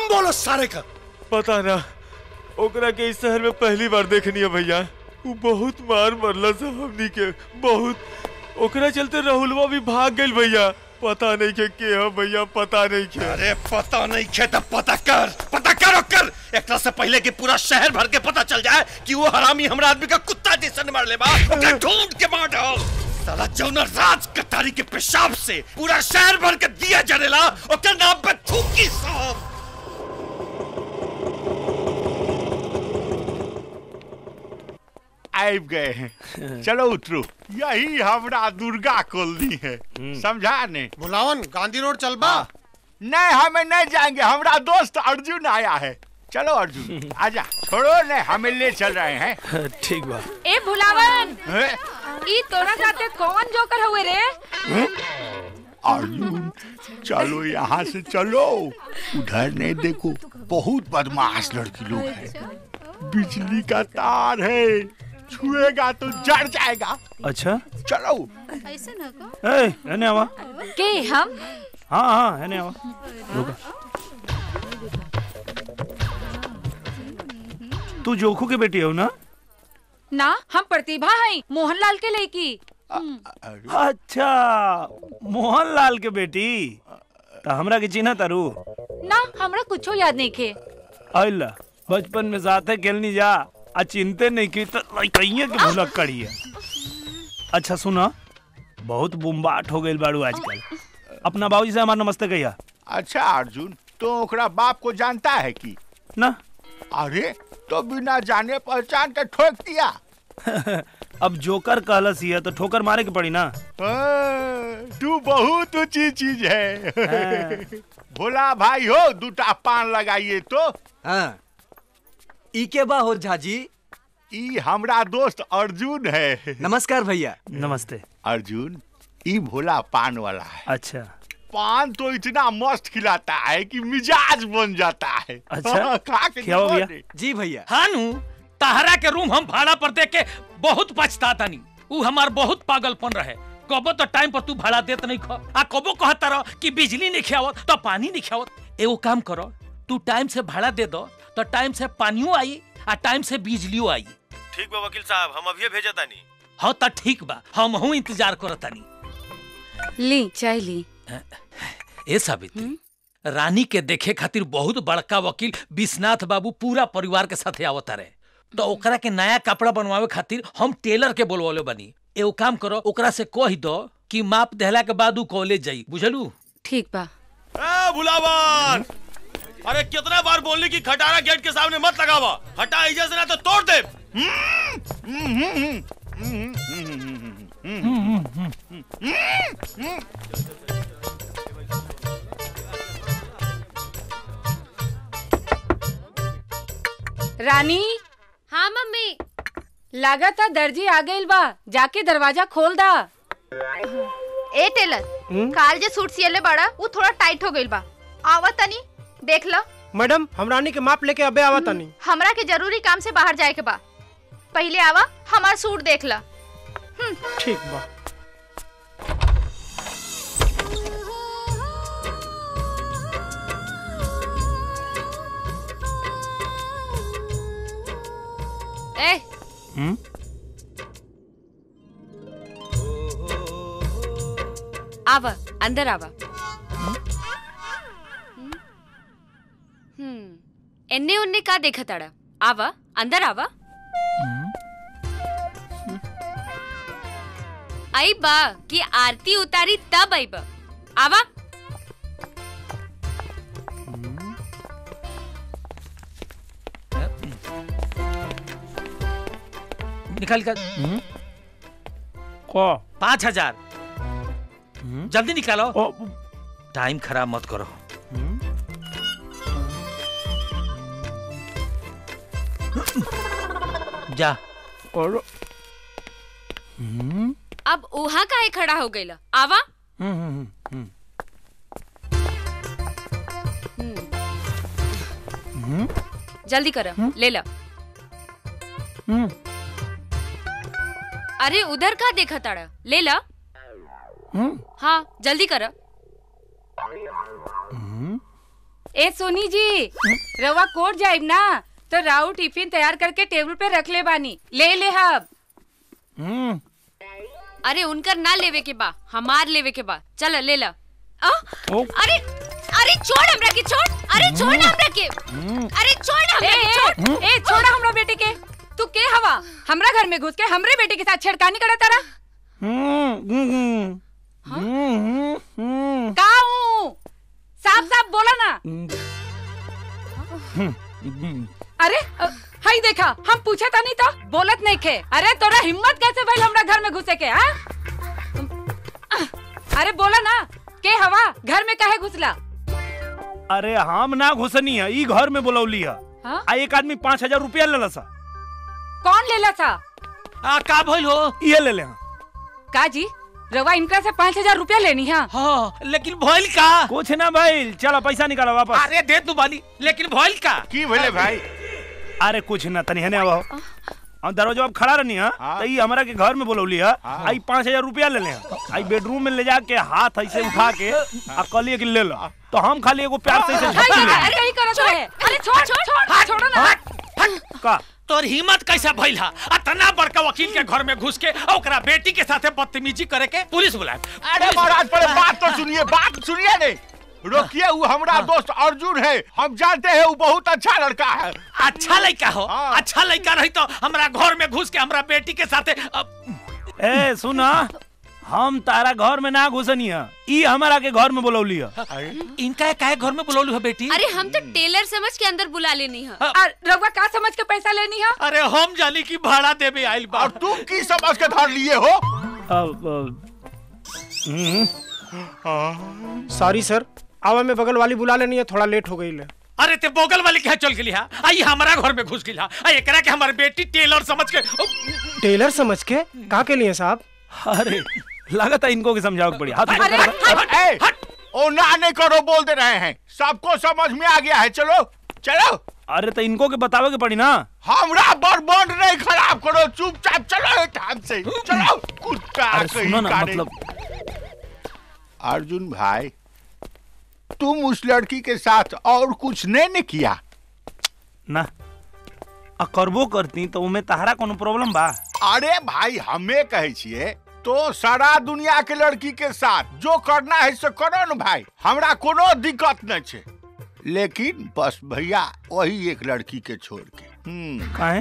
नाम बोलो सारे का पता ना ओकरा के इस शहर में पहली बार देखनी है भैया वो बहुत मार मरला से हमनी के बहुत ओकरा चलते राहुलवा भी भाग गइल भैया पता नहीं के के है भैया पता नहीं के अरे पता नहीं खे तो पता कर पता करो कर एक से पहले कि पूरा शहर भर के पता चल जाए कि वो हरामी हमरा आदमी का कुत्ता जैसन मार ले बा ओकरा ढूंढ के मार डाल साला जौना राज कटारी के पेशाब से पूरा शहर भर के दिया जरेला ओकर नाम पे थूकी साहब आब गए हैं चलो उतरो यही हमरा दुर्गा कॉलोनी है समझा ने बुलावन गांधी रोड चल बा नहीं हमें नहीं जाएंगे हमरा दोस्त अर्जुन आया है चलो अर्जुन आजा छोड़ो ने हमें ले चल रहे हैं ठीक बा ए भुलावन हैं? ई तोरा साथे कौन जोकर हुए रे अर्जुन चलो यहाँ से चलो उधर नहीं देखो बहुत बदमाश लड़की लोग हैं बिजली का तार है छुएगा तो जड़ जाएगा अच्छा चलो ऐसे ना को ए एने आवा के हम हाँ हाँ एने आवा रुका तू जोखू के बेटी हो ना ना हम प्रतिभा हई मोहनलाल के लड़की अच्छा मोहनलाल के बेटी तो हमरा के चिन्ह तारू ना हमरा कुछो याद नहीं खे अल्ला बचपन में साथे खेलनी जा आ चिंते नहीं की तो लइकइये के भुलक करी है अच्छा सुना बहुत बुम्बाट हो गइल बाड़ू आजकल अपना बाबूजी से हमार नमस्ते कहिया अच्छा अर्जुन तो ओकरा बाप को जानता है कि ना अरे तो बिना जाने पहचान के ठोक दिया अब जोकर कहलस ही है तो ठोकर मारे के पड़ी ना हाँ, तू बहुत ऊंची चीज है हाँ। भोला भाई हो दूटा पान लगाइए तो हाँ ई के बा हो झाजी ई हमरा दोस्त अर्जुन है नमस्कार भैया नमस्ते अर्जुन ई भोला पान वाला है अच्छा पान तो इतना मस्त खिलाता है कि मिजाज बन जाता है अच्छा, खा के खिलाओ देखो भैया। ने। जी भैया हानू तहरा के रूम हम भाड़ा पर दे के बहुत पछता तनी ऊ हमार बहुत पागलपन रहे कबो तो टाइम पर तू भाड़ा देत नहीं खो आ कबो कहत रह कि बिजली नहीं खियावत तो पानी नहीं खियावत एगो काम करो तू टाइम से भाड़ा दे दो तो टाइम से पानियो आई आ टाइम से बिजलियो आई ठीक बा वकील साहब हम अभी भेजा तानी हाँ तो ठीक बा हम हूँ इंतजार करतानी ली चाय ली ए साबित्री रानी के देखे खातिर बहुत बड़का वकील विश्वनाथ बाबू पूरा परिवार के साथे आवता रहे तो ओकरा के नया कपड़ा बनवावे खातिर हम टेलर के बोलवले बनी एगो काम करो ओकरा से कह दो कि माप देहला के बाद ऊ कॉलेज जाई बुझलू ठीक बा ए भुलावन अरे कितना बार बोलने की खटारा गेट के सामने मत लगावा हटा इजा से ना तो तोड़ दे रानी हाँ मम्मी लागत दर्जी आ गइल बा जाके दरवाजा खोल दा ए टेलर काल जे सूट सियले बड़ा वो थोड़ा टाइट हो गइल बा आवा तनी देख लो मैडम हम रानी के माप लेके अबे आवा तनी हमरा के जरूरी काम से बाहर जाए के बा पहले आवा हमार सूट देख ला ठीक बा ए हम्म आवा अंदर आवा हम्म एन्ने उन्ने का देखा ताड़ा आवा अंदर आवा आई बा कि आरती उतारी तब आई बा आवा निकाल कर को पाँच हजार जल्दी निकालो ओ, टाइम खराब मत करो जा और अब उहा काहे खड़ा हो गइला आवा हम्म, हम्म, हम्म, जल्दी कर ले ला हम्म, अरे उधर का देखा ताड़ा ले ला हम्म, हाँ जल्दी कर ए सोनी जी रवा कोट जाइब ना तो राउ टिफिन तैयार करके टेबल पे रख ले बानी ले ले हब हम्म अरे उनकर ना लेवे के बा हमार लेवे के बा चल ले ला आ? ओ। अरे अरे छोड़ हमरा के छोड़ अरे छोड़ ना हमरा के अरे छोड़ ना ए, हमरा के छोड़ ए, ए छोड़ा हमरा बेटे के तू के हवा हमरा घर में घुस के हमरे बेटे के साथ छेड़खानी करा तारा हम्म हम्म हम्म हम्म का हूँ साफ साफ बोला ना हम्म अरे अ, हाई देखा हम पूछा था नहीं तो बोलत नहीं खे अरे तोरा हिम्मत कैसे भइल हमरा घर में घुसे के हाँ अरे बोला ना के हवा घर में काहे घुसला अरे हम ना घुसनी है ई घर में बुलौली है हाँ? आ एक आदमी पाँच हजार रुपया ले सा कौन लेला था आ का भइल हो ये ले ले हाँ। का जी रवा इनका से पाँच हजार रुपया लेनी है हाँ लेकिन भइल का कुछ ना भाई चलो पैसा निकालो वापस अरे दे तू बानी लेकिन भइल का की भले भाई अरे कुछ ना तनी हने आओ हम दरवाजा अब खड़ा रहनी है हाँ। तो ई हमरा के घर में बुलौली है आई पाँच हजार रुपया ले ले आई बेडरूम में ले जाके हाथ ऐसे उठा के आ कहलिए कि ले लो तो हम खाली एगो प्यार से ऐसे झपकी ले अरे यही करत रहे अरे छोड़ छोड़ छोड़ छोड़ो ना का तोर हिम्मत कैसा भइल हा अतना बड़का वकील के घर में घुस के आ ओकरा बेटी के साथे बदतमीजी करे के पुलिस बुलाए अरे महाराज पहले बात तो सुनिए बात सुनिए नहीं रोकिए वो हमारा दोस्त अर्जुन है हम जानते हैं वो बहुत अच्छा लड़का है अच्छा लड़का हो हाँ। अच्छा लड़का रही तो हमरा घर में घुस के हमरा बेटी के साथे अब ए सुना हम तारा घर में ना घुसनी है ई हमारा के घर में बुलौली है इनका काहे घर में बुलौलू है बेटी अरे हम तो टेलर समझ के अंदर बुला लेनी है और रवा का समझ के पैसा लेनी है अरे हम जानी की भाड़ा देवे आइल बा और तुम की समझ के धर लिए हो अब, अब, हम्म, सॉरी सर आवा में बगल वाली बुला लेनी है थोड़ा लेट हो गई ले अरे ते बोगल वाली क्या चल गेली हा आई हमारा घर में घुस गेली हा आ एकरा के हमारी बेटी टेलर समझ के उप, टेलर समझ के कहा के लिए साहब अरे लागत है इनको की समझाओ पड़ी हाथ ऊपर अरे, करो। ए, ओ ना नहीं करो बोल दे रहे हैं सबको समझ में आ गया है चलो चलो अरे तो इनको के बतावे के पड़ी ना हमरा बर्बाद नहीं खराब करो चुपचाप चलो टाइम से चलो कुत्ता अरे कहीं सुनो ना का नहीं। मतलब अर्जुन भाई तुम उस लड़की के साथ और कुछ नहीं ने किया ना आ करबो करती तो उमे तहरा कोनो प्रॉब्लम बा अरे भाई हमें कहे छिए तो सारा दुनिया के लड़की के साथ जो करना है से करो न भाई हमरा कोनो दिक्कत नहीं छे लेकिन बस भैया वही एक लड़की के छोड़ के हम्म काहे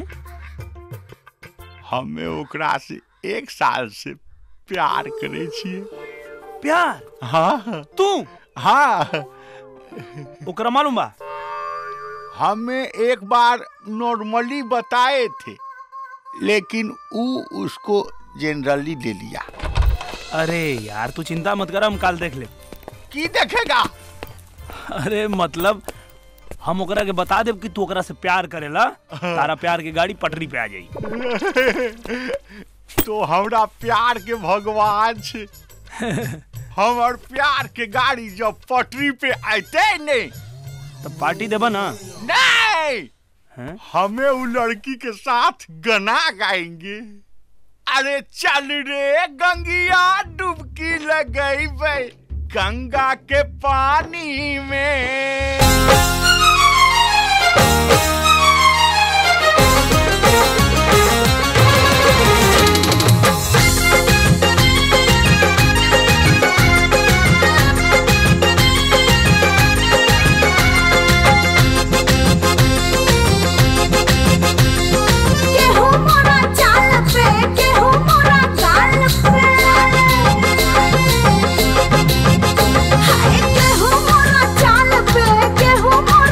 हमें ओकरा से एक साल से प्यार करे छिए प्यार हाँ तू हाँ ओकरा मालूम बा हमें एक बार नॉर्मली बताए थे लेकिन ऊ उसको जनरली ले लिया अरे यार तू चिंता मत कर हम काल देख ले की देखेगा अरे मतलब हम ओकरा के बता देब कि तू ओकरा से प्यार करेला तारा प्यार की गाड़ी पटरी पे आ जाई तो हमरा प्यार के भगवान छे हमर प्यार के गाड़ी जब पटरी पे आते नहीं तो पार्टी देबा ना नहीं हैं? हमें वो लड़की के साथ गाना गाएंगे अरे चल रे गंगिया डुबकी लगई बे गंगा के पानी में केहू मोरा चाल पे केहू मोरा गाल पे हाय केहू मोरा चाल पे केहू मोरा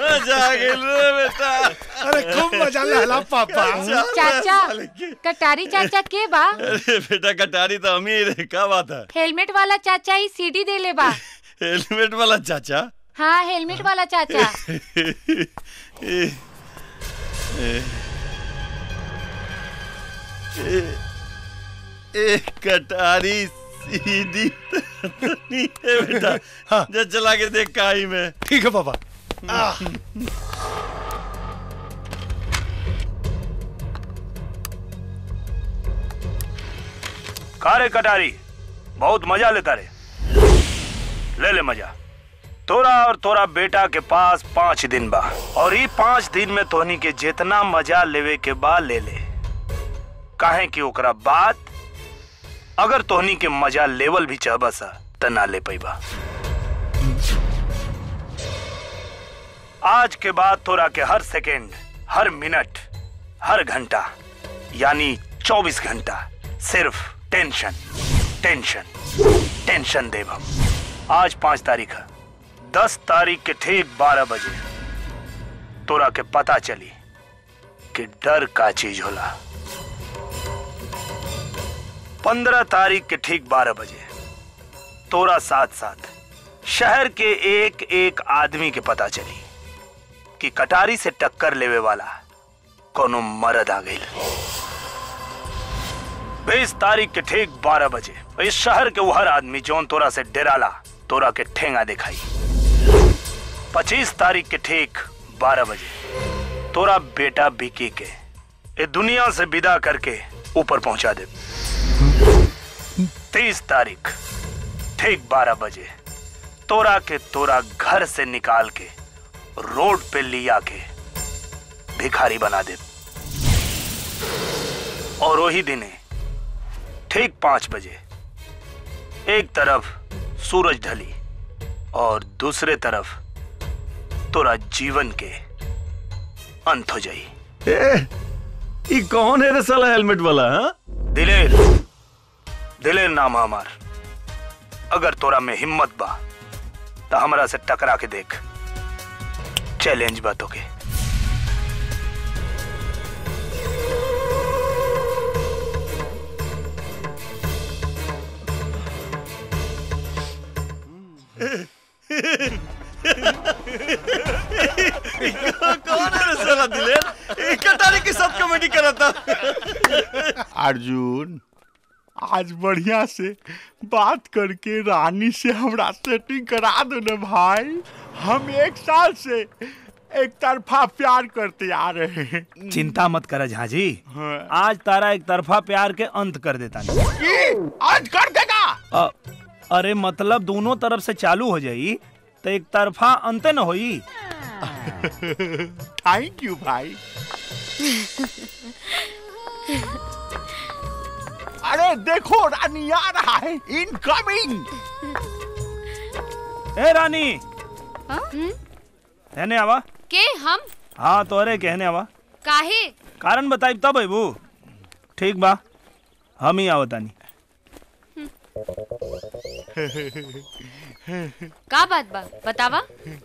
मजा आ गेल रे बेटा अरे खूब मजा लहला पापा चाचा कटारी चाचा के बा अरे बेटा कटारी तो हम ही रे का बात है हेलमेट वाला चाचा ही सीडी दे ले बा हेलमेट वाला चाचा हाँ हेलमेट वाला चाचा ए, ए, ए, ए, कटारी सीधी तो नहीं है बेटा जा चला के देख काई में ठीक है पापा का रे कटारी बहुत मजा लेता रे ले ले मजा तोरा और तोरा बेटा के पास पाँच दिन बा और ई पाँच दिन में तोहनी के जितना मजा लेवे के बा ले ले काहे कि ओकरा बाद अगर तोहनी के मजा लेवल भी चाहबा सा त ना ले पैबा आज के बाद तोरा के हर सेकेंड हर मिनट हर घंटा यानी 24 घंटा सिर्फ टेंशन टेंशन टेंशन देव हम आज पांच तारीख है दस तारीख के ठीक बारह बजे तोरा के पता चली कि डर का चीज होला पंद्रह तारीख के ठीक बारह बजे तोरा साथ साथ शहर के एक एक आदमी के पता चली कि कटारी से टक्कर लेवे वाला कोनो मरद आ गई बीस तारीख के ठीक बारह बजे इस शहर के वो हर आदमी जौन तोरा से डेराला तोरा के ठेंगा दिखाई पच्चीस तारीख के ठीक बारह बजे तोरा बेटा बिकी के ए दुनिया से विदा करके ऊपर पहुंचा दे तीस तारीख ठीक बारह बजे तोरा के तोरा घर से निकाल के रोड पे लिया के भिखारी बना दे और वही दिने ठीक पांच बजे एक तरफ सूरज ढली और दूसरे तरफ तोरा जीवन के अंत हो जाई ए, ई कौन है रे साला हेलमेट वाला हाँ दिलेर दिलेर नाम है हमार अगर तोरा में हिम्मत बा तो हमरा से टकरा के देख चैलेंज बा तोके कौन है रे साला दिलेर ई कटारी के साथ कॉमेडी कर रहा था अर्जुन आज बढ़िया से बात करके रानी से हमरा सेटिंग करा दो ना भाई हम एक साल से एक तरफा प्यार करते आ रहे हैं चिंता मत कर झाजी हाँ। आज तारा एक तरफा प्यार के अंत कर देता नहीं की? आज कर देगा अ, अरे मतलब दोनों तरफ से चालू हो जाई तो एक तरफा अंत न होई थैंक यू भाई अरे देखो रानी आ रहा है इनकमिंग ए रानी कहने आवा के हम हाँ तोरे कहने आवा काहे कारण बताई तब अबू ठीक बा हम ही आवतानी का बात बा बतावा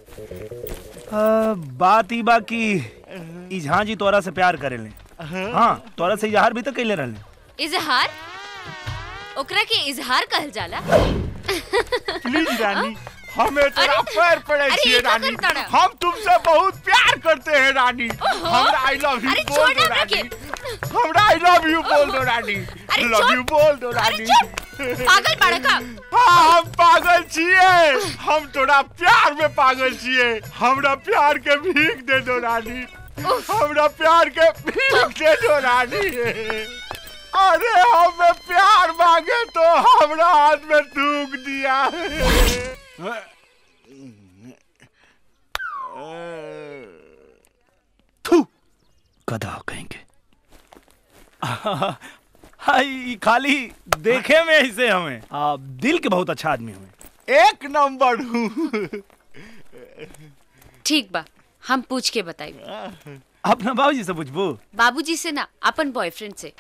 आ, बात ई बा कि ई झांझी तोरा से प्यार करेले हाँ तोरा से इजहार भी तो कैले रहले इजहार ओकरा के इजहार कहल जाला प्लीज रानी हमें तेरा अरे- पैर पड़े अरे छिए ये क्या रानी करता रहा? हम तुमसे बहुत प्यार करते हैं रानी ओहो। हमरा आई लव यू अरे बोल छोड़ दो ना रानी रखे। हमरा आई लव यू बोल दो रानी अरे लव छोड़। यू बोल दो अरे रानी चुप पागल बाड़ा का हाँ हम पागल छिए हम तोरा प्यार में पागल छिए हमरा प्यार के भीख दे दो रानी हमरा प्यार के भीख दे दो रानी अरे हमें प्यार मांगे तो हमरा हाथ में थूक दिया गधा कहेंगे हाय ई खाली देखे में ऐसे हमें आ, दिल के बहुत अच्छा आदमी हमें एक नंबर हूँ ठीक बा हम पूछ के बताई अपना बाबूजी से पूछबू बाबूजी से ना अपन बॉयफ्रेंड से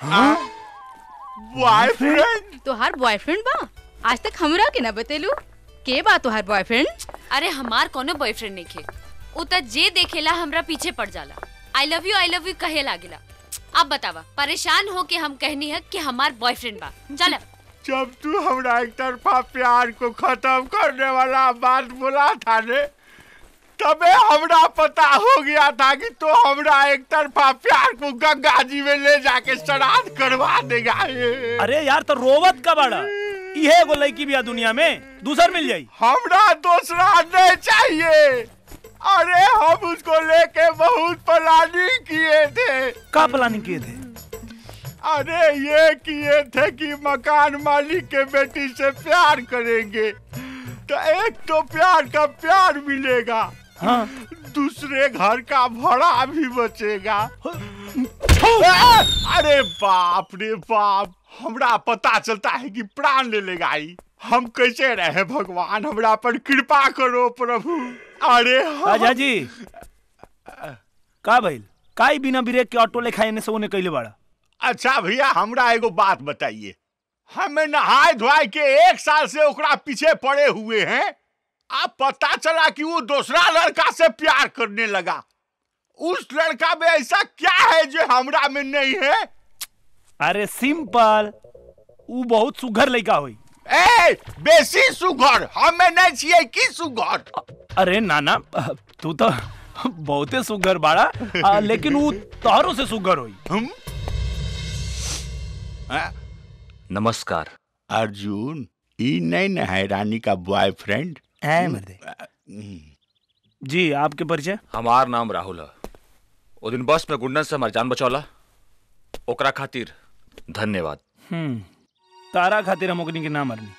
बॉयफ्रेंड तोहार बॉयफ्रेंड बा आज तक हमरा के ना बतेलू के बा तोहार बॉयफ्रेंड अरे हमार कोनो बॉयफ्रेंड नहीं खे उ त जे देखेला हमरा पीछे पड़ जाला I love you I love you कहे लागेला अब बतावा परेशान हो के हम कहनी है कि हमार बॉयफ्रेंड बा चल जब तू हमरा एक तरफा प्यार को खत्म करने वाला बात बोला था ने तबे हमरा पता हो गया था कि तो हमरा एक तरफा प्यार को गंगा जी में ले जाके श्राद्ध करवा देगा ये। अरे यार तो रोवत का बड़ा इहे एगो लड़की भी दुनिया में दूसर मिल जाई हमरा दूसरा नहीं चाहिए अरे हम उसको लेके बहुत प्लानिंग किए थे का प्लानिंग किए थे अरे ये किए थे कि मकान मालिक के बेटी से प्यार करेंगे तो एक तो प्यार का प्यार मिलेगा हाँ दूसरे घर का भाड़ा भी बचेगा आ, अरे बाप रे बाप हमरा पता चलता है कि प्राण ले लेगा ई हम कैसे रहे भगवान हमरा पर कृपा करो प्रभु अरे हम- राजा जी का भइल काई बिना ब्रेक के ऑटो लेखा एने से ओने कइले बाड़ा अच्छा भैया हमरा एगो बात बताइए हमें नहाए धोए के एक साल से ओकरा पीछे पड़े हुए हैं अब पता चला कि वो दूसरा लड़का से प्यार करने लगा उस लड़का में ऐसा क्या है जो हमरा में नहीं है अरे सिंपल ऊ बहुत सुघर लड़का होई ए बेसी सुघर हमें नहीं चाहिए की सुघर अरे नाना तू तो बहुते सुघर बाड़ा आ, लेकिन ऊ तोहरों से सुघर होई नमस्कार अर्जुन ई नहीं न है रानी का बॉयफ्रेंड है मर्दे जी आपके परिचय हमार नाम राहुल है ओ दिन बस में गुंडन से हमार जान बचौला ओकरा खातिर धन्यवाद हम्म तारा खातिर हम ओकनी के ना मरनी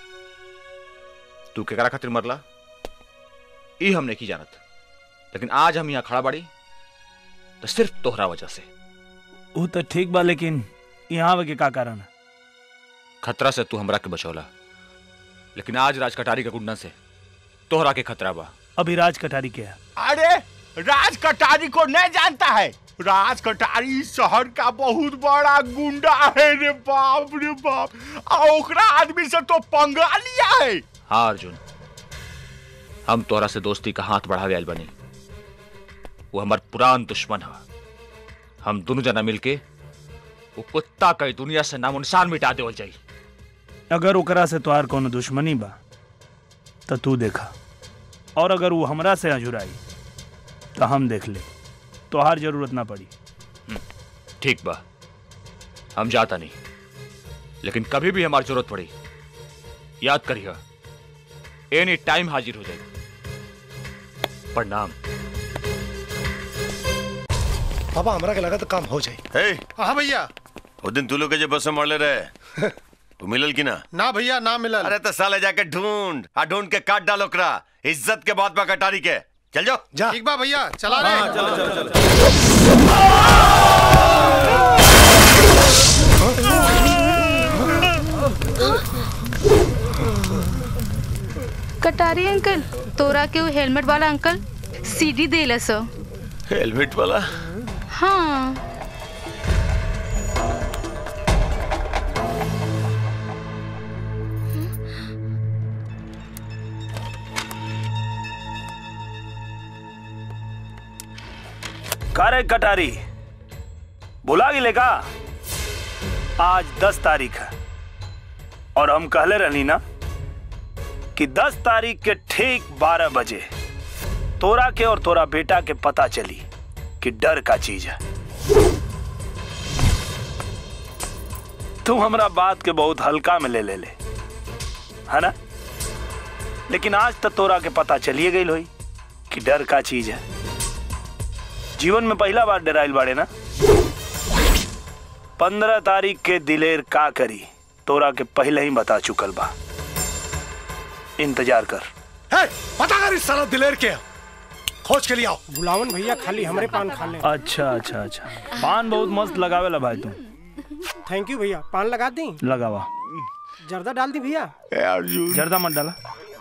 तू केकरा खातिर मरला ई हम नहीं जानत लेकिन आज हम यहाँ खड़ा बाड़ी तो सिर्फ तोहरा वजह से वो तो ठीक बा लेकिन यहाँ आवे के का कारण है खतरा से तू हमरा के बचौला लेकिन आज राज कटारी के गुंडन से तोहरा के खतरा बा अभी राज कटारी के है अरे राज कटारी को नहीं जानता है राज कटारी इस शहर का बहुत बड़ा गुंडा है रे बाप रे बाप आ ओकरा आदमी से तो पंगा लिया है हाँ अर्जुन हम तोहरा से दोस्ती का हाथ बढ़ावे आयल बनी वो हमार पुरान दुश्मन है हम दोनों जना मिलके वो कुत्ता कई दुनिया से नामो निशान मिटा देवल जाई अगर ओकरा से तोहार कोनो दुश्मनी बा तो तू देखा और अगर वो हमरा से अजुराई तो हम देख ले तोहार जरूरत ना पड़ी ठीक बा हम जाता नहीं लेकिन कभी भी हमारी जरूरत पड़ी याद करिए एनी टाइम हाजिर हो जाएगी प्रणाम पापा हमरा के लगा तो काम हो जाए हे हाँ भैया वो दिन तू लोग के जो बस में मरले रहे वो मिलल की ना ना भैया ना मिलल अरे तो साले जाके ढूंढ आ ढूंढ के काट डालो ओकरा इज्जत के बात बा कटारी के चल जाओ जा ठीक बा भैया चला रे हाँ, चलो, चलो, चलो। कटारी अंकल तोरा के वो हेलमेट वाला अंकल सीडी देला सो हेलमेट वाला हाँ का रे कटारी बुला गिले का आज दस तारीख है और हम कहले रहनी ना कि दस तारीख के ठीक बारह बजे तोरा के और तोरा बेटा के पता चली कि डर का चीज है तू हमरा बात के बहुत हल्का में ले ले ले है ना लेकिन आज तक तोरा के पता चलिए गई होई कि डर का चीज है जीवन में पहला बार डराइल बाड़े ना पंद्रह तारीख के दिलेर का करी तोरा के पहले ही बता चुकल बा इंतजार कर है पता कर इस साला दिलेर के खोज के लिए आओ बुलावन भैया खाली हमरे पान खा ले अच्छा अच्छा अच्छा पान बहुत मस्त लगावेला भाई तुम थैंक यू भैया पान लगा दी लगावा जर्दा डाल दी भैया अर्जुन जर्दा मत डाला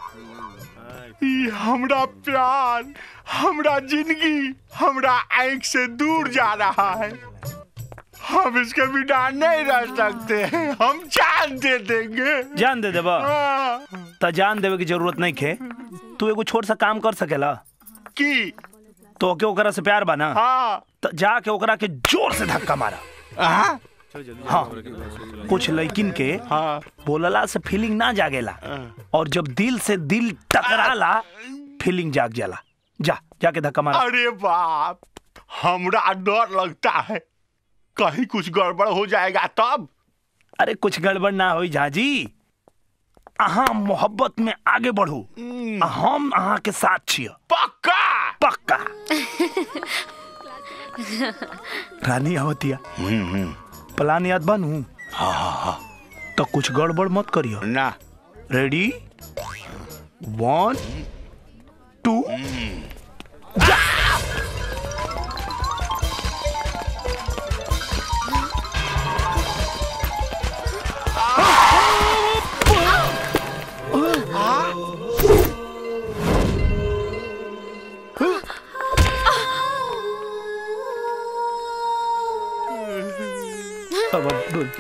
ई हमरा प्यार हमरा जिंदगी हमरा आंख से दूर जा रहा है हम इसके बिना नहीं रह सकते हम जान दे देंगे जान दे देबा त जान देवे की जरूरत नहीं खे तू एगो छोट सा काम कर सकेला पक्की तो के ओकरा से प्यार बना हाँ तो जाके ओकरा के जोर से धक्का मारा हाँ हाँ कुछ लड़किन के हाँ बोलला से फीलिंग ना जागेला और जब दिल से दिल टकराला फीलिंग जाग जाला जा जाके धक्का मारा अरे बाप हमरा डर लगता है कहीं कुछ गड़बड़ हो जाएगा तब अरे कुछ गड़बड़ ना होई झाजी अहाँ मोहब्बत में आगे बढ़ू आ हम अहाँ के साथ छिय पक्का पक्का रानी आवतिया प्लान याद बनू हाँ हाँ हाँ तो कुछ गड़बड़ मत करियो ना रेडी वन टू अब अब डोल।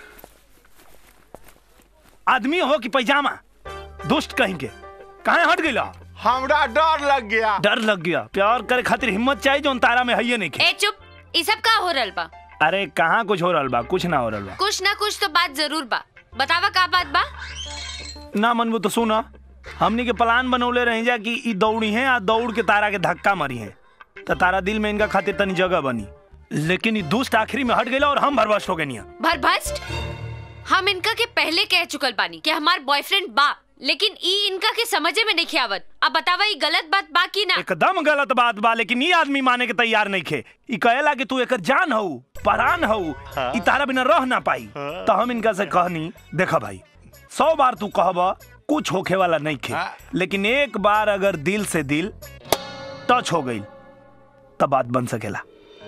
आदमी हो कि पैजामा दुष्ट कहेंगे कहाँ हट गया हमरा डर लग गया डर लग गया प्यार करे खातिर हिम्मत चाहिए जो तारा में है नहीं ए चुप ई सब का हो रहल बा अरे कहाँ कुछ हो रहा बा कुछ ना हो रहा बा कुछ ना कुछ तो बात जरूर बा बतावा का बात बा ना मनबू तो सुना हमनी के प्लान बनौले रही जा कि ई दौड़ी है आ दौड़ के तारा के धक्का मारी है तो तारा दिल में इनका खातिर तनी जगह बनी लेकिन ई दुष्ट आखिरी में हट गया और हम भरवश हो गए भरभस्ट हम इनका के पहले कह चुकल बानी कि हमार बॉयफ्रेंड बा लेकिन ई इनका के समझे में नहीं आवत अब बतावा ई गलत बात बा की ना एकदम गलत बात बा लेकिन ये आदमी माने के तैयार नहीं खे ई कहेला कि तू एकर जान हऊ परान हऊ ई तारा बिना रह ना पाई तो हम इनका से कहनी देखा भाई सौ बार तू कहबा कुछ होखे वाला नहीं खे लेकिन एक बार अगर दिल से दिल टच हो गई तब बात बन सकेला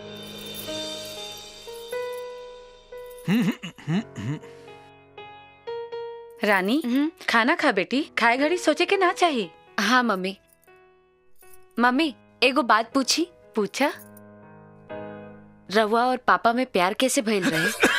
रानी खाना खा बेटी खाए घड़ी सोचे के ना चाहिए हाँ मम्मी मम्मी एगो बात पूछी पूछा रवा और पापा में प्यार कैसे भइल रहे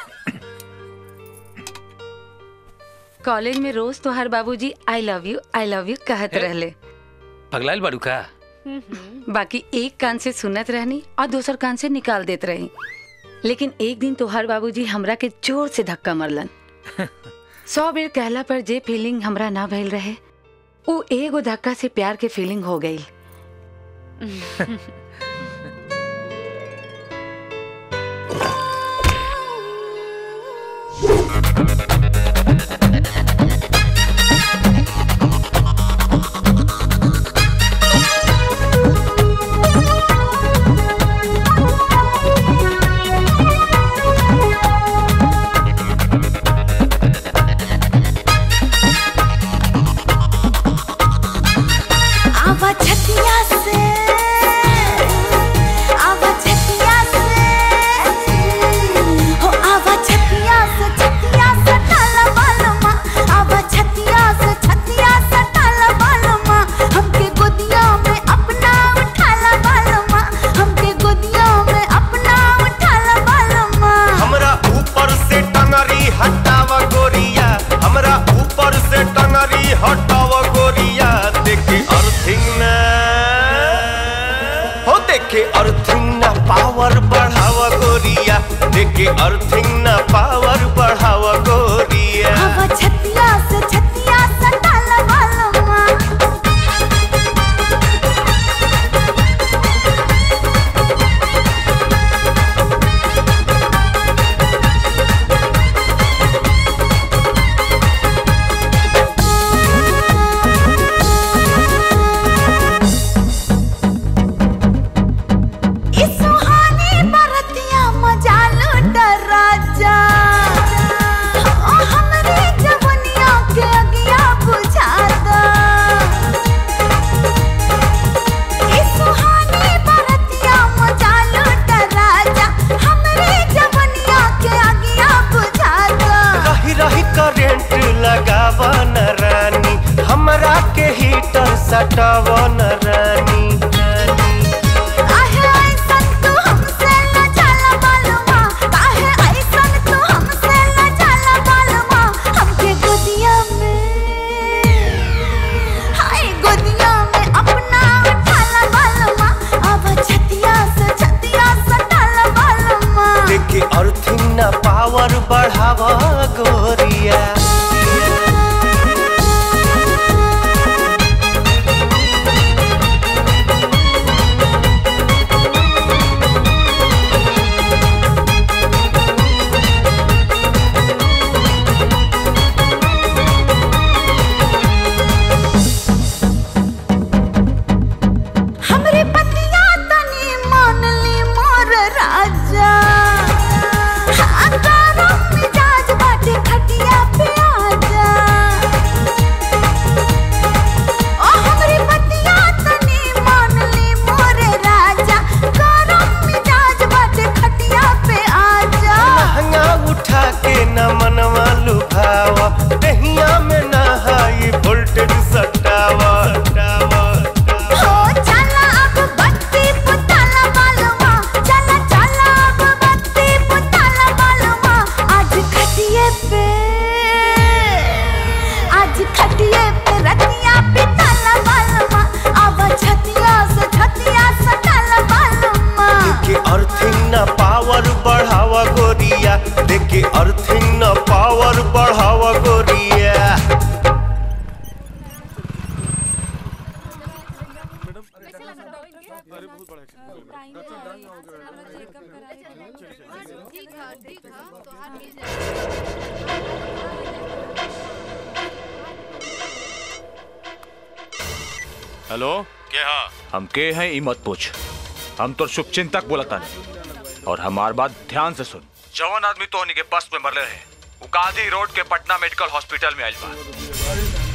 कॉलेज में रोज तो हर बाबूजी I love you I love you कहत रहले पगलाइल बाड़ू का बाकी एक कान से सुनत रहनी और दूसर कान से निकाल देत रही लेकिन एक दिन तोहर बाबूजी हमरा के जोर से धक्का मरलन सौ बेर कहला पर जे फीलिंग हमरा ना भइल रहे वो एगो धक्का से प्यार के फीलिंग हो गई आवा छतिया से आवा छतिया से हो आवा छतिया से छतिया से टाला बालमा आवा छतिया से छतिया से टाला बालमा हमके गोदिया में अपना उठाला बालमा हमके गोदिया में अपना उठाला बालमा हमरा ऊपर से टंगरी हटावा गोरिया हमरा ऊपर से टंगरी हटावा गोरिया देखे अर्थिंग ना हो देखे अर्थिंग ना पावर बढ़ावा गोरिया देखे अर्थिंग ना पावर बढ़ावा गोरिया आवा छतिया से छतिया से टाला बालमा ई सुहानी बरतिया मजा लूट राजा ओ हमरे जवनिया के अगिया बुझा दो ई सुहानी बरतिया मजा लूट राजा हमरे जवनिया के अगिया बुझा दो रही रही करेंट लगावा न रानी हमरा के हीटर सटावा न रानी काहे ऐसन तू हमसे न जाला मालूमा काहे ऐसन तू हमसे न जाला मालूमा हमके गोदिया में हाय गोदिया में अपना उठाला अर्थिंग ना पावर बढ़ावा गोरिया हमरे पतिया तनी मान ली मोर राजा हाँ, गरम मिजाज बाटे खटिया पे आजा ओ हमरे पतिया तनी मान ली मोर राजा गरम मिजाज बाटे खटिया पे आजा लहंगा उठा के न मनवा लुभावा दहिया में ना हाई वोल्टेज सटावा सटावा हो चला अब बत्ती पुताला बालवा चला चला अब बत्ती पुताला बालवा आज खटिए पे आज खटिए पे रतिया पिताला बालवा अब छतिया से छतिया सटाला बालवा के अर्थिंग न पावर बढ़ावा गोरिया देखे अर्थिंग न पावर बढ़ावा गोरिया हेलो क्या हम के हैं ई मत पूछ हम तो शुभ चिंतक बोलता नहीं और हमार बात ध्यान से सुन जवान आदमी तो के बस में मरले रहे वो गांधी रोड के पटना मेडिकल हॉस्पिटल में आइल बा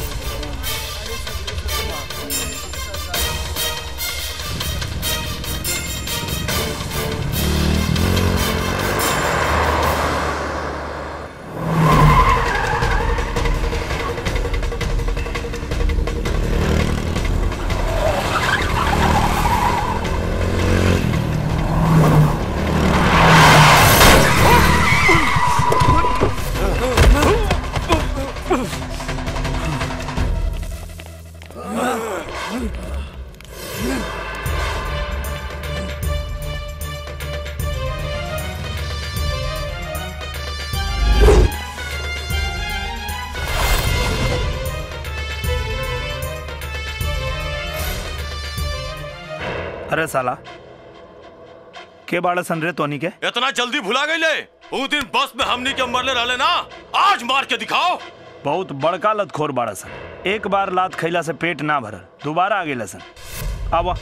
अरे साला के बाड़ा सन रे तोनी के इतना जल्दी भुला गई ले उस दिन बस में हमनी के मरले रहले ना आज मार के दिखाओ बहुत बड़का लतखोर बाड़ा सन एक बार लात खैला से पेट ना भरल दोबारा आ गेला सन आवा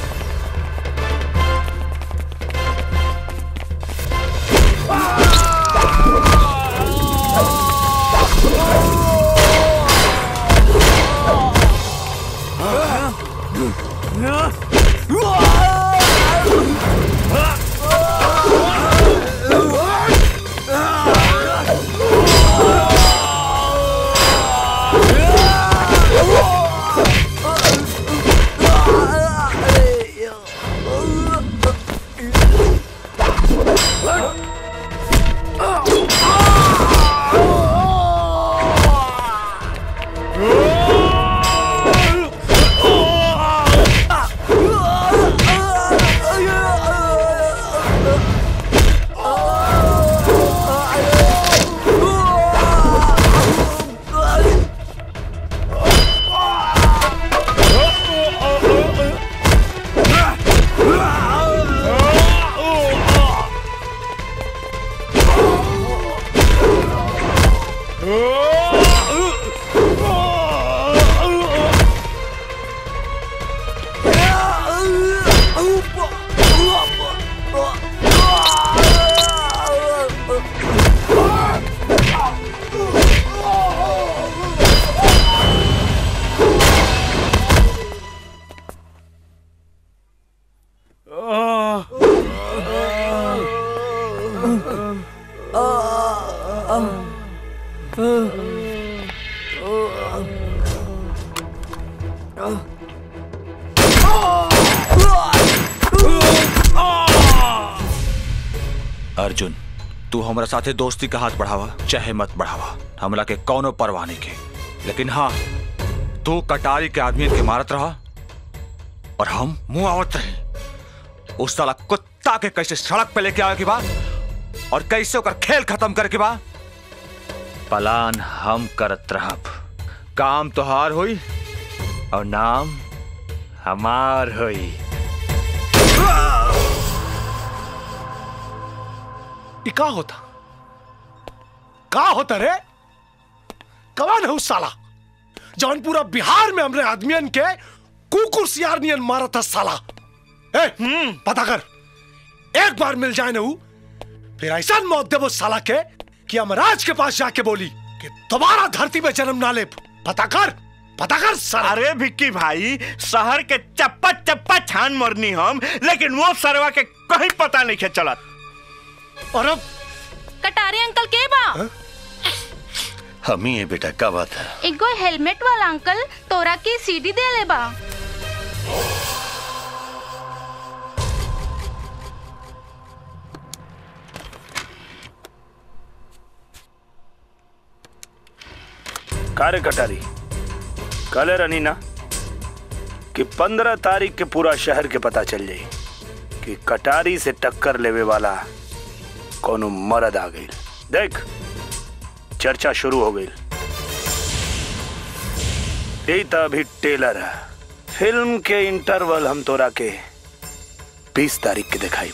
अर्जुन तू हमरा साथे दोस्ती का हाथ बढ़ावा चाहे मत बढ़ावा हमला के कौनो परवाह नहीं के लेकिन हाँ तू कटारी के आदमी के मारत रहा और हम मुंह आवत रहे उस साला कुत्ता के कैसे सड़क पे लेके आवे के बाद और कैसे ओकर खेल खत्म करके बा पलान हम करत रहब काम तोहार होई और नाम हमार होई ये का होता का होता रे कौन है उस साला जौन पूरा बिहार में हमरे आदमियन के कुकुर सियार नियन मारा था साला ए पता कर एक बार मिल जाए ना ऊ, फिर ऐसा मौत दे वो साला के कि यमराज के पास जाके बोली कि दोबारा धरती में जन्म ना ले पता कर पता कर साला अरे भिक्की भाई शहर के चप्पा चप्पा छान मरनी हम लेकिन वो सरवा के कहीं पता नहीं है चलत और अब कटारे अंकल के बा हम ही है बेटा क्या बात है एगो हेलमेट वाला अंकल तोरा की सीडी दे ले बा कार्य कटारी कल रनी ना कि पंद्रह तारीख के पूरा शहर के पता चल जाई कि कटारी से टक्कर लेवे वाला कोनो मर्द आ गई देख चर्चा शुरू हो गई यही तो अभी टेलर है फिल्म के इंटरवल हम तोरा के बीस तारीख के दिखाई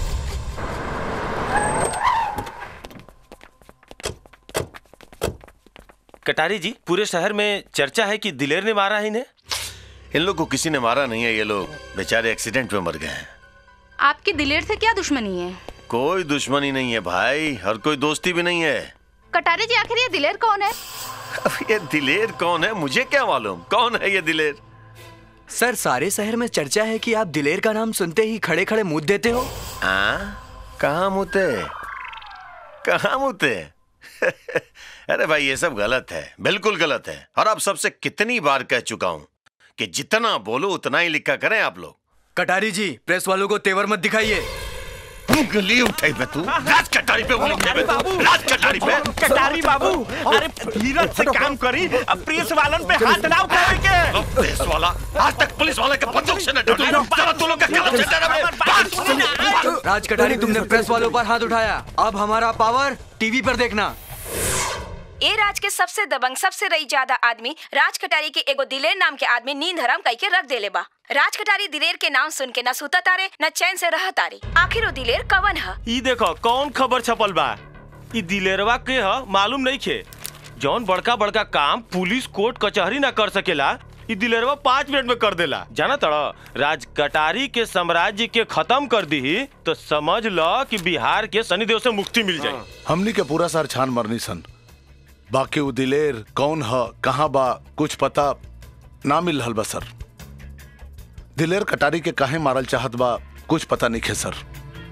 कटारी जी पूरे शहर में चर्चा है कि दिलेर ने मारा है इन्हें इन लोग को किसी ने मारा नहीं है ये लोग बेचारे एक्सीडेंट में मर गए हैं आपकी दिलेर से क्या दुश्मनी है कोई दुश्मनी नहीं है भाई और कोई दोस्ती भी नहीं है कटारे जी आखिर ये दिलेर कौन है अब ये दिलेर कौन है मुझे क्या मालूम कौन है ये दिलेर सर सारे शहर में चर्चा है कि आप दिलेर का नाम सुनते ही खड़े खड़े मुंह देते हो हाँ कहाँ मुते कहाँ मुते अरे भाई ये सब गलत है बिल्कुल गलत है और अब सबसे कितनी बार कह चुका हूँ कि जितना बोलो उतना ही लिखा करें आप लोग कटारी जी प्रेस वालों को तेवर मत दिखाइए उंगली उठाई पे तू राज कटारी पे उंगली उठाई पे तू राज कटारी पे कटारी बाबू अरे धीरज से काम करी अब प्रेस वालन पे हाथ ना उठावे के पुलिस वाला आज तक पुलिस वाले के बंदूक से न डरे जरा तू लोग का कलम से डरा राज कटारी तुमने प्रेस वालों पर हाथ उठाया अब हमारा पावर टीवी पर देखना ए राज के सबसे दबंग सबसे रई ज्यादा आदमी राज कटारी के एगो दिलेर नाम के आदमी नींद हराम कई के रख देले बा राज कटारी दिलेर के नाम सुन के न सुता तारे न चैन से रह तारे आखिर वो दिलेर कवन है ई देखो कौन खबर छपल बा ई दिलेरवा के ह मालूम नहीं खे जौन बड़का बड़का काम पुलिस कोर्ट कचहरी ना कर सकेला ई दिलेरवा पाँच मिनट में कर देला जाना तड़ा राज कटारी के साम्राज्य के खत्म कर दी तो समझ लो कि बिहार के शनिदेव से मुक्ति मिल जाए हमनी के पूरा सर छान मरनी सन बाकी उ दिलेर कौन ह कहाँ बा कुछ पता ना मिल रहल बा सर दिलेर कटारी के काहे मारल चाहत बा कुछ पता नहीं है सर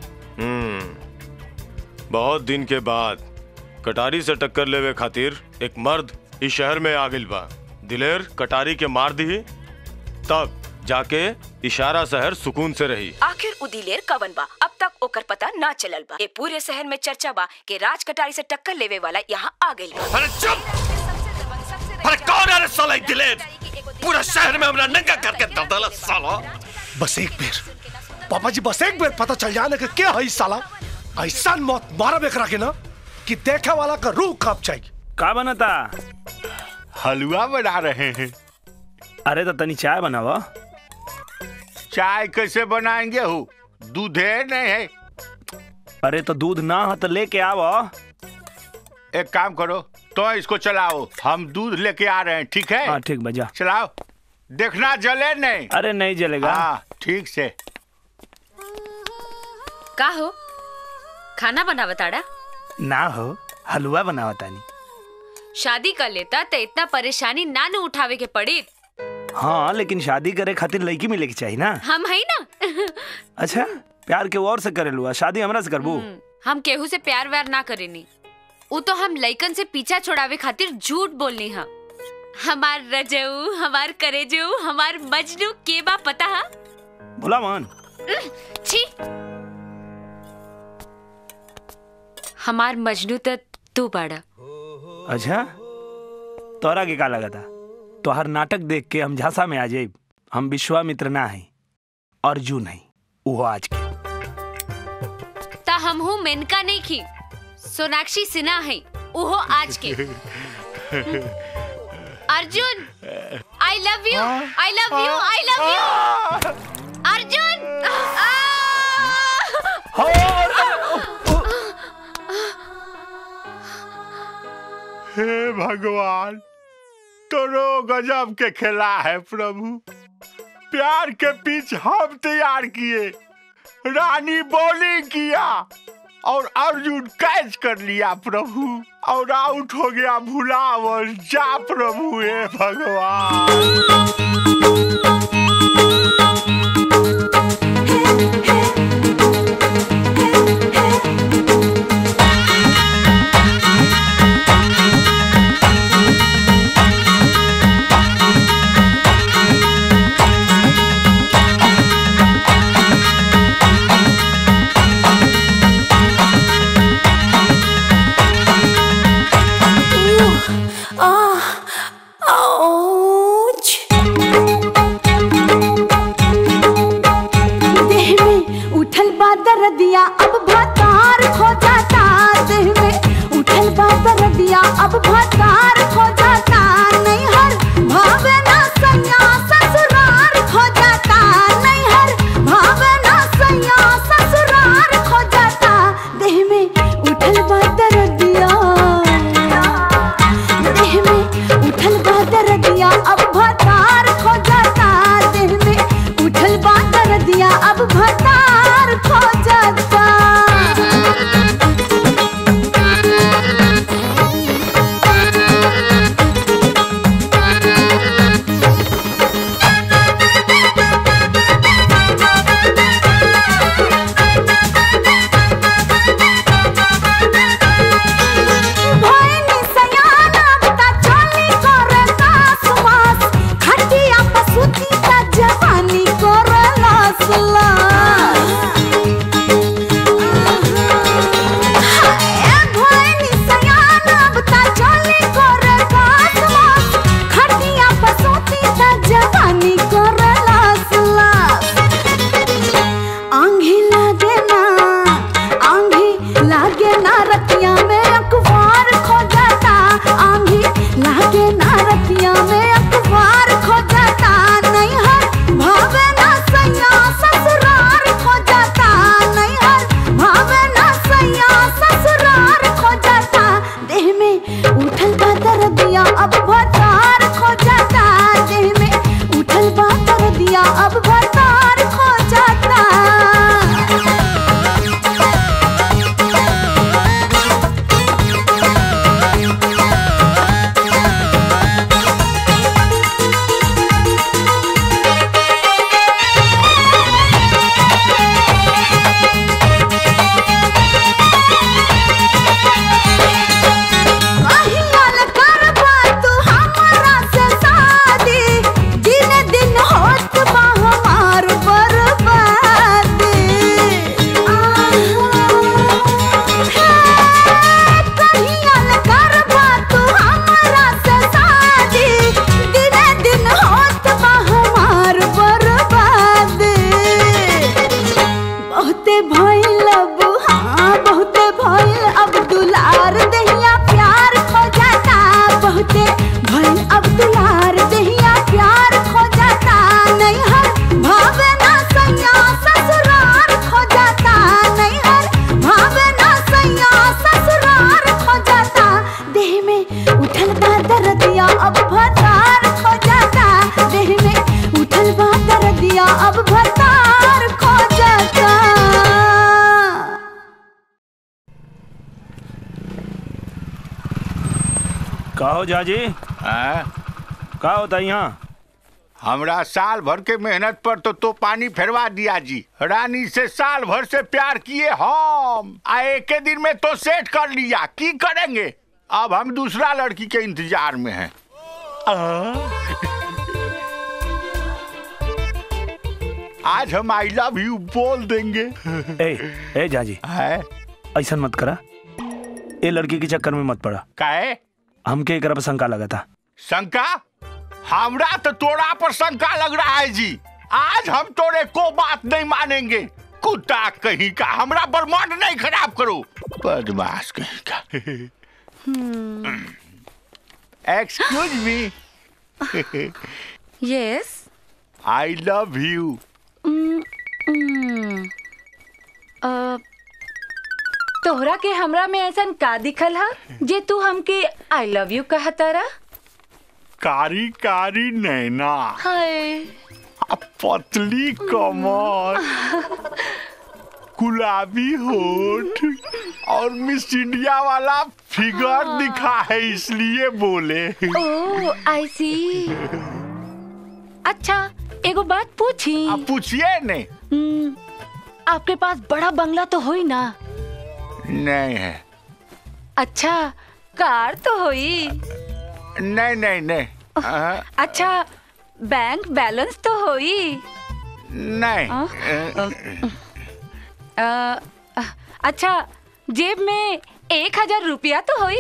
हम्म बहुत दिन के बाद कटारी से टक्कर लेवे खातिर एक मर्द इस शहर में आ गइल बा दिलेर कटारी के मार दी तब जाके इशारा शहर सुकून से रही आखिर उ दिलेर कवन बा अब तक ओकर पता ना चलल बा ए पूरे शहर में चर्चा बा कि राज कटारी से टक्कर लेवे वाला यहाँ आ गइल बा अरे चुप अरे कौन है रे साला ये दिलेर पूरा शहर में हमरा नंगा करके दर डाला साला बस एक बेर पापा जी बस एक बेर पता चल जाए ना कि क्या है इस साला ऐसा मौत मारा बेकरा के ना कि देखे वाला का रूह कांप जाएगी का बनता हलवा बना रहे हैं अरे तो तनी चाय बनावा चाय कैसे बनाएंगे हो दूधे नहीं है अरे तो दूध ना हो तो लेके आओ एक काम करो तो इसको चलाओ हम दूध लेके आ रहे हैं ठीक है हाँ ठीक बजा चलाओ देखना जले नहीं अरे नहीं जलेगा हाँ ठीक से का हो खाना बनावा ताड़ा ना हो हलवा बनावा तानी शादी कर लेता तो इतना परेशानी ना न उठावे के पड़ी हाँ लेकिन शादी करे खातिर लड़की मिले के चाहिए ना हम है ना अच्छा प्यार के और से करे लुआ शादी हमरा से करबू हम केहू से प्यार व्यार ना करेनी वो तो हम लइकन से पीछा छोड़ावे खातिर झूठ बोलनी हा हमार रजऊ हमार करेजऊ हमार मजनू के बा पता हा भोला मान उह, छी हमार मजनू तो तू बाड़ा अच्छा तोरा के का लगा था तोहर नाटक देख के हम झांसा में आ जाइब हम विश्वामित्र ना है अर्जुन है वो आज के ता हम हूँ मेनका नहीं खी सोनाक्षी सिन्हा है उहो आज के Arjun I love you I love you I love you Arjun हे भगवान तोरो गजब के खेला है प्रभु प्यार के पिच हम तैयार किए रानी बॉलिंग किया और अर्जुन कैच कर लिया प्रभु और आउट हो गया भुलावर जा प्रभु हे भगवान Ah, ouch. देह में उठल बा दर्दिया अब भतार खो जाता देह में उठल बा दर्दिया अब भतार खो जाता नहीं हर भावे ना सैया ससुरार खो जाता नहीं हर भावे ना सैया ससुरार खो जाता देह में उठल बा दर्दिया देह में उठल बा दर्दिया अब भतार खो जाता देह में उठल बा दर्दिया अब भतार खो जाता भैनी सयाना बता चली करे कासवास खटिया पसुती का जवानी करे लास लास हाय भैनी सयाना बता चली करे कासवास खटिया पसुती का जवानी करे लास लास आंधी लागे ना आंधी लागे ना रतिया में अखबार खो जाता आंधी लागे ना रतिया में अखबार खो जाता नहीं हर भावे ना सैया ससुरार खो जाता नहीं हर भावे ना सैया ससुरार खो जाता देह में उठल बा दर्दिया अब भतार खो जाता देह में उठल बा दर्दिया अब भतार खो जाता कहियाल करबा तू हमरा से शादी दिन दिन होत बा हमार बर्बादी कहियाल करबा तू हमरा से शादी दिन दिन होत बा हमार बर्बादी बहुते भइल अब हाँ बहुते भइल अब दुलार दहिया प्यार खो जाता बहुते भइल अब दुलार दहिया प्यार खो जाता नहीं हर भावे ना सैया ससुरार खो जाता नहीं हर भावे ना सैया ससुरार खो जाता देह में उठल बा दर्दिया अब भतार खो जाता देह में उठल बा दर्दिया अब भतार खो जाता का हो जाजी का होता यहाँ हमरा साल भर के मेहनत पर तो तो पानी फेरवा दिया जी रानी से साल भर से प्यार किए हम आ एक दिन में तो सेट कर लिया की करेंगे अब हम दूसरा लड़की के इंतजार में हैं आज हम आई लव यू बोल देंगे ए ए जाजी ऐसा मत करा ए लड़की के चक्कर में मत पड़ा काहे हमके एकरा पर शंका लगा था शंका हमरा तो तोरा पर शंका लग रहा है जी आज हम तोरे को बात नहीं मानेंगे कुत्ता कहीं का हमरा बर्माड नहीं खराब करो बदमाश कहीं का excuse me yes I love you तोहरा के हमरा में ऐसन का दिखल हा जे तू हमके आई लव यू कहतारा कारी कारी नैना हाय आ पतली कमर गुलाबी होठ और मिस इंडिया वाला फिगर दिखा है इसलिए बोले ओ आई सी अच्छा एगो बात पूछी आप पूछिए नहीं हम्म, आपके पास बड़ा बंगला तो होई ना नहीं है अच्छा कार तो होई नहीं नहीं नहीं हाँ, अच्छा बैंक बैलेंस तो होई नहीं अ, अच्छा जेब में एक हजार रुपया तो होई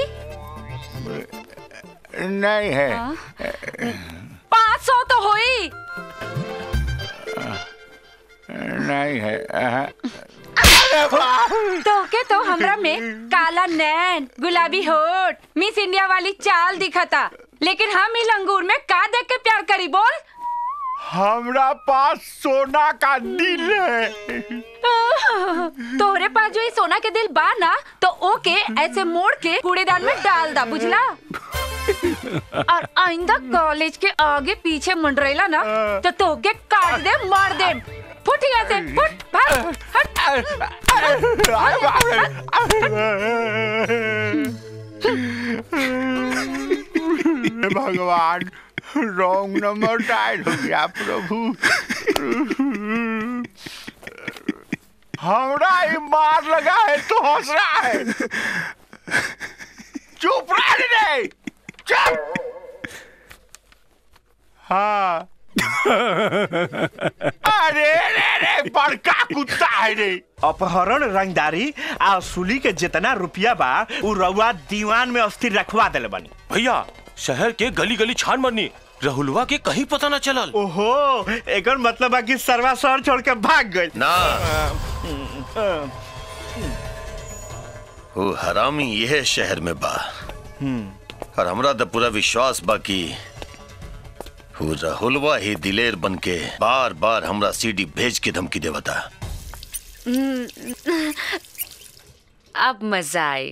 नहीं है पाँच सौ तो होई नहीं है हाँ। तो के तो हमरा में काला नैन गुलाबी होठ मिस इंडिया वाली चाल दिखता लेकिन हम ही लंगूर में का देख के प्यार करी बोल हमरा पास सोना का दिल है तोहरे पास जो ये सोना के दिल बा ना तो ओके ऐसे मोड़ के कूड़ेदान में डाल दा बुझला और आइंदा कॉलेज के आगे पीछे मंडरेला ना तो तोके काट दे मार दे फुट यहाँ से फुट भाग हट हे भगवान रॉन्ग नंबर डायल हो गया प्रभु हमरा ही मार लगा है तो हंस रहा है चुप रह रे चुप हाँ अरे रे रे बड़का कुत्ता है रे अपहरण रंगदारी आ असुली के जितना रुपया बा उ रउआ दीवान में अस्थिर रखवा देले बनी भैया शहर के गली गली छान मरनी राहुलवा के कहीं पता ना चलल ओहो एकर मतलब बा कि सरवा शहर छोड़ के भाग गई ना वो हरामी यह शहर में बा और हमरा तो पूरा विश्वास बा कि वो राहुलवा ही दिलेर बन के बार बार हमरा सीडी भेज के धमकी देवता हम्म, अब मजा आए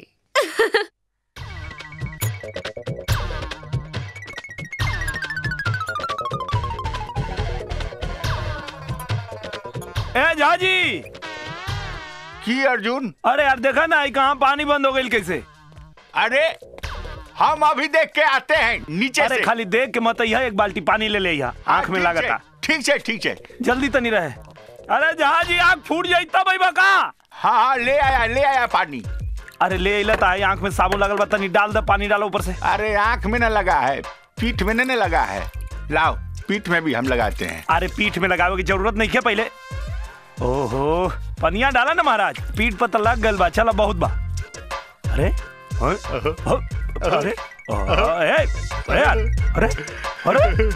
ए झाजी की अर्जुन अरे यार देखा ना कहाँ पानी बंद हो गई कैसे अरे हम अभी देख के आते हैं नीचे अरे से खाली देख के मत यहाँ एक बाल्टी पानी ले ले यहाँ आंख में ठीक लागता है, ठीक है ठीक है जल्दी तो नहीं रहे अरे जहाजी आंख फूट जाई तब भाई बका हाँ हाँ ले आया ले आया पानी अरे ले अइला तो आई आंख में साबुन लगल बा तनी डाल दे पानी डालो ऊपर से अरे आंख में न लगा है पीठ में नहीं लगा है लाओ पीठ में भी हम लगाते हैं अरे पीठ में लगावे की जरूरत नहीं है पहले ओहो पनिया डाला ना महाराज पीठ पर तो लग गल बा चला बहुत बा अरे अरे अरे अरे अरे यार, अरे अरे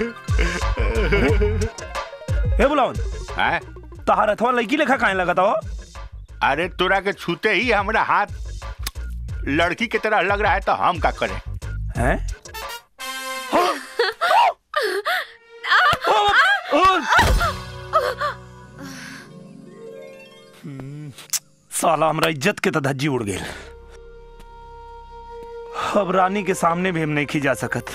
ए बुलावन हैं तहार अथवा लड़की लेखा काहे लगता हो अरे तोरा के छूते ही हमारा हाथ लड़की की तरह लग रहा है तो हम का करें हैं साला हमरा इज्जत के तो धज्जी उड़ गई अब रानी के सामने भी हम नहीं खी जा सकत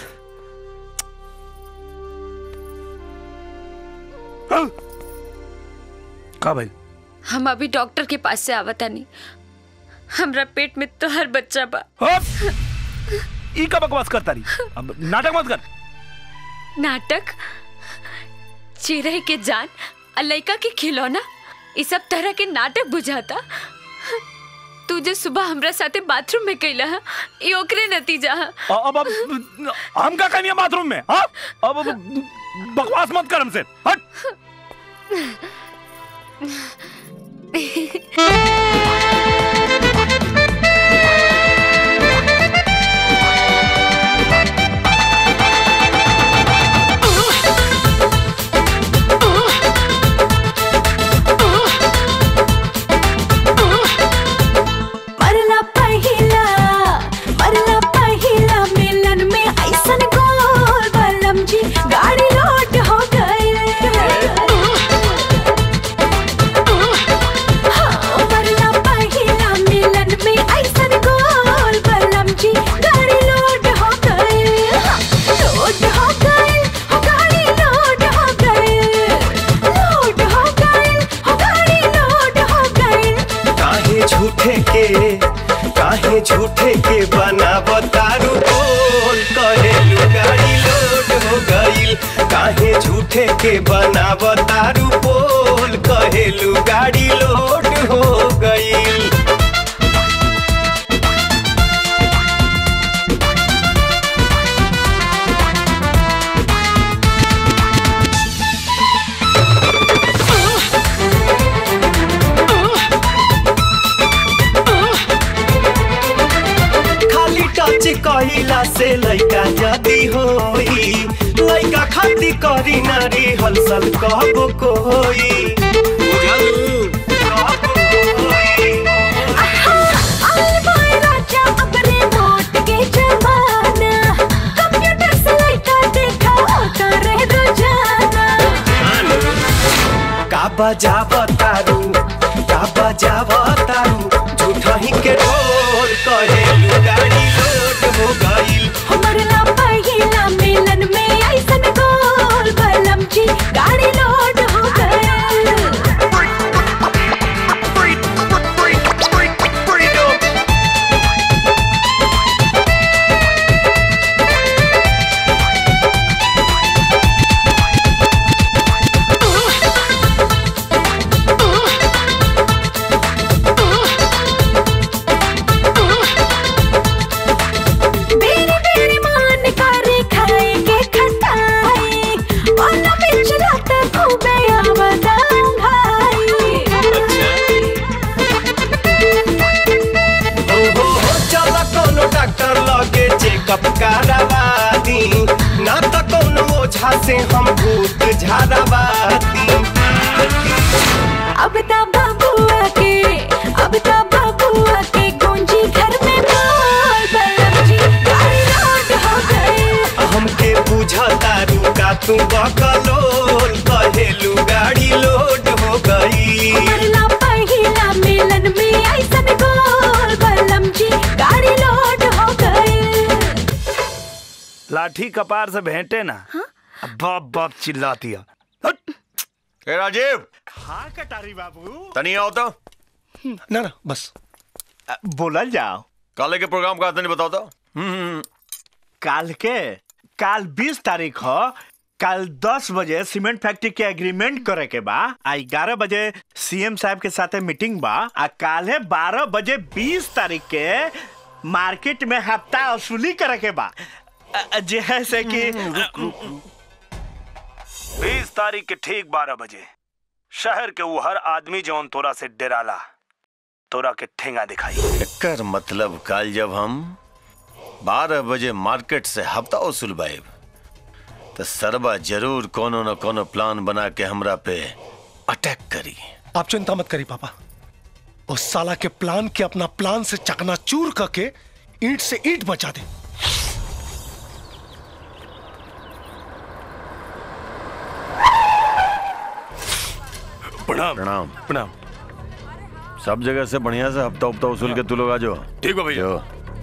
का भाई हम अभी डॉक्टर के पास से आवता नहीं हमरा पेट में तो हर बच्चा बा ई का बकवास करता रही अब नाटक मत कर नाटक चिरई के जान और लड़का के खिलौना इस सब तरह के नाटक बुझाता तू जो सुबह हमरा साथे बाथरूम में कैला हा, ई ओकरे नतीजा हा। अब अब हम का करिए बाथरूम में हाँ अब अब बकवास मत कर हमसे हट के बनाब तारू बोल कहेलू गाड़ी लोड हो गईल काहे झूठे के बनाब तारू बोल कहेलू गाड़ी लोड हो गईल खाली टच कहिला से लइका जदी होई लइका खाती करी नारी हलसल कहबो कोई का बजाव तारू का बजाव तारू झूठा ही के ढोल कहेलू गाड़ी लोड हो गईल गाड़ी लोड हो बेरी बेरी मान करे खाए के खटाई वाला बिच रात खूबे आवदां भाई हो हो हो चल कोनो डॉक्टर लगे चेकअप करावादी ना त कोनो ओझा से हम भूत झाड़ावादी अब ता बबुआ के अब ता बबुआ के गूंजी घर में बोल बलम जी गाड़ी लोड हो गई हमके बुझतारू का तू बकलोल कहेलू गाड़ी लोड हो गई मरला पहिला मिलन में ऐसन गोल बलम जी गाड़ी लोड हो गई लाठी कपार से भेंटे ना बाप बाप चिल्लाती है ए राजीव हाँ कटारी बाबू तनी आओ तो ना ना बस बोलल जाओ काले के प्रोग्राम का तनी बताओ तो काल के काल 20 तारीख हो कल 10 बजे सीमेंट फैक्ट्री के एग्रीमेंट करे के बा आ 11 बजे सीएम साहब के साथे मीटिंग बा आ काले 12 बजे 20 तारीख के मार्केट में हफ्ता वसूली करे के बा अ- अ, जैसे कि बीस तारीख के ठीक बारह बजे शहर के वो हर आदमी जौन तोरा से डराला तोरा के ठेंगा दिखाई एकर मतलब कल जब हम 12 बजे मार्केट से हफ्ता वसूल बाइब तो सरबा जरूर कोनो न कोनो प्लान बना के हमरा पे अटैक करी आप चिंता मत करी पापा उस साला के प्लान के अपना प्लान से चकनाचूर करके ईंट से ईंट बचा दे प्रणाम प्रणाम प्रणाम सब जगह से बढ़िया से हफ्ता हफ्ता वसूल के तू लोग आ जाओ ठीक है भैया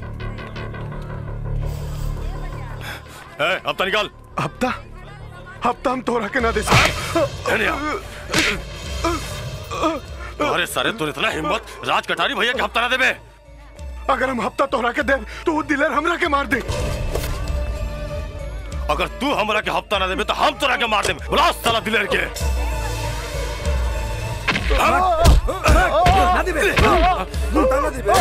ए, हफ्ता निकाल हफ्ता हफ्ता हम तोरा के ना दे अरे सारे तू इतना हिम्मत राज कटारी भैया के हफ्ता ना देबे अगर हम हफ्ता तोरा के दे तो वो दिलेर हमरा के मार दे अगर तू हमरा के हफ्ता ना देबे तो हम तोरा के मार देबे बुला साला दिलेर के ना दिबे ना दिबे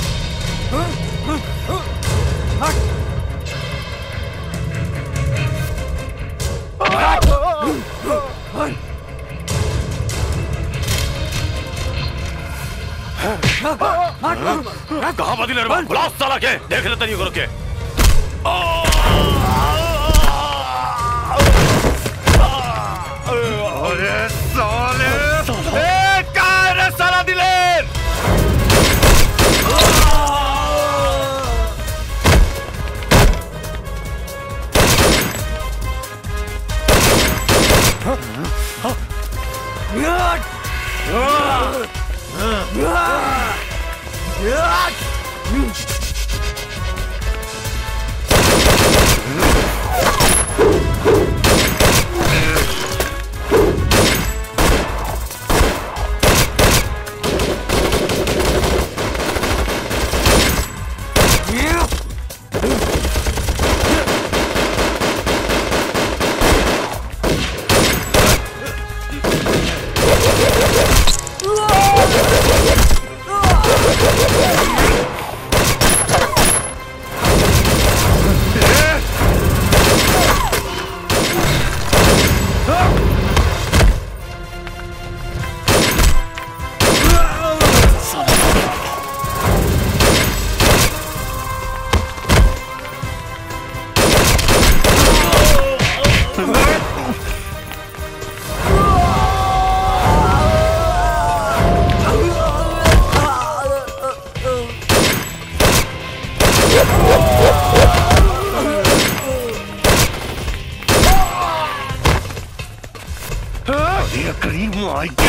कहाँ बा दिलेर बुला साला के देख ले तनी करो के अरे साले ए कहाँ है रे साला दिलेर Yeah! टकरी माई के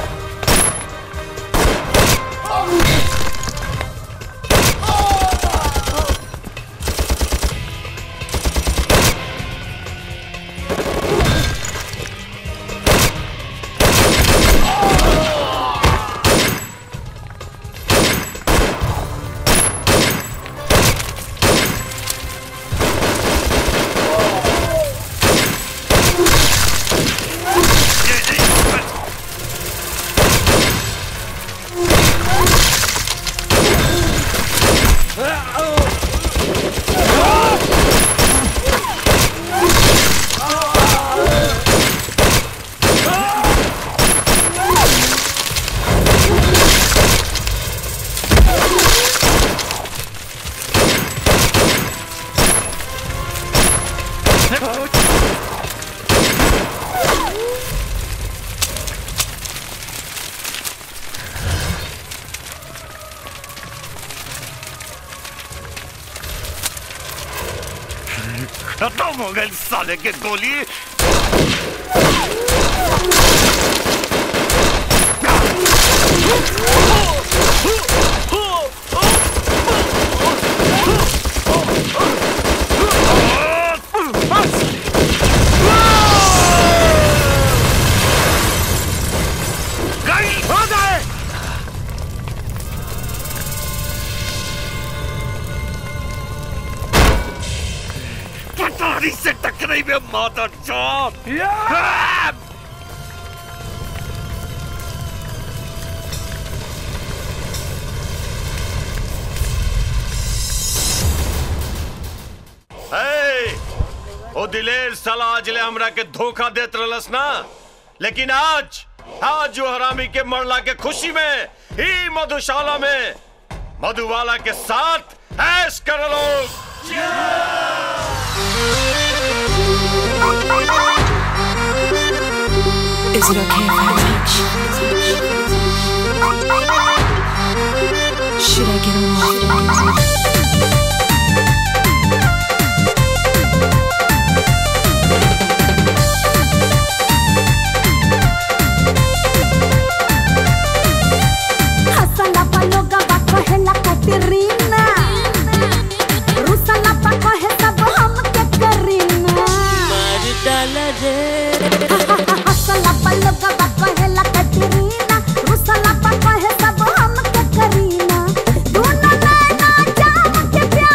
खत्म हो गई साले के गोली गई हो गए पटारी से टकराई में माता चौथ हे, ओ दिलेर साला आज ले हमरा के धोखा देत रहलस ना लेकिन आज आज जो हरामी के मरला के खुशी में ही मधुशाला में मधुबाला के साथ ऐश कर लोग Is it okay if I touch? Should I get along? हसला पलोगा बा कहेला कैटरीना रुसला पा कहे सब हम के करीना मार डाला रे हसला पलोगा बा कहेला कैटरीना रुसला पा कहे सब हम के करीना दोनों नैना जाम के प्यार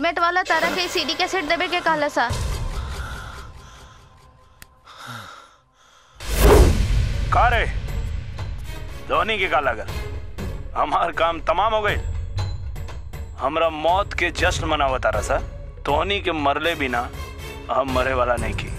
हेलमेट वाला तारा के सीडी के सेट देवे के कहला सा का रे धोनी के का लगल हमार काम तमाम हो गए हमरा मौत के जश्न मनावता रहा सा धोनी के मरले बिना हम मरे वाला नहीं की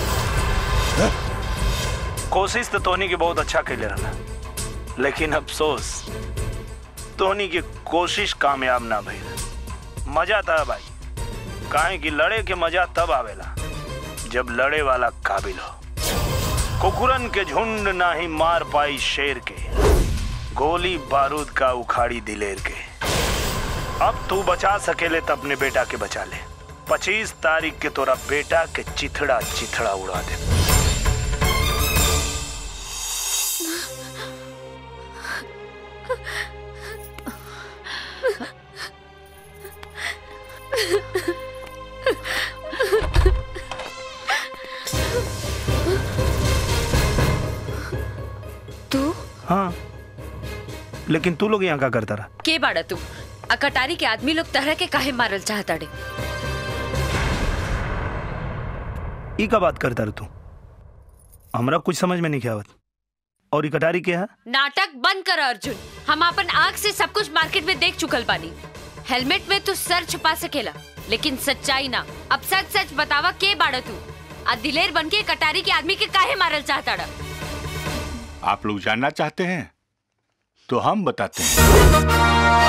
कोशिश तो धोनी के बहुत अच्छा कैले रहा लेकिन अफसोस धोनी की कोशिश कामयाब ना भइल मजा था भाई काहे कि लड़े के मजा तब आवेला जब लड़े वाला काबिल हो कुकुरन के झुंड ना ही मार पाई शेर के गोली बारूद का उखाड़ी दिलेर के अब तू बचा सकेले तो अपने बेटा के बचा ले पच्चीस तारीख के तोरा बेटा के चिथड़ा चिथड़ा उड़ा दे तू हाँ लेकिन तू लोग यहाँ का करता रहा के बाड़ा तू आ कटारी के आदमी लोग तरह के काहे मारल चाहता रे ई का बात करता रहा तू हमरा कुछ समझ में नहीं आवत और ई कटारी के है नाटक बंद कर अर्जुन हम अपन आँख से सब कुछ मार्केट में देख चुकल बानी हेलमेट में तू सर छुपा सकेला लेकिन सच्चाई ना अब सच सच बतावा के बाड़ा तू आ दिलेर बन के कटारी के आदमी के काहे मारल चाहता रहा आप लोग जानना चाहते हैं तो हम बताते हैं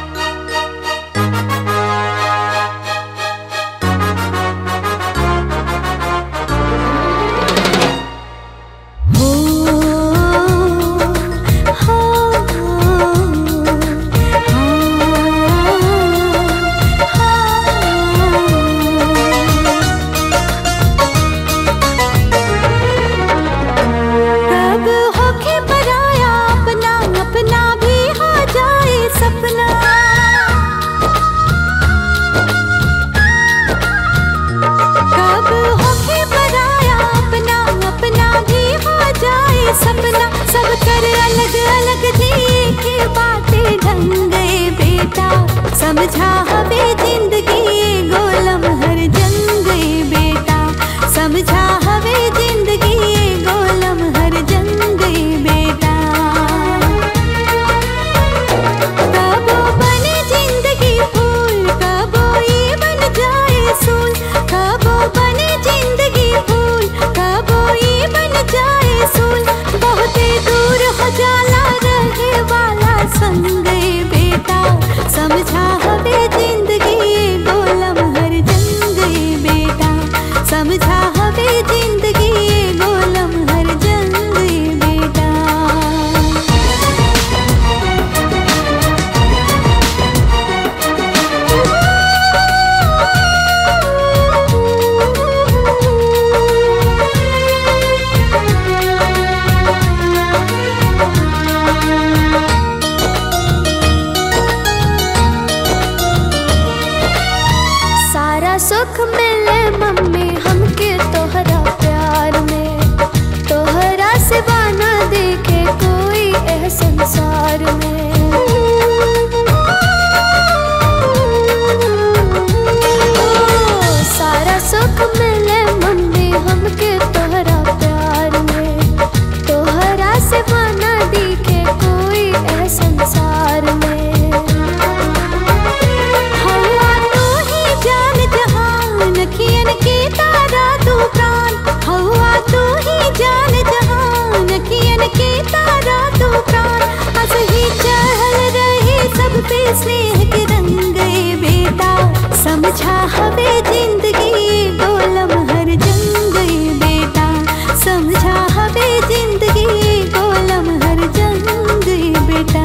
कब होके पराया अपना अपना भी हो जाए सपना कब होके पराया अपना अपना भी हो जाए सपना सब कर अलग अलग जी के बातें ढंग गए बेटा समझा हवे जिंदगी गोलम हर जंग गए बेटा समझा हवे जिंदगी गोलम हर जंग गए बेटा कबो बने जिंदगी फूल कबो ये बन जाए सूल कबो बने जिंदगी फूल कबो ये बन जाए सूल बहुते दूर हो जाला रहे वाला संग गए बेटा समझा हवे जिंदगी गोलम हर जंग गए बेटा समझा हवे जिंदगी गोलम हर जंग गए बेटा सारा सुख मिले मम्मी हमके तोहरा प्यार में तोहरा से बाना देखे कोई एह संसार में ओ, सारा सुख मिले मम्मी हमके तोहरा प्यार में तोहरा से बाना देखे कोई एह संसार में हवा तू ही जान जहान कियन के तारा तू प्राण हवा तू ही जान जहान कियन के तारा तू प्राण हंस ही चढ़ल रहे सब पे स्नेह के रंग गए बेटा समझा हवे जिंदगी गोलम हर जंग गए बेटा समझा हवे जिंदगी गोलम हर जंग गए बेटा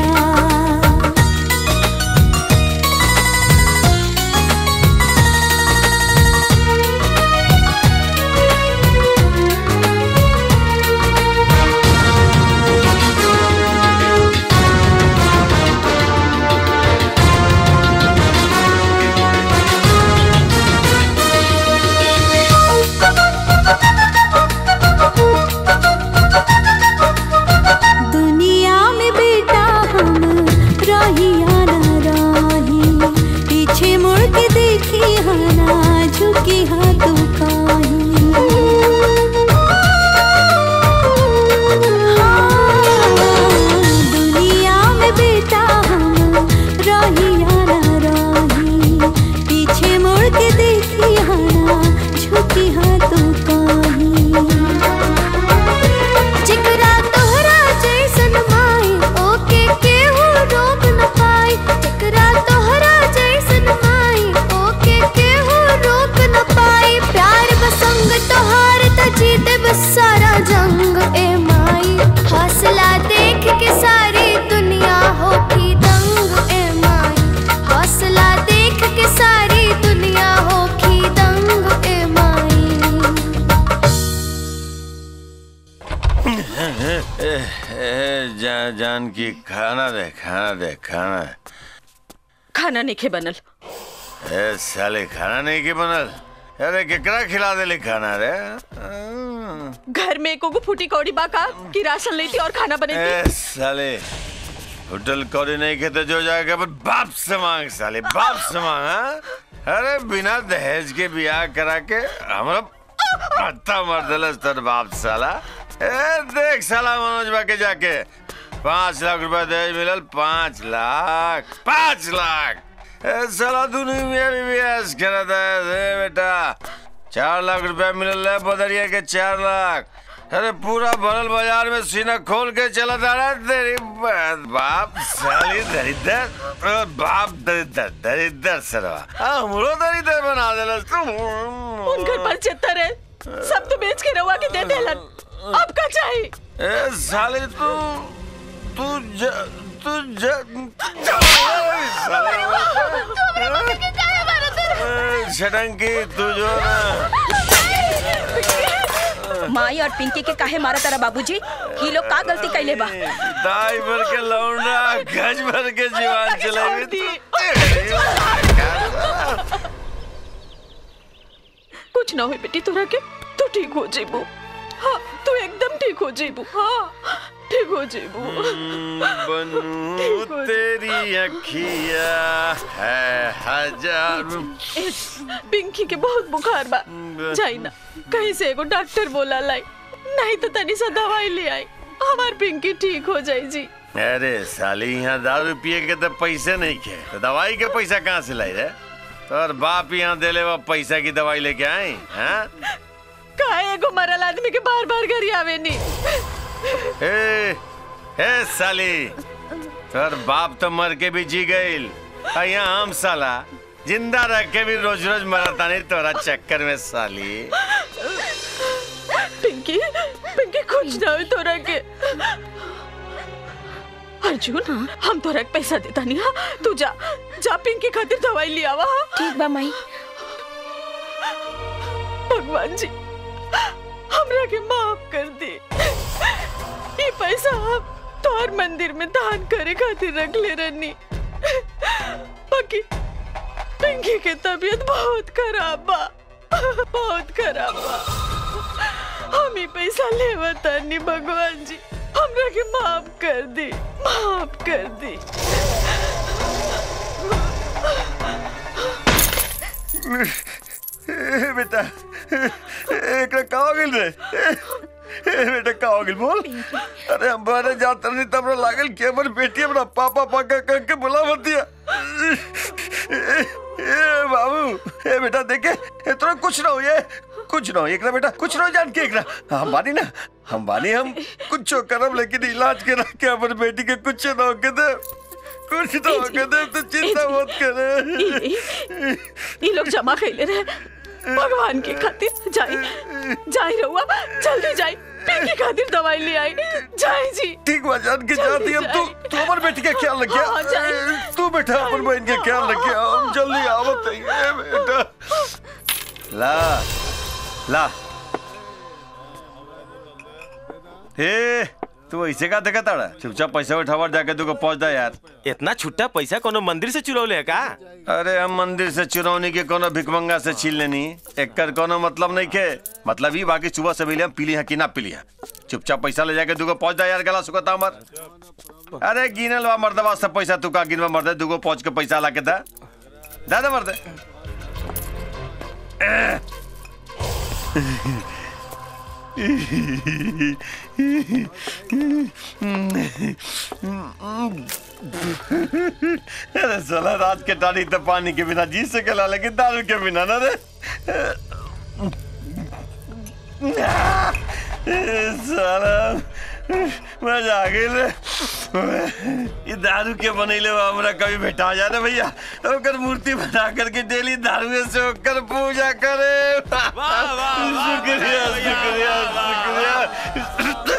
देखी हाना झुकी हाँ तू दुनिया में बेटा हम रही या ना रही पीछे मुड़ के देखी हाना झुकी हाँ तू कहीं जिकरा तोहरा जैसन माई ओके केहू रोक न पाई जिकरा तोहरा जैसन माई ओके केहू रोक न पाई प्यार बसंग तोहार त जीते बस सारा जंग ए माई हौसला देख के सारी दुनिया होगी दंग ए माई हौसला देख के सारी दुनिया होगी दंग ए माई ए, ए, जा, जान की खाना दे खाना दे खाना खाना नहीं खे बनल ए साले खाना नहीं के बनल अरे केकरा खिला देले खाना रे घर में एको गो फूटी कौड़ी बाका कि राशन लेती और खाना ए बनेती साले होटल कौड़ी नहीं खेते जो जाएगा पर बाप से मांग साले बाप से मांग हाँ? अरे बिना दहेज के ब्याह करा के हमरा पत्ता मार दिलस तर बाप साला ए देख साला मनोज बा के जाके पाँच लाख रुपया दहेज मिलल पाँच लाख पाँच लाख ए साला दुनिया में भी ब्याह करा था ए बेटा चार लाख रुपया मिलल है बदरिया के चार लाख अरे पूरा भरल बाजार में सीना खोल के चला जा रहा है तेरी बात बाप साली दरिद्र अ, बाप दरिद्र दरिद्र सरवा हमरो दरिद्र बना देला तू उन घर पर चित्तर है सब तो बेच के रवा के दे देलन अब का चाहिए ए साली तू तू ज तू ज ए, छटंकी तू जो ना माई और पिंकी के काहे मारा तारा बाबूजी ही लोग का गलती कैले बा दाई भर के लौंडा गज भर के जीवन चलेगी कुछ ना हुई बेटी तोरा के तू ठीक हो जेबू हाँ तू एकदम ठीक हो जेबू हाँ ठीक हो जेबू बनू तेरी अखिया है हजार ए, पिंकी के बहुत बुखार बा जाई ना कहीं से एगो डॉक्टर बोला लाई नहीं तो तनी सा दवाई ले आई हमार पिंकी ठीक हो जाई जी अरे साली यहाँ दारू पिए के तो पैसे नहीं खे तो दवाई के पैसा कहाँ से लाई रे तोर बाप यहाँ देले वो पैसा की दवाई लेके आई हैं काहे एगो मरल आदमी के बार बार घर आवे नी ए ए साली तोर बाप तो मर के भी जी गईल आ यहाँ हम साला जिंदा रह के भी रोज रोज मरता नहीं तोरा चक्कर में साली पिंकी पिंकी कुछ ना हो तोरा के अर्जुन हम तोरा के पैसा देता नहीं हाँ तू जा जा पिंकी खातिर दवाई ले आवा ठीक बा माई भगवान जी हमरा के माफ कर दे ये पैसा हम तोहर मंदिर में दान करे खातिर रख ले रहनी बाकी पिंकी के तबीयत बहुत खराब बा बहुत खराब बा हम ही पैसा लेवता नहीं भगवान जी हमरा के माफ कर दे माफ कर दे ए, बेटा एकरा का हो गेल रे ए, ए, बेटा का हो गेल बोल अरे हम बारे जात नहीं तब हमरा लागल कि हमर बेटी हमरा पापा पाका कह के बुला मत दिया ए, ए बाबू ए बेटा देखे ए तोरा कुछ ना हो ये कुछ ना हो एकरा बेटा कुछ ना हो जान के एकरा हम बानी ना हम बानी हम कुछ करब लेकिन इलाज के रख के हमर बेटी के कुछ ना हो के दे कुछ ना हो के दे तो चिंता मत करे ये लोग जमा कैले रहे भगवान के खातिर जाई जाई रहुआ जल्दी जाई पिंकी खातिर दवाई ले आई जाई जी ठीक बा जान के जाती हम तू तू हमर बेटी का ख्याल रखिया हाँ, जाए। ए, तू बेटा अपन बहन के ख्याल रखिया हम जल्दी आवत है बेटा ला ला हे तू ऐसे का देखा ताड़ा चुपचाप पैसा उठावर जाके तू को पहुंच दा यार इतना छुट्टा पैसा कोनो मंदिर से चुरौले है का अरे हम मंदिर से चुरौनी के कोनो भिकमंगा से छीन लेनी एकर कोनो मतलब नहीं के मतलब ही बाकी सुबह से मिले हम पीली है कि ना पीली है चुपचाप पैसा ले जाके दूगो पहुंच जा यार गला सुखता हमर अरे गिनल बा मर्दबा सब पैसा तू का गिनवा मर्दे दूगो पहुंच के पैसा ला के दा दा दे मर्दे अरे साला रात के टाड़ी तो पानी के बिना जी सकेला लेकिन दारू के बिना ना रे साला मजा आ गई रे ये दारू के बनैले बा हमरा कभी भेटा जा रे भैया ओकर मूर्ति बना करके डेली दारू से ओकर पूजा करे शुक्रिया शुक्रिया शुक्रिया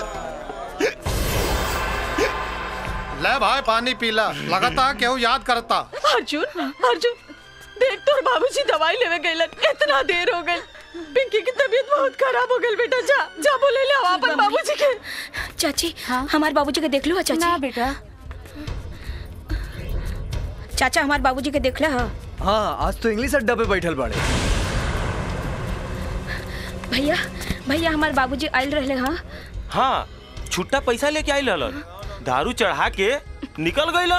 ले भाई पानी पीला लगातार केहू याद करता अर्जुन अर्जुन देख तोर बाबूजी दवाई लेवे गइलन इतना देर हो गई पिंकी की तबीयत बहुत खराब हो गई बेटा जा जा बोले ले आओ अपन बाबूजी के चाची हमारे बाबूजी के देख लो चाची ना बेटा चाचा हमारे बाबूजी के देख ला हाँ आज तो इंग्लिश अड्डा पे बैठल बाड़े भैया भैया हमारे बाबूजी आयल रहले हाँ हाँ छुट्टा पैसा लेके आई ललन दारू चढ़ा के निकल गई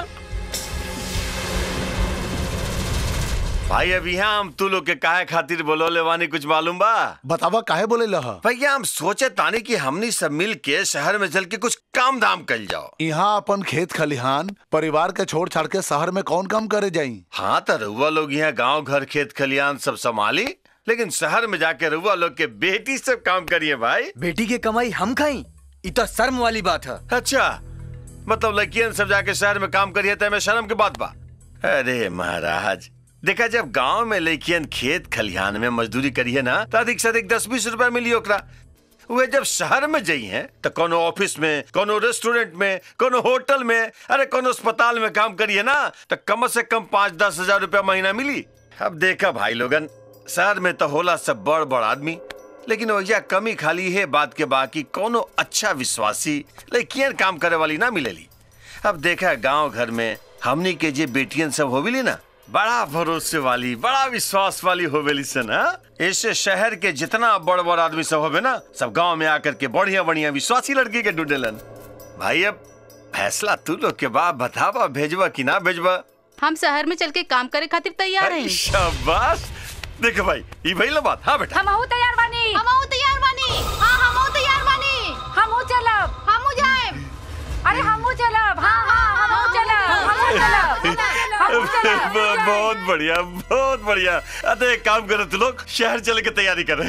भाई अभी यहाँ हम तू लोग के काहे खातिर बोलो ले वानी कुछ मालूम बा बतावा काहे बोले लह भैया हम सोचे तानी कि हमनी सब मिल के शहर में चल के कुछ काम धाम कर जाओ यहाँ अपन खेत खलिहान परिवार के छोड़ छाड़ के शहर में कौन काम करे जाई हाँ तो रउआ लोग यहाँ गांव घर खेत खलियान सब संभाली लेकिन शहर में जाके रउआ लोग के बेटी सब काम करिए भाई बेटी की कमाई हम खाई ये तो शर्म वाली बात है अच्छा मतलब लड़कियन सब जाके शहर में काम करिए तो शर्म की बात बा अरे महाराज देखा जब गांव में लड़कियन खेत खलिहान में मजदूरी करिए ना तो अधिक से अधिक दस बीस रुपया मिली ओकरा वे जब शहर में जाई हैं तो कोनो ऑफिस में कोनो रेस्टोरेंट में कोनो होटल में अरे कोनो अस्पताल में काम करिए ना तो कम से कम पाँच दस हजार रुपया महीना मिली अब देखा भाई लोगन शहर में तो होला सब बड़ बड़ आदमी लेकिन वजह कमी खाली है बात के बाकी कोनो अच्छा विश्वासी लड़कियन काम करे वाली ना मिलेली अब देखा गांव घर में हमनी के जे बेटियन सब होविली ना बड़ा भरोसे वाली बड़ा विश्वास वाली होवेली सन ऐसे शहर के जितना बड़ बड़ आदमी सब होवे ना सब गांव में आकर के बढ़िया बढ़िया विश्वासी लड़की के ढूंढेलन भाई अब फैसला तू लोग के बाप बतावा भेजवा कि ना भेजवा हम शहर में चल के काम करे खातिर तैयार हैं शाबाश देखो भाई ये भइल बात हाँ बेटा हम तैयार बानी हम तैयार बानी हाँ हम तैयार बानी हम चलब हम जाएब अरे हम चलब हाँ हाँ हम चलब हम चलब बहुत बहुत बढ़िया बहुत बढ़िया अरे एक काम करो तू लोग शहर चले के तैयारी कर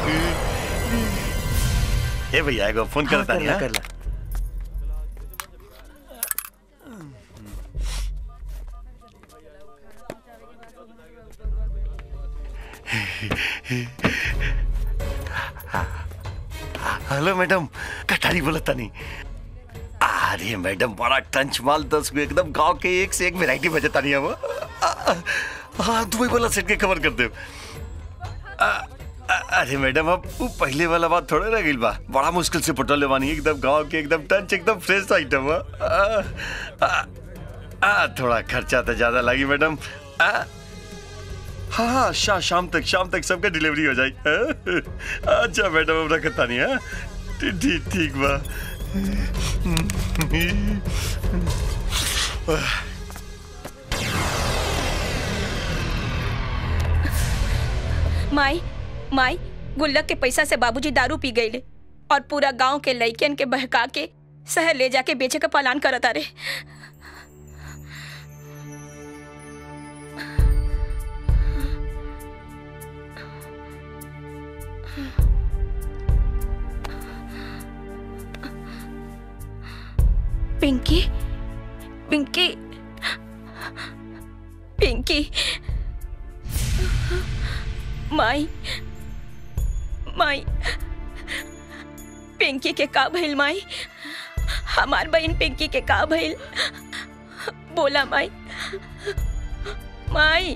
ए भैया एगो फोन हाँ, करता कर ला, कर ला हेलो मैडम कटारी बोला तनी अरे मैडम बड़ा टंच माल दस गो एकदम गांव के एक से एक वैरायटी बजता नहीं हम हाँ दुबई वाला सेट के कवर कर दे अरे मैडम अब वो पहले वाला बात थोड़ा रह गई बा बड़ा मुश्किल से पटोले बानी एकदम गांव के एकदम टंच एकदम फ्रेश आइटम है आ, आ, आ, थोड़ा खर्चा तो ज्यादा लगी मैडम आ, हाँ हाँ शा, शाम तक शाम तक सबका डिलीवरी हो जाएगी अच्छा मैडम अब रखता नहीं है ठीक ठीक बा माई माई गुल्लक के पैसा से बाबूजी दारू पी गईले और पूरा गांव के लइकन के बहका के शहर ले जाके बेचे का पलान करता रे पिंकी पिंकी पिंकी माई माई पिंकी के का भइल माई हमार बहन पिंकी के का भइल बोला माई माई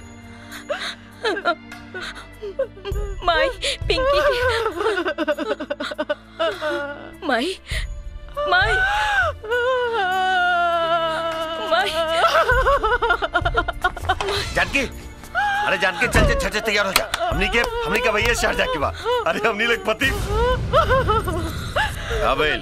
माई पिंकी के माई माई माई जानकी अरे जानकी चल चल चल तैयार हो जा हमनी के हमनी के भैया शहर जाके बा अरे हमनी लोग पति अबेल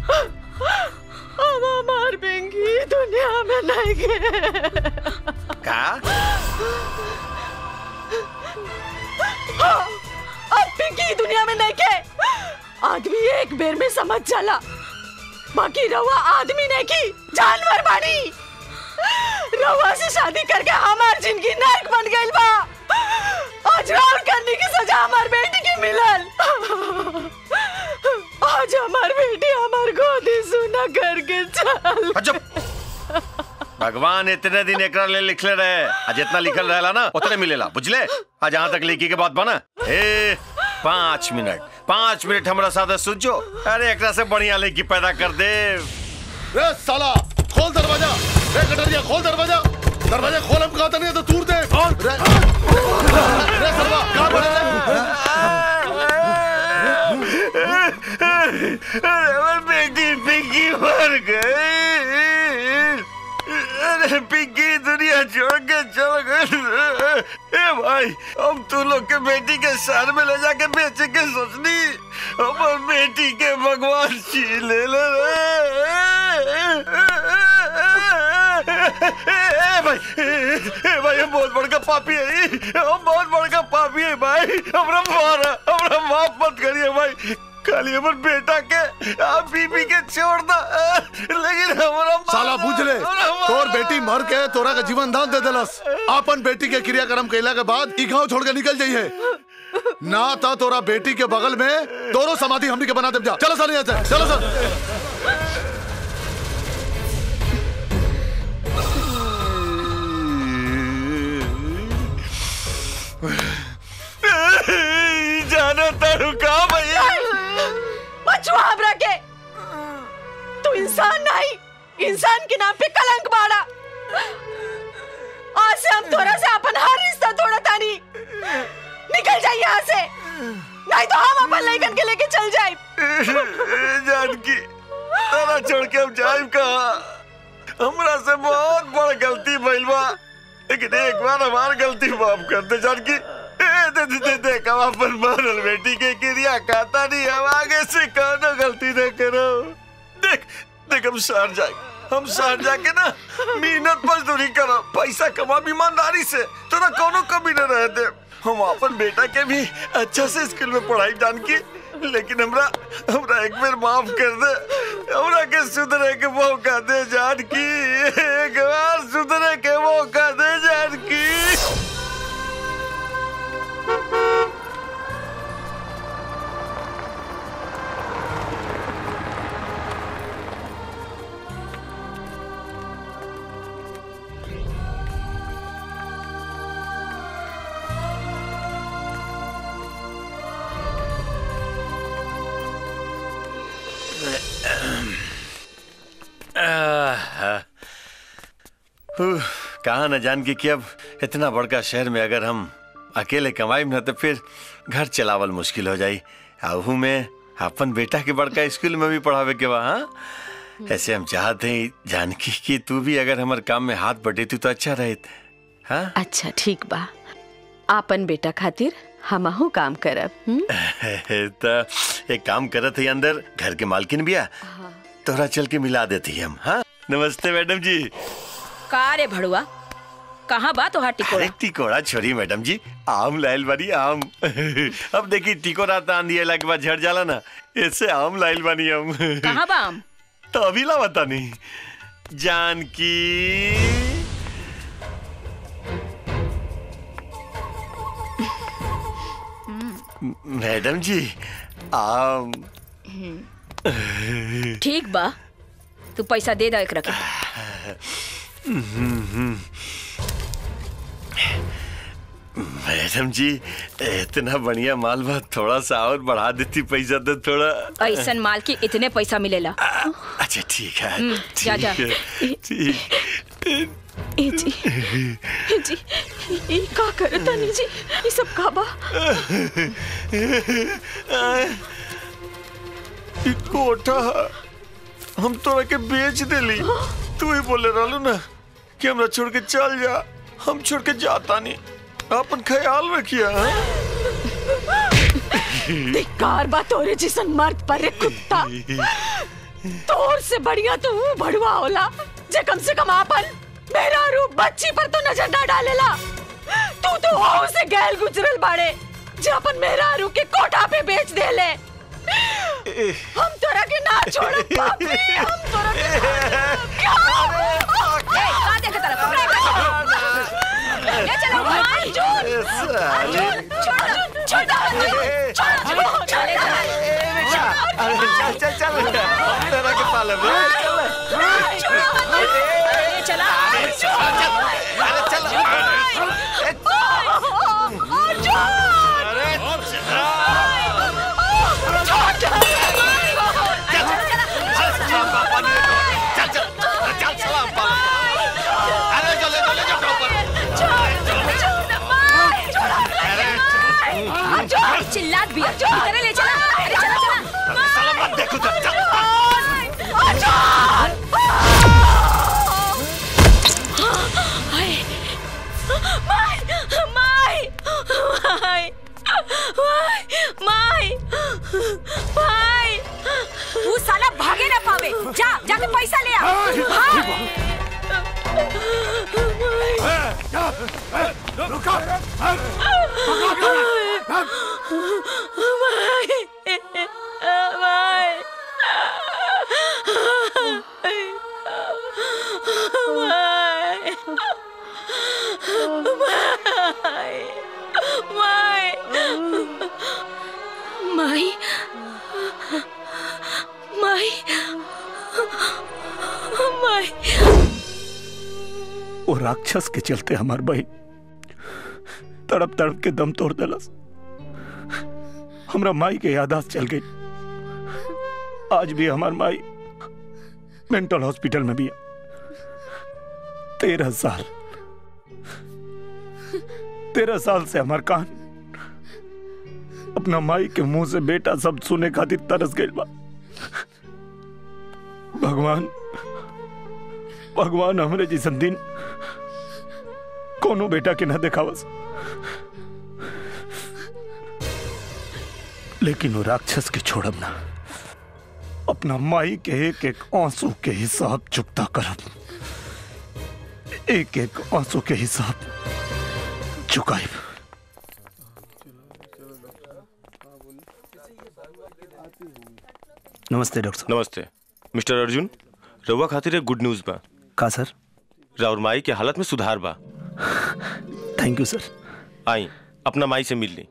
अब हमार पिंकी दुनिया में नहीं गए का हाँ, अब पिंकी दुनिया में नहीं के आदमी एक बेर में समझ जाला बाकी रवा आदमी नहीं की जानवर बानी रवा से शादी करके हमार जिंदगी नरक बन गइल बा आज राउर करने की सजा हमार बेटी की मिलल आज हमार बेटी हमार गोदी सुना करके चल भगवान इतने दिन एकरा ले लिखले रहे आ जितना लिखल रहेला ना उतने मिलेला बुझले आ जहाँ तक लिखी के बात बना ए पाँच मिनट पाँच मिनट हमरा साथ सुझो अरे एकरा से बढ़िया लड़की पैदा कर दे रे साला खोल दरवाजा रे कटरिया खोल दरवाजा दरवाजा खोल हम कहते नहीं तो तूर दे रे रे सरवा कहाँ पड़े अरे हमारी बेटी पिंकी मर गई अरे पिंकी दुनिया छोड़ के चल गई ए भाई हम तू लोग के बेटी के शहर में ले जाके बेचे के सोचनी हमार बेटी के भगवान छीन ले ले ए भाई ए भाई हम बहुत बड़का पापी है हम बहुत बड़का पापी है भाई हमरा मारा हमरा माफ मत करिए भाई खाली हमर बेटा के आप बीबी के छोड़ दा लेकिन हमरा साला बुझ ले तोर बेटी मर के तोरा का जीवन दान दे देलस अपन बेटी के क्रियाक्रम कैला के बाद ई गांव छोड़ के निकल जाइए ना था तोरा बेटी के बगल में तोरो समाधि हमनी के बना दे जा चलो सर यहाँ से चलो सर जाना तारू का भैया बचवा हमरा के तू इंसान नहीं इंसान के नाम पे कलंक बाड़ा आज से हम तोरा से अपन हर रिश्ता तोड़ा तानी निकल जाइए यहाँ से नहीं तो हम अपन लड़कन के लेके चल जाए जानकी तारा छोड़ के हम जाइब कहा हमरा से बहुत बड़ गलती भइल बा लेकिन एक बार हमार गलती माफ कर दे जानकी ए, दे दे दे देख हम अपन मरल बेटी के क्रिया खाता नहीं हम आगे से कोनो गलती न करो देख देख हम शहर जाए हम शहर जाके ना मेहनत मजदूरी करो पैसा कमा ईमानदारी से तोरा कोनो कमी न रह दे हम अपन बेटा के भी अच्छा से स्कूल में पढ़ाई जानकी लेकिन हमरा हमरा एक बार माफ कर दे हमरा के सुधरे के मौका दे जानकी एक बार सुधरे के मौका दे जानकी उह, कहा न जान के कि अब इतना बड़का शहर में अगर हम अकेले कमाई न तो फिर घर चलावल मुश्किल हो जाई आहू में अपन बेटा के बड़का स्कूल में भी पढ़ावे के बा हाँ ऐसे हम चाहते हैं जानकी कि तू भी अगर हमारे काम में हाथ बटेती तो अच्छा रहत हाँ अच्छा ठीक बा आपन बेटा खातिर हमहू काम करब हुँ? तो एक काम करत है अंदर घर के मालकिन बिया तोरा चल के मिला देती हम हाँ नमस्ते मैडम जी का रे भड़ुआ कहाँ बा तोहार टिकोड़ा अरे टिकोड़ा छोड़ी मैडम जी आम लाइल बानी आम अब देखी टिकोड़ा तान दिए के बाद झड़ जाला ना ऐसे आम लाइल बानी हम कहाँ बा आम तो अभी ला बता नहीं जानकी मैडम जी आम ठीक बा तू पैसा दे दा एक रखे मैडम जी इतना बढ़िया माल बा थोड़ा सा और बढ़ा देती पैसा तो थोड़ा ऐसन माल की इतने पैसा मिलेला अच्छा ठीक है हम्म, जा, जा। ठीक है, ठीक ए जी ए जी ई का करत तनी जी ई सब का बा ई कोठा हम तोरा के बेच देली तू ही बोले रहलू ना कि हमरा छोड़ के चल जा हम छोड़ के जाता नहीं अपन ख्याल रखिया धिक्कार बा तोरे जिसन मर्द पर रे कुत्ता तोर से बढ़िया तो वो भड़ुआ होला जे कम से कम आपन मेरा रूप बच्ची पर तो नजर ना डालेला तू तो हो से गैल गुजरल बाड़े जो अपन मेहरारू के कोठा पे बेच दे ले हम तोरा के ना छोड़ब पापी हम तोरा के ना क्या ए, कहाँ देखे तरफ? पकड़े, पकड़े। ले चलो अर्जुन अर्जुन छोड़ दो, छोड़ दो, अर्जुन, छोड़ दो, छोड़ दो। अरे चल चल चल तेरा के पाले में चल ले चला अरे चल अरे चिल्लात भी अर्जुन इधर ले चला अरे चला चला साला मत देखो तो चल माय माय माय माय माय तू साला भागे ना पावे जा जाके पैसा ले आ रुको माई माई माई वो राक्षस के चलते हमार बहन तड़प तड़प के दम तोड़ दलस हमरा माई के यादाश्त चल गई आज भी हमार माई मेंटल हॉस्पिटल में भी है तेरह साल तेरह साल से हमार कान अपना माई के मुंह से बेटा सब सुने खातिर तरस गई बा भगवान भगवान हमरे जैसन दिन कोनो बेटा के न देखावस लेकिन वो राक्षस के छोड़ब ना अपना माई के एक एक आंसू के हिसाब चुकता करब एक एक आंसू के हिसाब चुकाइब नमस्ते डॉक्टर साहब नमस्ते मिस्टर अर्जुन रउआ खातिर एक गुड न्यूज बा का सर राउर माई के हालत में सुधार बा थैंक यू सर आई अपना माई से मिल ली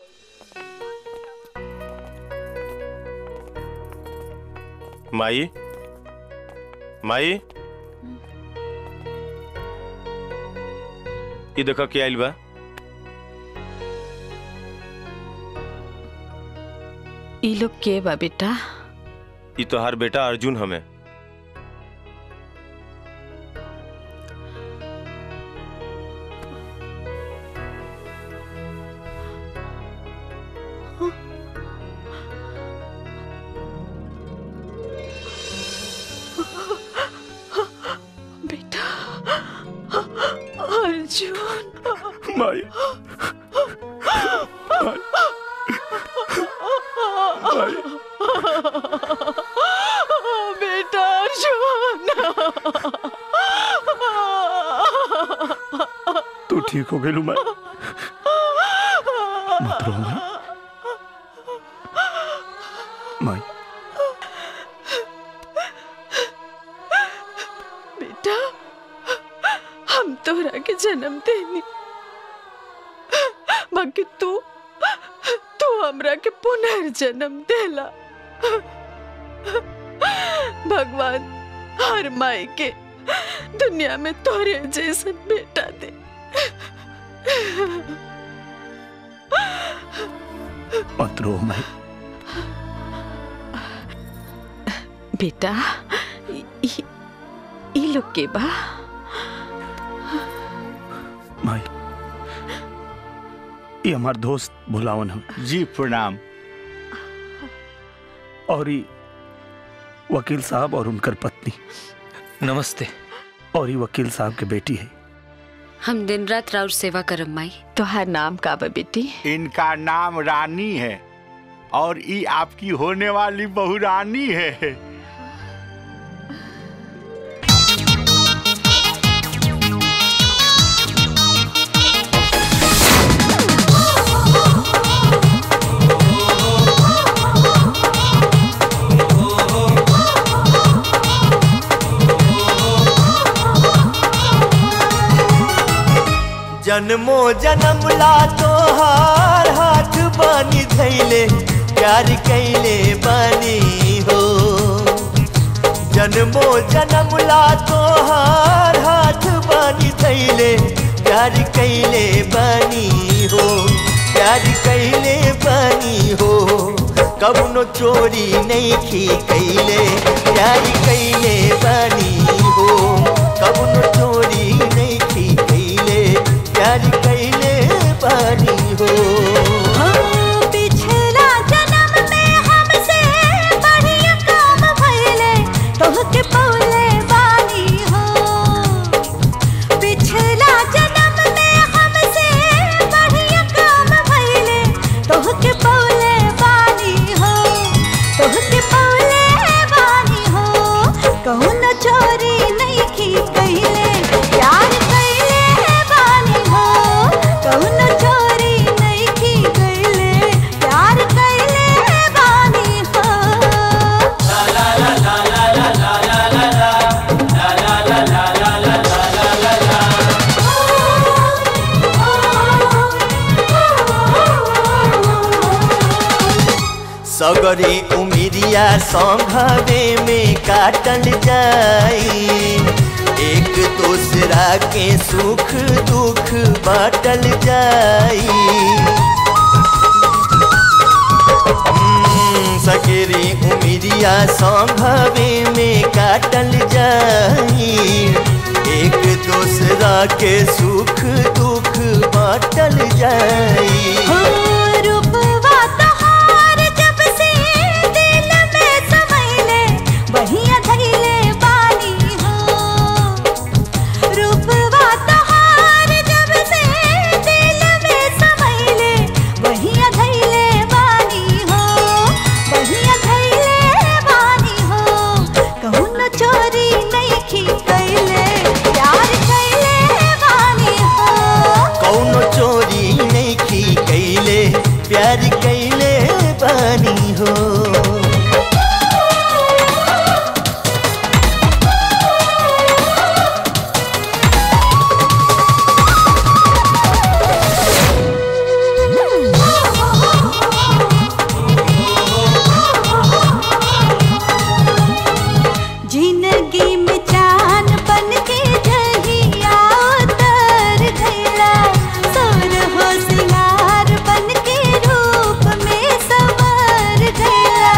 माई माई ये देखो क्या आइल बा ई लोग के बा बेटा ये तो हर बेटा अर्जुन हमें बेटा अर्जुन माई बेटा अर्जुन तू ठीक हो गई मैं मत रो मैं माई बेटा हम तोरा के जन्म देनी बाकी तू तू हमरा के पुनर्जन्म देला भगवान हर माई के दुनिया में तोरे जैसन बेटा दे मत रो मैं बेटा ई- ई- ई लोग के बा माई ये हमार दोस्त भुलावन हम जी प्रणाम और ये वकील साहब और उनकर पत्नी नमस्ते और ये वकील साहब के बेटी है हम दिन रात राउर सेवा करब माई तोहार नाम का बा बेटी इनका नाम रानी है और ये आपकी होने वाली बहू रानी है जन्मो जन्म ला तोहार हाथ बानी धैले प्यार कैले बानी हो जन्मो जन्म ला तोहार हाथ बानी धैले प्यार कैले बानी हो प्यार कैले बानी हो कबनो चोरी नहीं की कैले प्यार कैले बानी हो कबनो चोरी नहीं की कैले प्यार कैले बानी हो पिछला जन्म में हमसे बढ़िया काम भइले तोहके पौले बानी हो पिछला जन्म में हमसे बढ़िया काम भइले तोहके पौले बानी हो तोहके पौले बानी हो कौन चोरी नहीं की कइले प्यार कइले बानी हो कौन चोरी नहीं की कइले प्यार कइले बानी हो सगरे उमिरिया संघवे में काटल जाई एक दूसरा के सुख दुख बाटल जाई हम्म, सगरे उमिरिया संघवे में काटल जाई एक दूसरा के सुख दुख बाटल जाई हो रूपवा तोहार जब से दिल में समैले बढ़िया धैले बानी हो रूपवा तोहार जब से दिल में समैले बढ़िया धैले बानी हो बढ़िया धैले बानी हो कौन चोरी नहीं की कैले प्यार कैले बानी हो कौनो चोरी नहीं की कैले प्यार कैले बानी हो जिंदगी में चांद बन के जहिया उतर गईला सोर हो सिंगार बन के रूप में संवर गईला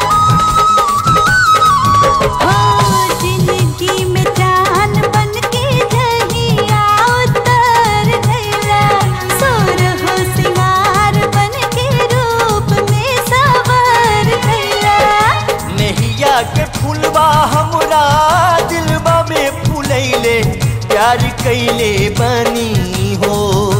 हो जिंदगी में चांद बन के जहिया उतर गईला सोर हो सिंगार बन के रूप में संवर गईला नहिया के फूलबा हमरा दिलबा में फूलैले प्यार कैले बानी हो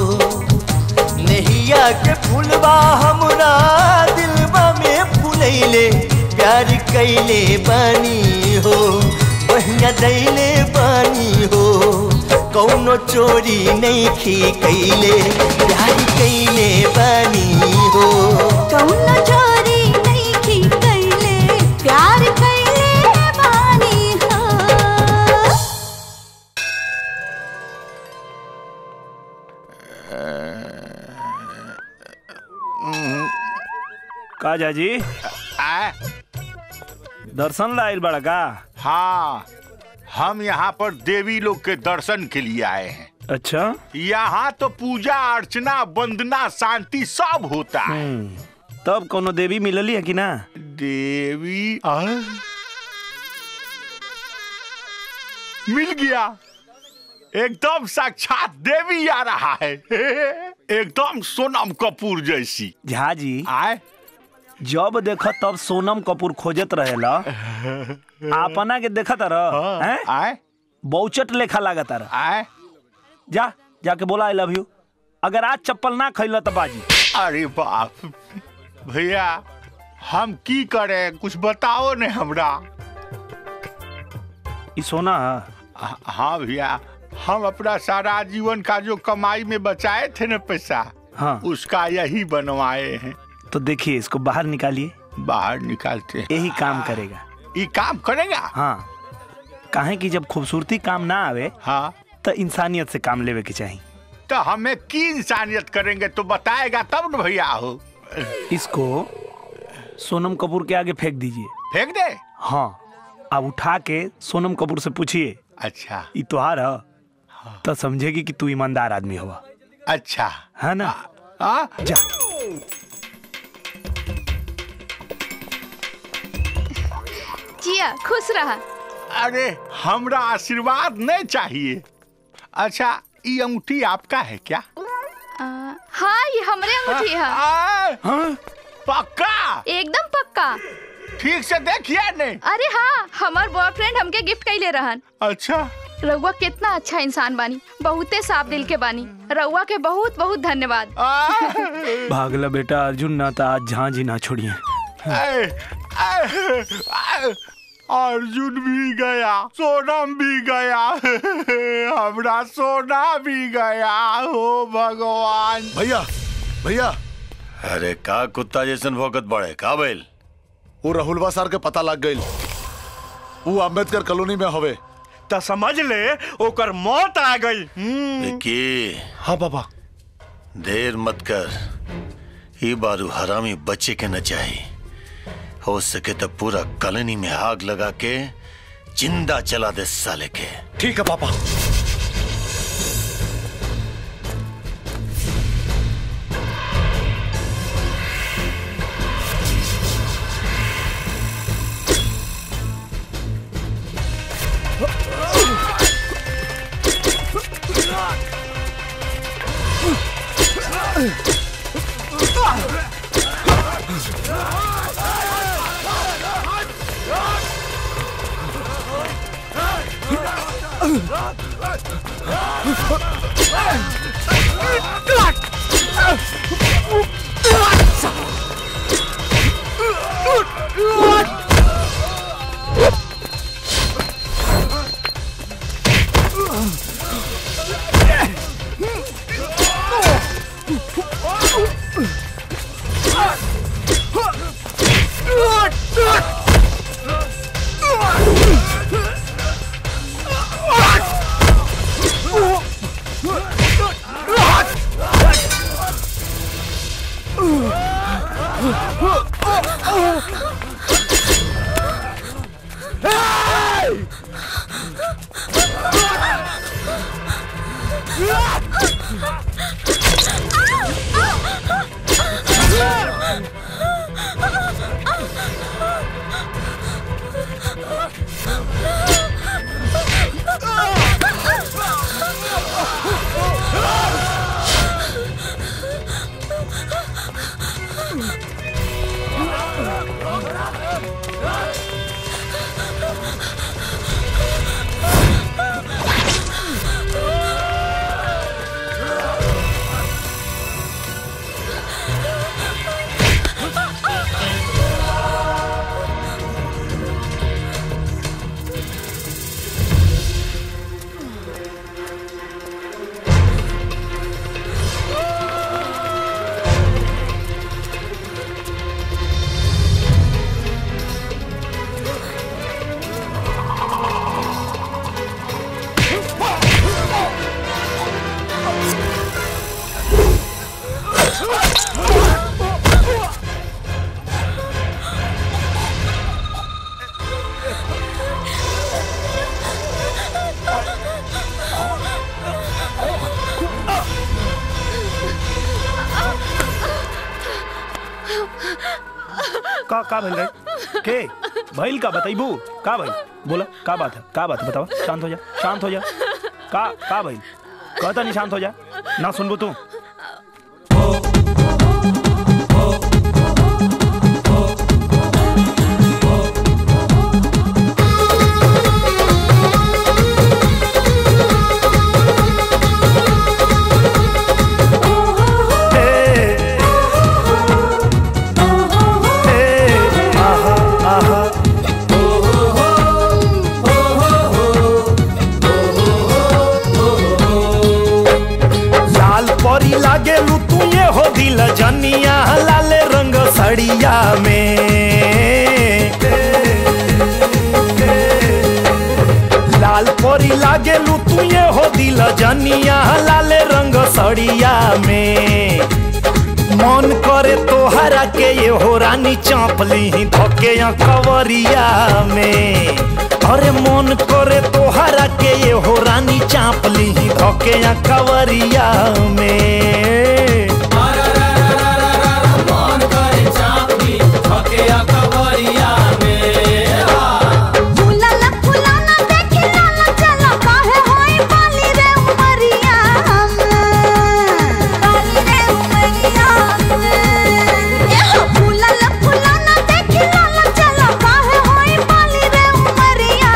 नहिया के फूलबा हमरा दिलबा में फूलैले प्यार कैले बानी हो बढ़िया दैले बानी हो कौनो चोरी नहीं की कैले प्यार कैले बानी हो कौनो चोरी नहीं की कैले प्यार कैले बानी हो का जाजी आ दर्शन लाइल बड़ा का हाँ हम यहाँ पर देवी लोग के दर्शन के लिए आए हैं अच्छा यहाँ तो पूजा अर्चना वंदना शांति सब होता है तब कोनो देवी मिलली है कि ना देवी आ? मिल गया एकदम साक्षात देवी आ रहा है एकदम सोनम कपूर जैसी झा जी आए जब देख तब सोनम कपूर खोजत रहेला अपना के देखत रह हैं आए बहुचट लेखा लागत रह आए जा जाके बोला आई लव यू अगर आज चप्पल ना खैल तो बाजी अरे बाप भैया हम की करें कुछ बताओ ने हमरा ई सोना ह- हाँ भैया हम अपना सारा जीवन का जो कमाई में बचाए थे ना पैसा हाँ उसका यही बनवाए हैं तो देखिए इसको बाहर निकालिए बाहर निकालते हैं यही काम करेगा ये काम करेगा हाँ काहे कि जब खूबसूरती काम ना आवे हाँ तो इंसानियत से काम लेवे के चाहिए तो हमें की इंसानियत करेंगे तो बताएगा तब न भैया हो इसको सोनम कपूर के आगे फेंक दीजिए फेंक दे हाँ अब उठा के सोनम कपूर से पूछिए अच्छा ई तुहार ह तो समझेगी कि तू ईमानदार आदमी हुआ अच्छा है ना हाँ जा जिया खुश रहा अरे हमरा आशीर्वाद नहीं चाहिए अच्छा ये अंगूठी आपका है क्या आ, हाँ ये हमरे अंगूठी है हाँ? पक्का एकदम पक्का ठीक से देखिए नहीं अरे हाँ हमार बॉयफ्रेंड हमके गिफ्ट कैले रहन अच्छा रउआ कितना अच्छा इंसान बानी बहुते साफ दिल के बानी रउआ के बहुत बहुत धन्यवाद भागला बेटा अर्जुन ना था आज झांझी ना छोड़िए ऐ, ऐ, ऐ, अर्जुन भी गया सोनम भी गया हमरा सोना भी गया हो भगवान भैया भैया अरे का कुत्ता जैसन भौकत बड़े का बैल वो राहुलवा सर के पता लग गई वो अम्बेडकर कॉलोनी में हवे तो समझ ले ओकर मौत आ गई विक्की हाँ बाबा देर मत कर ई बारू हरामी बच्चे के न चाहिए हो सके तो पूरा कॉलोनी में आग लगा के जिंदा चला दे साले के ठीक है पापा का का भइल रे के भइल का बताइबू का भइल बोला का बात है का बात है बतावा शांत हो जा शांत हो जा का का भइल कहता नहीं शांत हो जा ना सुनबू तू लाल परी लागे लू तू ये हो दिल जनिया लाल रंग सड़िया में लाल परी लागे लू तू ये हो दिल जनिया लाल रंग सड़िया खड़िया में मन करे तोहरा के ये हो रानी चापली धके कवरिया में अरे मन करे तोहरा के ये हो रानी चापली धके कवरिया में फूलल फुलाना देखी लाला चला काहे होई बाली रे उमरिया बाली रे उमरिया एहो फूलल फुलाना देखी लाला चला काहे होई बाली रे उमरिया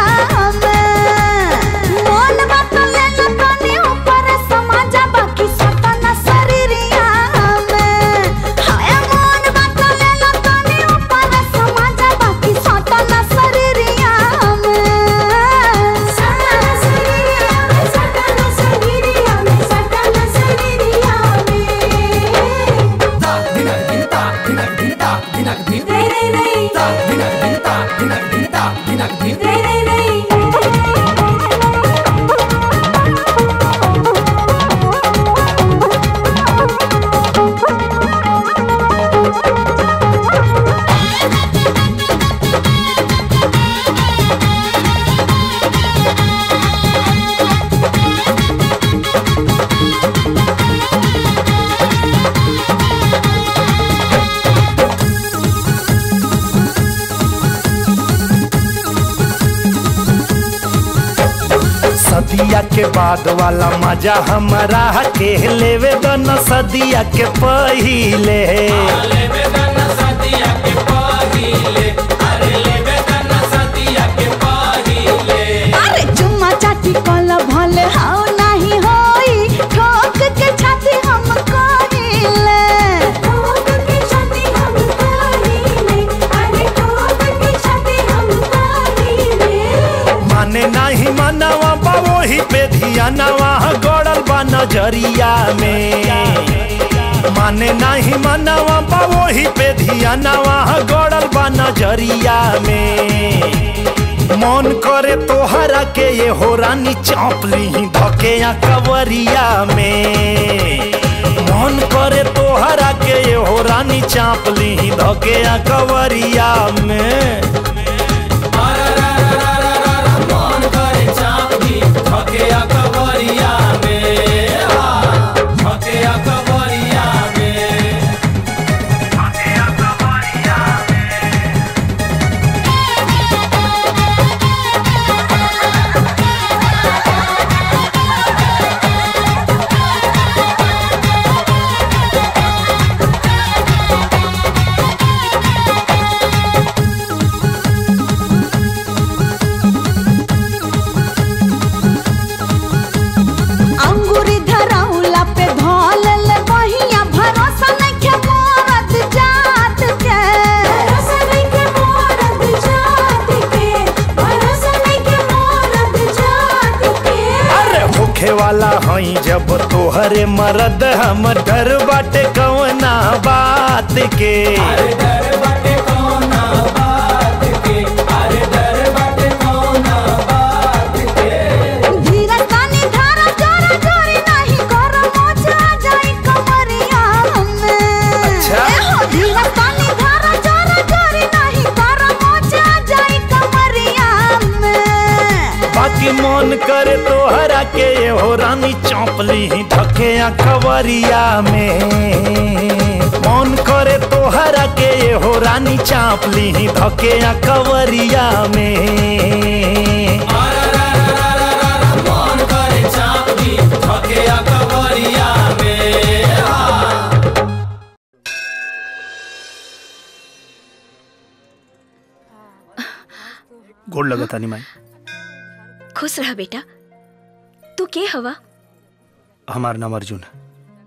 मोन बात ले ला तनी ऊपर समाजा बाकी सतना शरीरिया हाय मोन बात ले ला तनी ऊपर समाजा बाकी सतना शरीरिया सतना शरीरिया सतना शरीरिया सतना शरीरिया ता दिनक दिन ता दिनक दिन ता दिनक दिन रे रे रे ता दिनक दिन ता दिनक दिन ता दिनक दिन रे रे रे सदिया के बाद वाला मजा हमारा के लेवे दन सदिया के पहिले अरे चुम्मा चाटी कल भले हाउ नहीं होई ठोक के छाती हम कहिले ठोक के छाती हम कहिले अरे ठोक के छाती हम कहिले माने नहीं मनवा बा वही पे धियानवा गड़ल बा नजरिया में माने नहीं मनवा बा वही पे धियानवा गड़ल बा नजरिया में मन करे तोहरा के ये हो रानी चापली धके कवरिया में मन करे तोहरा के ये हो रानी चापली धके कवरिया में अंगूरी धरौला पे धोलल बहिया भरोसा नइखे मोरत जात के भरोसा नइखे मोरत जात के भरोसा नइखे मोरत जात के अरे होखे वाला हई जब तोहरे मरद हम डर बाटे कवना बात के धीरज तानी धारा जोरा जोरी नहीं कर मोचा जाई कमरिया में अच्छा। एहो धीरज तानी धारा जोरा जोरी नहीं कर मोचा जाई कमरिया में बाकी मन करे तोहरा के ये हो रानी चौपली धके खबरिया में मन करे तोहरा के ये हो रानी चापली धके खबरिया में गोड़ लगा तानी माई खुश रह बेटा तू के हवा हमार नाम अर्जुन है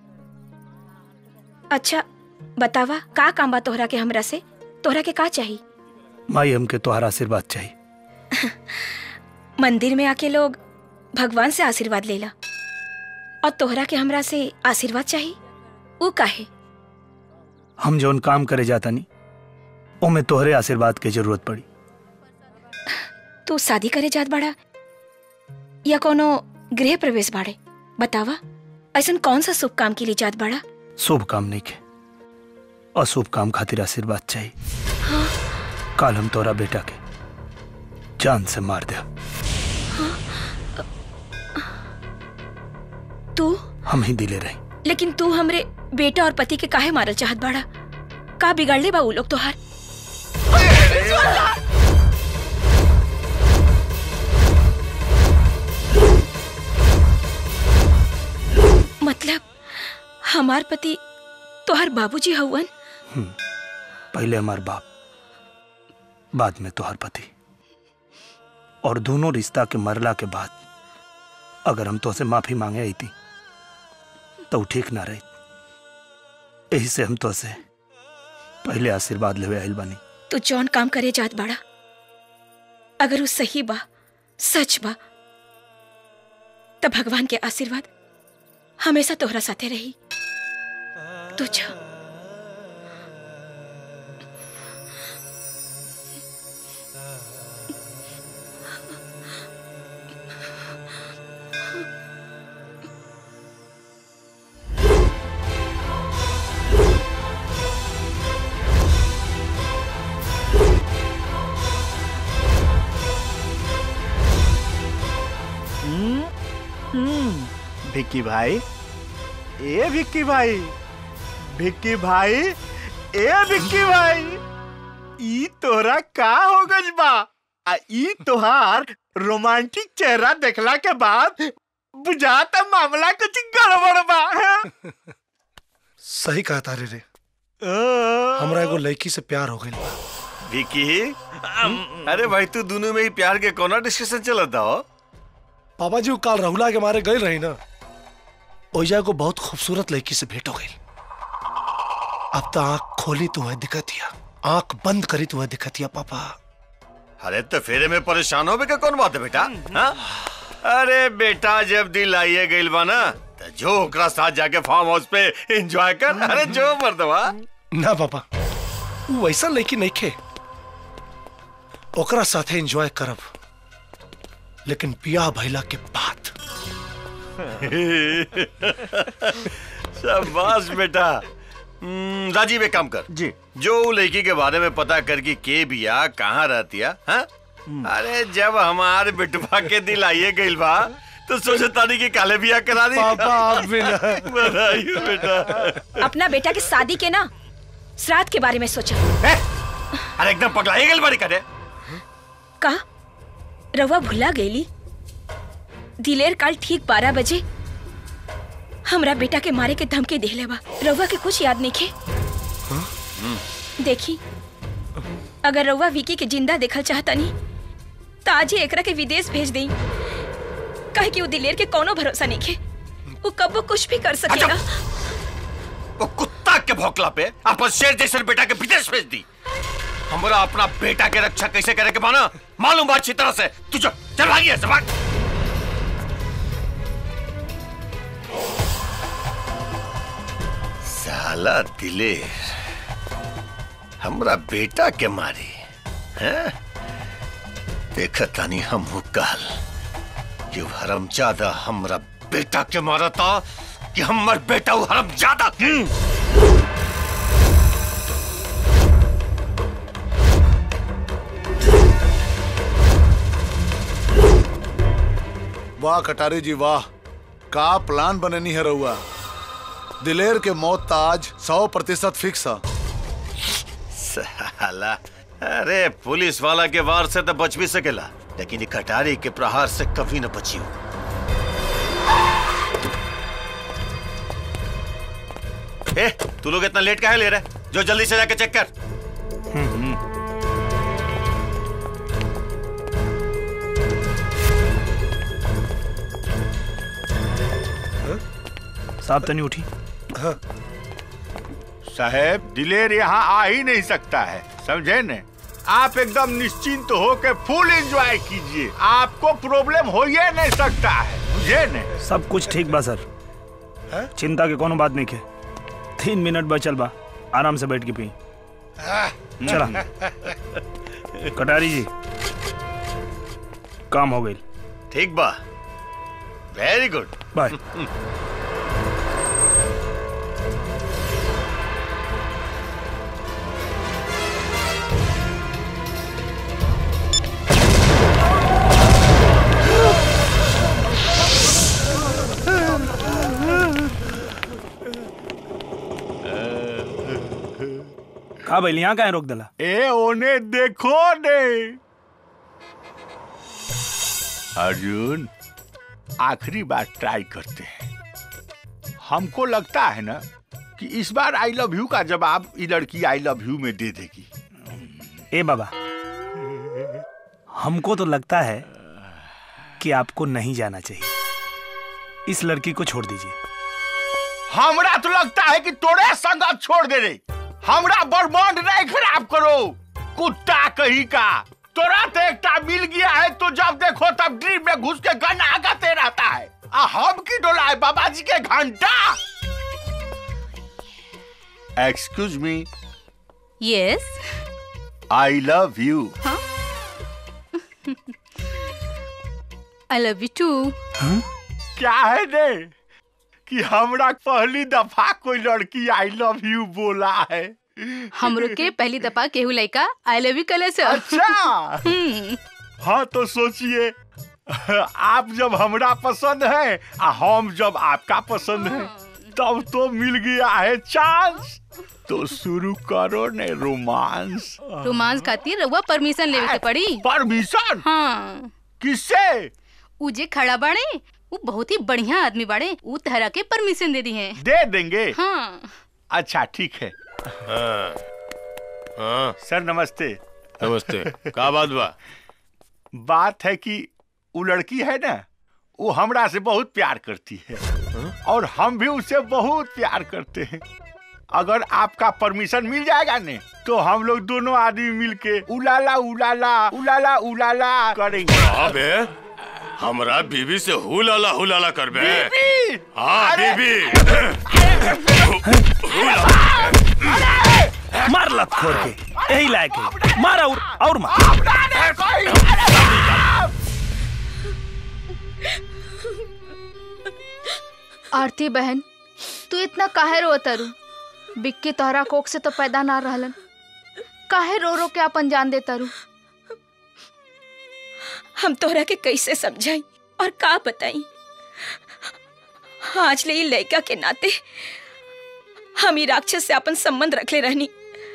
अच्छा बतावा का काम बा तोहरा के हमरा से तोहरा के का चाहिए माई हमके तोहरा आशीर्वाद चाहिए मंदिर में आके लोग भगवान से आशीर्वाद लेला और तोहरा के हमरा से आशीर्वाद चाहिए ऊ काहे हम जौन काम करे जाता नहीं ओमे तोहरे आशीर्वाद के जरूरत पड़ी तू शादी करे जात बाड़ा या कोनो गृह प्रवेश बाड़े बतावा ऐसा कौन सा शुभ काम के लिए जात बड़ा शुभ काम नहीं के अशुभ काम खातिर आशीर्वाद चाहिए काल हम तोरा बेटा के जान से मार दे तू हम ही दिले रही लेकिन तू हमरे बेटा और पति के काहे मारल चाहत बाड़ा का बिगाड़ ले बा उ लोग तोहार मतलब हमार पति तोहार बाबूजी हवन हम्म, पहले हमार बाप बाद में तोहर पति और दोनों रिश्ता के मरला के बाद अगर हम तो से माफी मांगे आई थी तो ठीक ना रही यही से हम तो से पहले आशीर्वाद लेवे आइल बानी तू जौन काम करे जात बाड़ा अगर वो सही बा सच बा तब भगवान के आशीर्वाद हमेशा तोहरा साथे रही तू जा हम्म, हम्म, विक्की भाई ए विक्की भाई विक्की भाई ए विक्की भाई ई तोरा का हो गइल बा आ ई तोहार रोमांटिक चेहरा देखला के बाद बुझाता मामला कुछ गड़बड़ बा हैं? सही कहा तारे रे हमरा एगो लड़की से प्यार हो गइल बा विकी अरे भाई तू दोनों में ही प्यार के कोना डिस्कशन चलता हो पापा जी वो काल रहुला के मारे गए रही ना ओइजा को बहुत खूबसूरत लड़की से भेंट हो गई अब तो आंख खोली तुम्हें दिखत हिया आंख बंद करी तुम्हें दिखत हिया पापा अरे तो फेरे में परेशान हो के कौन बात है बेटा हाँ? अरे बेटा जब दिल आइए गइल बा ना तो जो ओकरा साथ जाके फार्म हाउस पे एंजॉय कर अरे जो मर्दवा ना पापा वो वैसा लड़की नहीं खे ओकरा साथे एंजॉय करब लेकिन पिया भैला के बाद शाबाश बेटा हम्म, राजीव एक काम कर जी जो उ लड़की के बारे में पता कर कि के बिया कहाँ रहती है हाँ? अरे जब हमारे बिटवा के दिल आइए गइल बा तो सोचे तानी कि काले बिया करा दी पापा, आप भी ना। बधाई हो बेटा अपना बेटा की शादी के ना श्राद्ध के बारे में सोचा अरे एकदम पगला गइल बारी करे का रवा भुला गईली दिलेर काल ठीक बारह बजे हमरा बेटा के मारे के धमकी देले बा रवा के कुछ याद नहीं खे देखी अगर रवा विकी के जिंदा देखल चाहता नहीं तो आज ही एकरा के विदेश भेज देई काहे कि वो दिलेर के कोनो भरोसा नहीं खे वो कब वो कुछ भी कर सकेगा वो कुत्ता के भौकला पे अपन शेर जैसे बेटा के विदेश भेज दी हमरा अपना बेटा के रक्षा कैसे करे के माना मालूम बात अच्छी तरह से तू चल चल भागी ऐसे भाग साला दिलेर हमरा बेटा के मारी हैं देखा तानी हम काल कि हरम ज्यादा हमरा बेटा के मारा था कि हमर बेटा वो हरम ज्यादा के वाह कटारी जी वाह का प्लान बननी है रहुआ दिलेर के मौत तो आज सौ प्रतिशत फिक्स है साला अरे पुलिस वाला के वार से तो बच भी सकेला लेकिन ये कटारी के प्रहार से कभी न बची हो ए, तू लोग इतना लेट काहे ले रहे जो जल्दी से जाके चेक कर साहब तनी उठी साहेब दिलेर यहाँ आ ही नहीं सकता है समझे न आप एकदम निश्चिंत हो के फुल एंजॉय कीजिए आपको प्रॉब्लम हो ही नहीं सकता है बुझे न सब कुछ ठीक बा सर चिंता के कोनो बात नहीं के तीन मिनट बचल बा आराम से बैठ के पी चला कटारी जी काम हो गई ठीक बा वेरी गुड बाय का भइल यहाँ काहे रोक देला ए ओने देखो ने अर्जुन आखिरी बार ट्राई करते हैं हमको लगता है ना कि इस बार आई लव यू का जवाब ये लड़की आई लव यू में दे देगी ए बाबा हमको तो लगता है कि आपको नहीं जाना चाहिए इस लड़की को छोड़ दीजिए हमरा तो लगता है कि तोरे संगत छोड़ दे रे हमरा बर्बाद नहीं खराब करो कुत्ता कहीं का तोरा तो एकटा मिल गया है तो जब देखो तब ड्रीम में घुस के गन आगाते रहता है आ हम की डोला है बाबा जी के घंटा excuse me yes I love you I love you too क्या है ने कि हमरा पहली दफा कोई लड़की आई लव यू बोला है हमरो के पहली दफा केहू लड़का आई लव यू कले से अच्छा हाँ तो सोचिए आप जब हमरा पसंद है आ हम जब आपका पसंद है तब तो मिल गया है चांस तो शुरू करो ने रोमांस रोमांस खातिर रउआ परमिशन लेवे के पड़ी परमिशन हाँ किससे उ जे खड़ा बाड़े वो बहुत ही बढ़िया आदमी बाड़े उ तहरा के परमिशन दे दी है दे देंगे हाँ अच्छा ठीक है हाँ हाँ सर नमस्ते नमस्ते का बात बा बात है कि वो लड़की है ना वो हमरा से बहुत प्यार करती है और हम भी उससे बहुत प्यार करते हैं अगर आपका परमिशन मिल जाएगा ने तो हम लोग दोनों आदमी मिलके उलाला उलाला उलाला उलाला करेंगे अबे हमरा बीबी से हुलाला हुलाला करबे बीबी! हाँ अरे! बीबी मार लत खोर के यही लायक है मार और और मार आरती बहन तू इतना काहे रो तरु बिक्की तोहरा कोख से तो पैदा ना रहलन काहे रो रो के अपन जान दे तरु हम तोहरा के कैसे समझाई और का बताई आज ले ई लड़का के नाते हम ही राक्षस से अपन संबंध रखले रहनी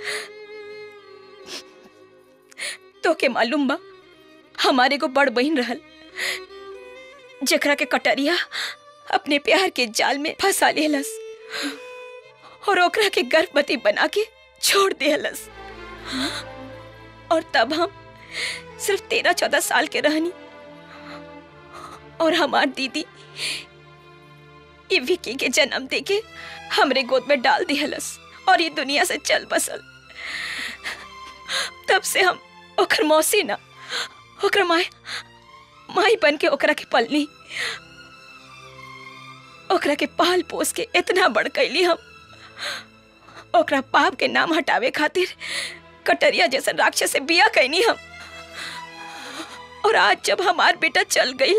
तो के मालूम बा हमारे को बड़ बहन रहल जकरा के कटरिया अपने प्यार के जाल में फंसा लेलस और ओकरा के गर्भवती बना के छोड़ देहलस और तब हम सिर्फ तेरह चौदह साल के रहनी और हमार दीदी ये विकी के जन्म देके हमरे गोद में डाल दिहलस और ये दुनिया से चल बसल तब से हम ओकर मौसी ना ओकर माई माई बन के ओकरा के पलनी ओकरा के पाल पोस के इतना बड़ कैली हम ओकरा पाप के नाम हटावे खातिर कटरिया जैसा राक्षस से बिया कैनी हम और आज जब हमार बेटा चल गई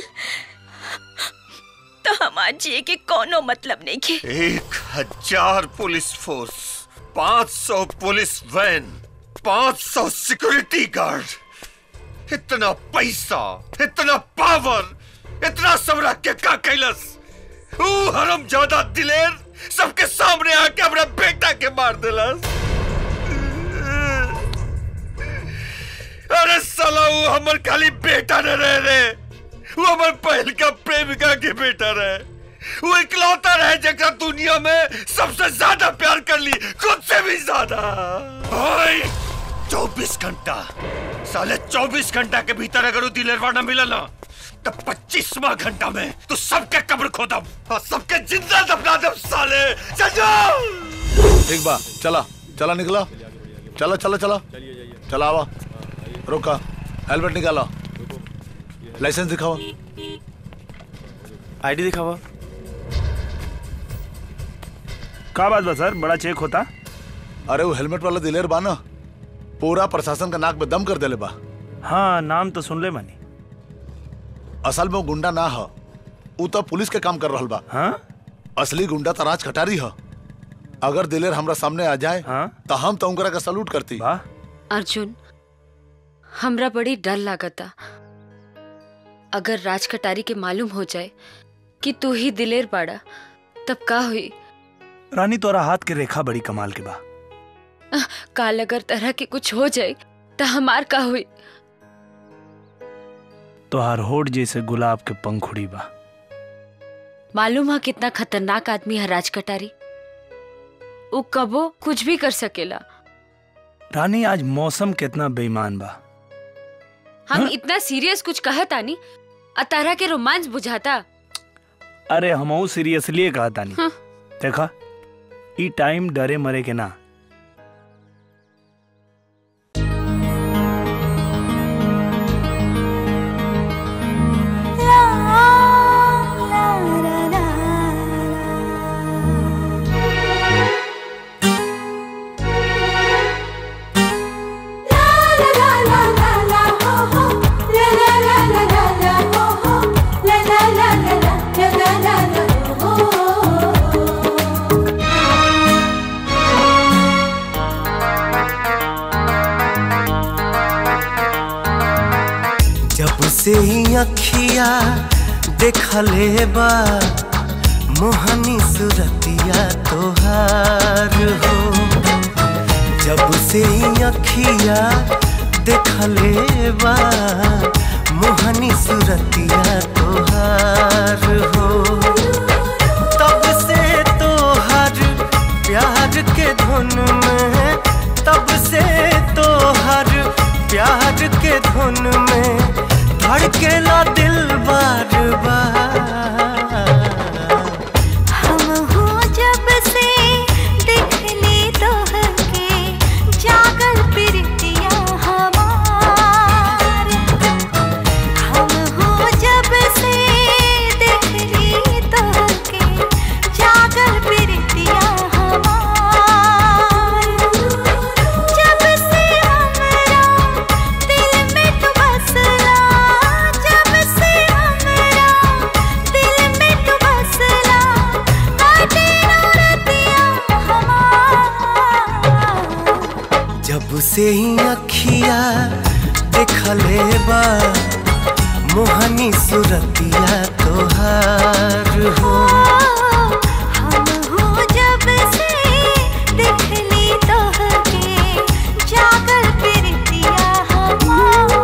तो हमार जिए के कोनो मतलब नहीं के एक हजार पुलिस फोर्स पाँच सौ पुलिस वैन पाँच सौ सिक्योरिटी गार्ड इतना पैसा इतना पावर इतना सब रख के का कैलस ऊ हरम ज्यादा दिलेर सबके सामने आके अपना बेटा के मार दिलस अरे साला वो हमर खाली बेटा न रहे रे वो हमर पहल का प्रेमिका के बेटा रहे वो इकलौता रहे जगह दुनिया में सबसे ज्यादा प्यार कर ली खुद से भी ज्यादा चौबीस घंटा साले चौबीस घंटा के भीतर अगर वो दिलेरवा न मिला ना तो पच्चीसवा घंटा में तो सबके कब्र खोदम और सबके जिंदा दफना दम साले चल जाओ ठीक बा चला चला निकला चला चला चला चला आवा रोका हेलमेट निकाला लाइसेंस दिखावा आईडी दिखावा का बात बा सर बड़ा चेक होता अरे वो हेलमेट वाला दिलेर बा ना पूरा प्रशासन का नाक में दम कर देले बा हाँ नाम तो सुन ले मानी असल में वो गुंडा ना ह ऊ तो पुलिस के काम कर रहल बा हाँ असली गुंडा तो राज कटारी ह अगर दिलेर हमरा सामने आ जाए हाँ? तो हम तो उनकरा का सलूट करती अर्जुन हमरा बड़ी डर लागता अगर राज कटारी के मालूम हो जाए कि तू ही दिलेर बाड़ा तब का हुई रानी तोरा हाथ के रेखा बड़ी कमाल के बा काल अगर तरह के कुछ हो जाए तो हमार का हुई तोहार होठ जैसे गुलाब के पंखुड़ी बा मालूम है कितना खतरनाक आदमी है राज कटारी वो कबो कुछ भी कर सकेला रानी आज मौसम कितना बेईमान बा हम इतना सीरियस कुछ कहत आनी अतारा के रोमांस बुझाता अरे हमहू सीरियसली कहा तानी हाँ। देखा ई टाइम डरे मरे के ना जब से ही अखिया देखले बा मोहनी सुरतिया तोहार हो जब से ही अखिया देखले बा मोहनी सुरतिया तोहार हो तब से तोहर प्यार के धुन में तब से तोहर प्यार के धुन में धड़केला दिल बार बार हम हो जब से देखली तोहके जागल प्रीतिया हमार हम हो जब से देखली तोहके जागल प्रीतिया हमार जब से हमरा दिल में तू बसला जब से हमरा दिल में तू बसला काटे रतिया जब से ही अखिया देखले बा मोहनी सुरतिया तोहार हो हम हो जब से देखली तोहके जागल प्रीतिया हमार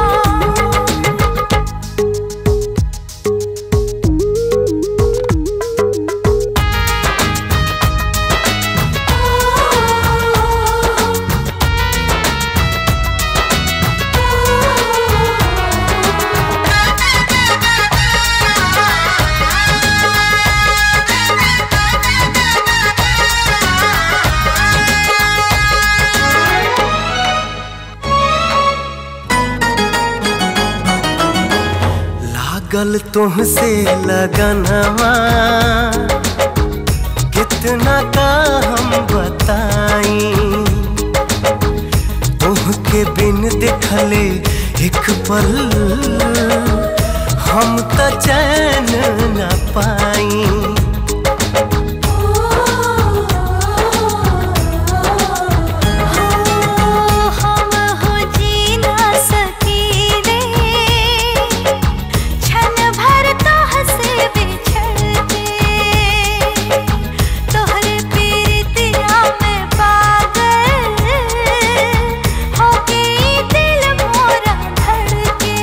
लागल तुमसे लगनवा कितना का हम बताई तुमके बिन देखले एक पल हम त चैन न पाई हम हो जी ना सकीले क्षण भर तो हंसे बिछड़ के तोहरे पीरितिया में पागल हो गई दिल मोरा धड़के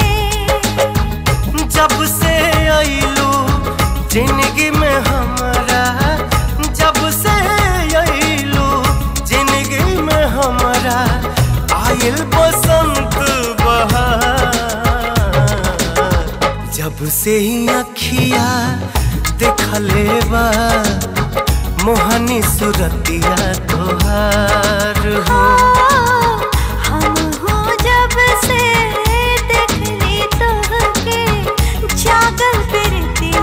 जब से आईलू जिंदगी में हमारा जब से आईलू जिंदगी में हमारा आयल बसंत बहार जब से ही अखिया देखले बा मोहनी सुरतिया तोहार हो हम हो जब से देखली तोहके जागल प्रीतिया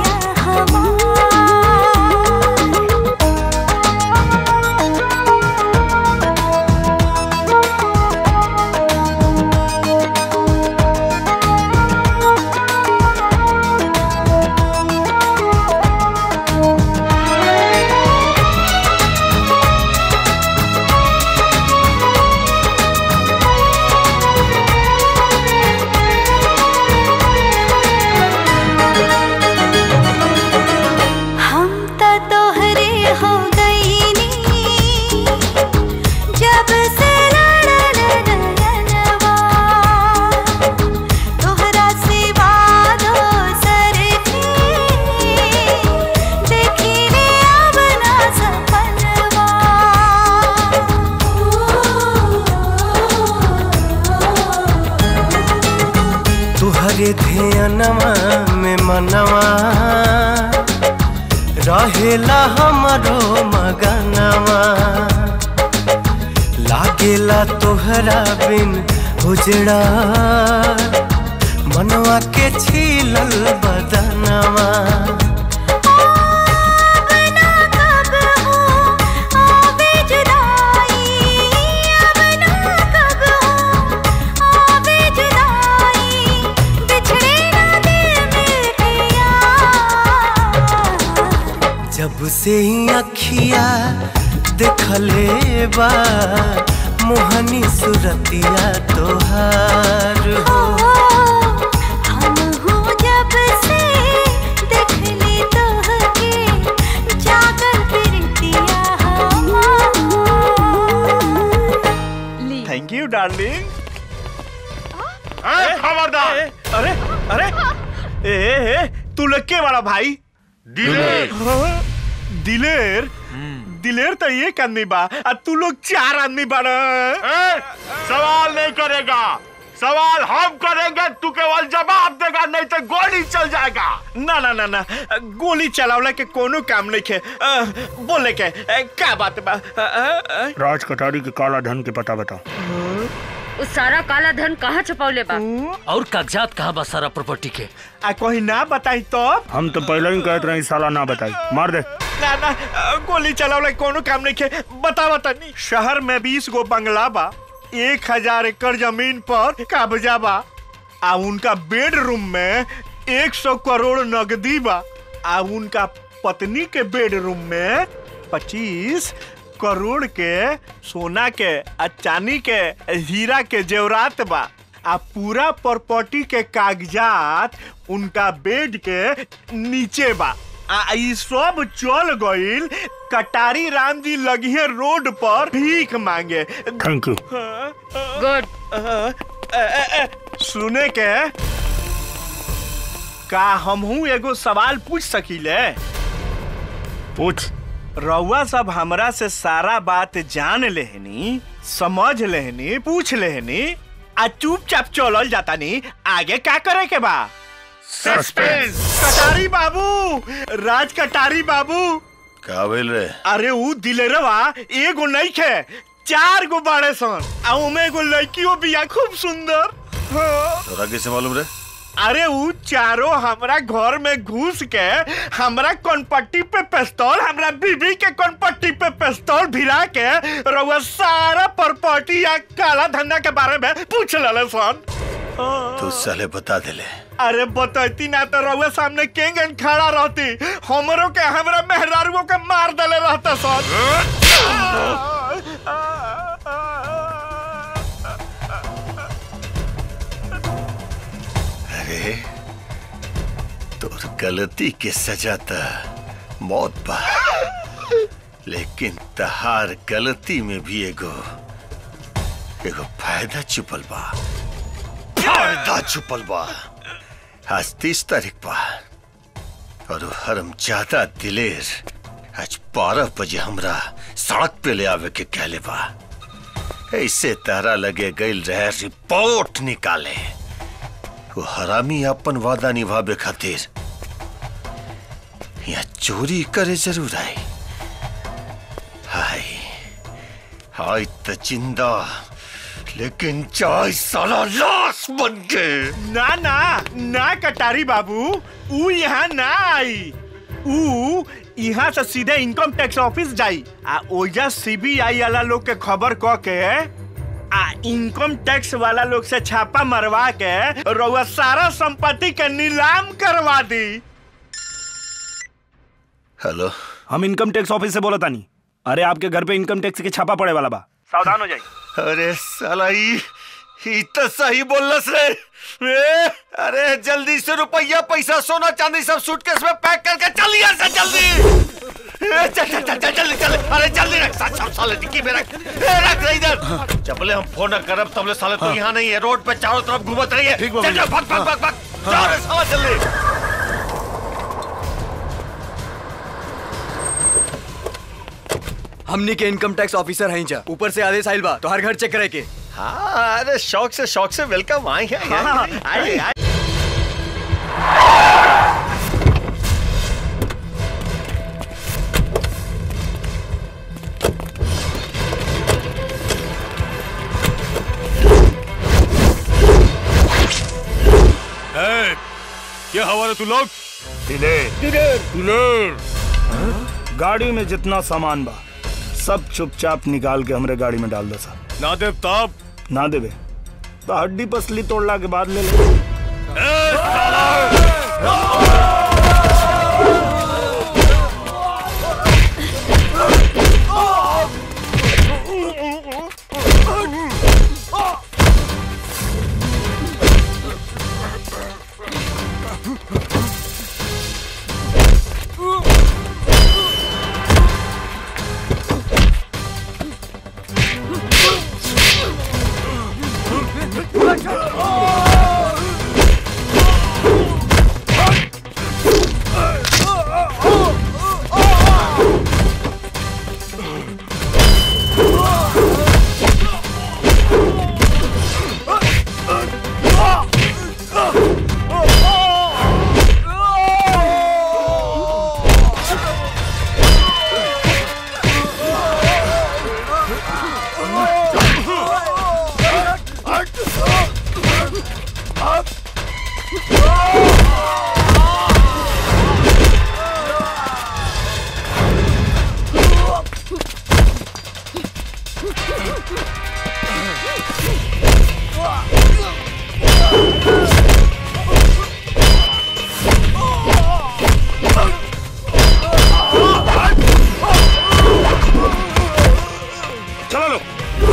हम त तोहरे हो गईनी तोहरे ध्यानवा में मनवा रहेला हमरो मगनवा लागेला तोहरा बिन उजड़ा मनवा के छीलल बदनवा जब से ही अखिया देखले बा मोहनी सुरतिया तोहार हो जब से देखली तोहके जागल प्रीतिया थैंक यू डार्लिंग खबरदार अरे अरे ए, ए, ए तू लोग के बड़ा भाई दिलेर। हाँ, दिलेर दिलेर तो एक आदमी बा आ तू लोग चार आदमी बड़ा सवाल नहीं करेगा सवाल हम करेंगे तू केवल जवाब देगा नहीं तो गोली चल जाएगा ना ना ना ना गोली चलावला के कोनो काम नहीं के अ, बोले के अ, का बात बा अ, अ, अ, राज कटारी के काला धन के पता बताओ उस सारा काला धन कहाँ छुपौले बा और कागजात कहाँ बा सारा प्रॉपर्टी के आ कोई ना बताई तो हम तो पहले ही कहते रहे साला ना बताई मार दे ना ना अ, गोली चलावला के कोनो काम नहीं के बता बता नहीं शहर में बीस गो बंगला बा एक हजार एकड़ जमीन पर कब्जा बा आ उनका बेडरूम में एक सौ करोड़ नगदी बा आ उनका पत्नी के बेडरूम में पच्चीस करोड़ के सोना के आ चांदी के हीरा के जेवरात बा आ पूरा प्रॉपर्टी के कागजात उनका बेड के नीचे बा आ ई सब चल गईल कटारी राम जी लगिए रोड पर भीख मांगे थैंक यू गुड सुने के का हमहू एगो सवाल पूछ सकीले पूछ रउआ सब हमरा से सारा बात जान लेहनी समझ लेहनी पूछ लेहनी आ चुपचाप चलल जाता नी आगे का करे के बा सस्पेंस कटारी बाबू राज कटारी बाबू का भेल रे अरे ऊ दिलेरवा एगो नहीं खे चार गो बाड़े सन आ उमे एगो लड़कियों बिया खूब सुंदर हाँ। तोरा कैसे मालूम रे अरे ऊ चारों हमरा घर में घुस के हमरा कनपट्टी पे पिस्तौल हमरा बीबी के कनपट्टी पे पिस्तौल भिरा के रउआ सारा प्रॉपर्टी या काला धंधा के बारे में पूछ लले सन तू साले बता देले अरे बतैती ना तो रउआ सामने केंगन खड़ा रहती हमरो के हमरा मेहरारुओं के मार देले रहता सन अरे तोर गलती के सजा त मौत बा लेकिन तहार गलती में भी एगो एगो फायदा छुपल बा फायदा छुपल बा आज तीस तारीख बा और वो हरम ज्यादा दिलेर आज बारह बजे हमरा सड़क पे ले आवे के कहले बा ऐसे तारा लगे गईल रहे रिपोर्ट निकाले वो हरामी अपन वादा निभावे खातिर यहाँ चोरी करे जरूर आई हाय हाय त जिंदा लेकिन चाय साला लाश बन के ना ना ना कटारी बाबू ऊ यहाँ ना आई ऊ यहाँ से सीधे इनकम टैक्स ऑफिस जाई आ ओजा सीबीआई वाला लोग के खबर क के आ इनकम टैक्स वाला लोग से छापा मरवा के रउआ सारा संपत्ति के नीलाम करवा दी हेलो हम इनकम टैक्स ऑफिस से बोला तानी अरे आपके घर पे इनकम टैक्स के छापा पड़े वाला बा सावधान हो जाइए अरे साला ई ई तो सही बोलस रे ए, अरे जल्दी से रुपया पैसा सोना चांदी सब सूटकेस में पैक करके चल यहाँ से जल्दी ए, चल चल चल चल जल्दी चल अरे जल्दी रख सब सब साले डिक्की में रख ए, रख रे इधर जबले हम फोन न करब तबले साले तो यहाँ नहीं है रोड पे चारों तरफ घूमत रही है चल चल भाग भाग भाग भाग जाओ रे साला जल्दी हमनी के इनकम टैक्स ऑफिसर हैं जा ऊपर से आदेश आइल बा तो हर घर चेक करे के हाँ अरे शौक से शौक से वेलकम आए हैं हाँ, आइए, आइए। ये हमारे तू लोग दिलेर दिलेर गाड़ी में जितना सामान बा सब चुपचाप निकाल के हमरे गाड़ी में डाल दो सा ना दे तब ना देवे तो हड्डी पसली तोड़ला के बाद ले ले चलो लो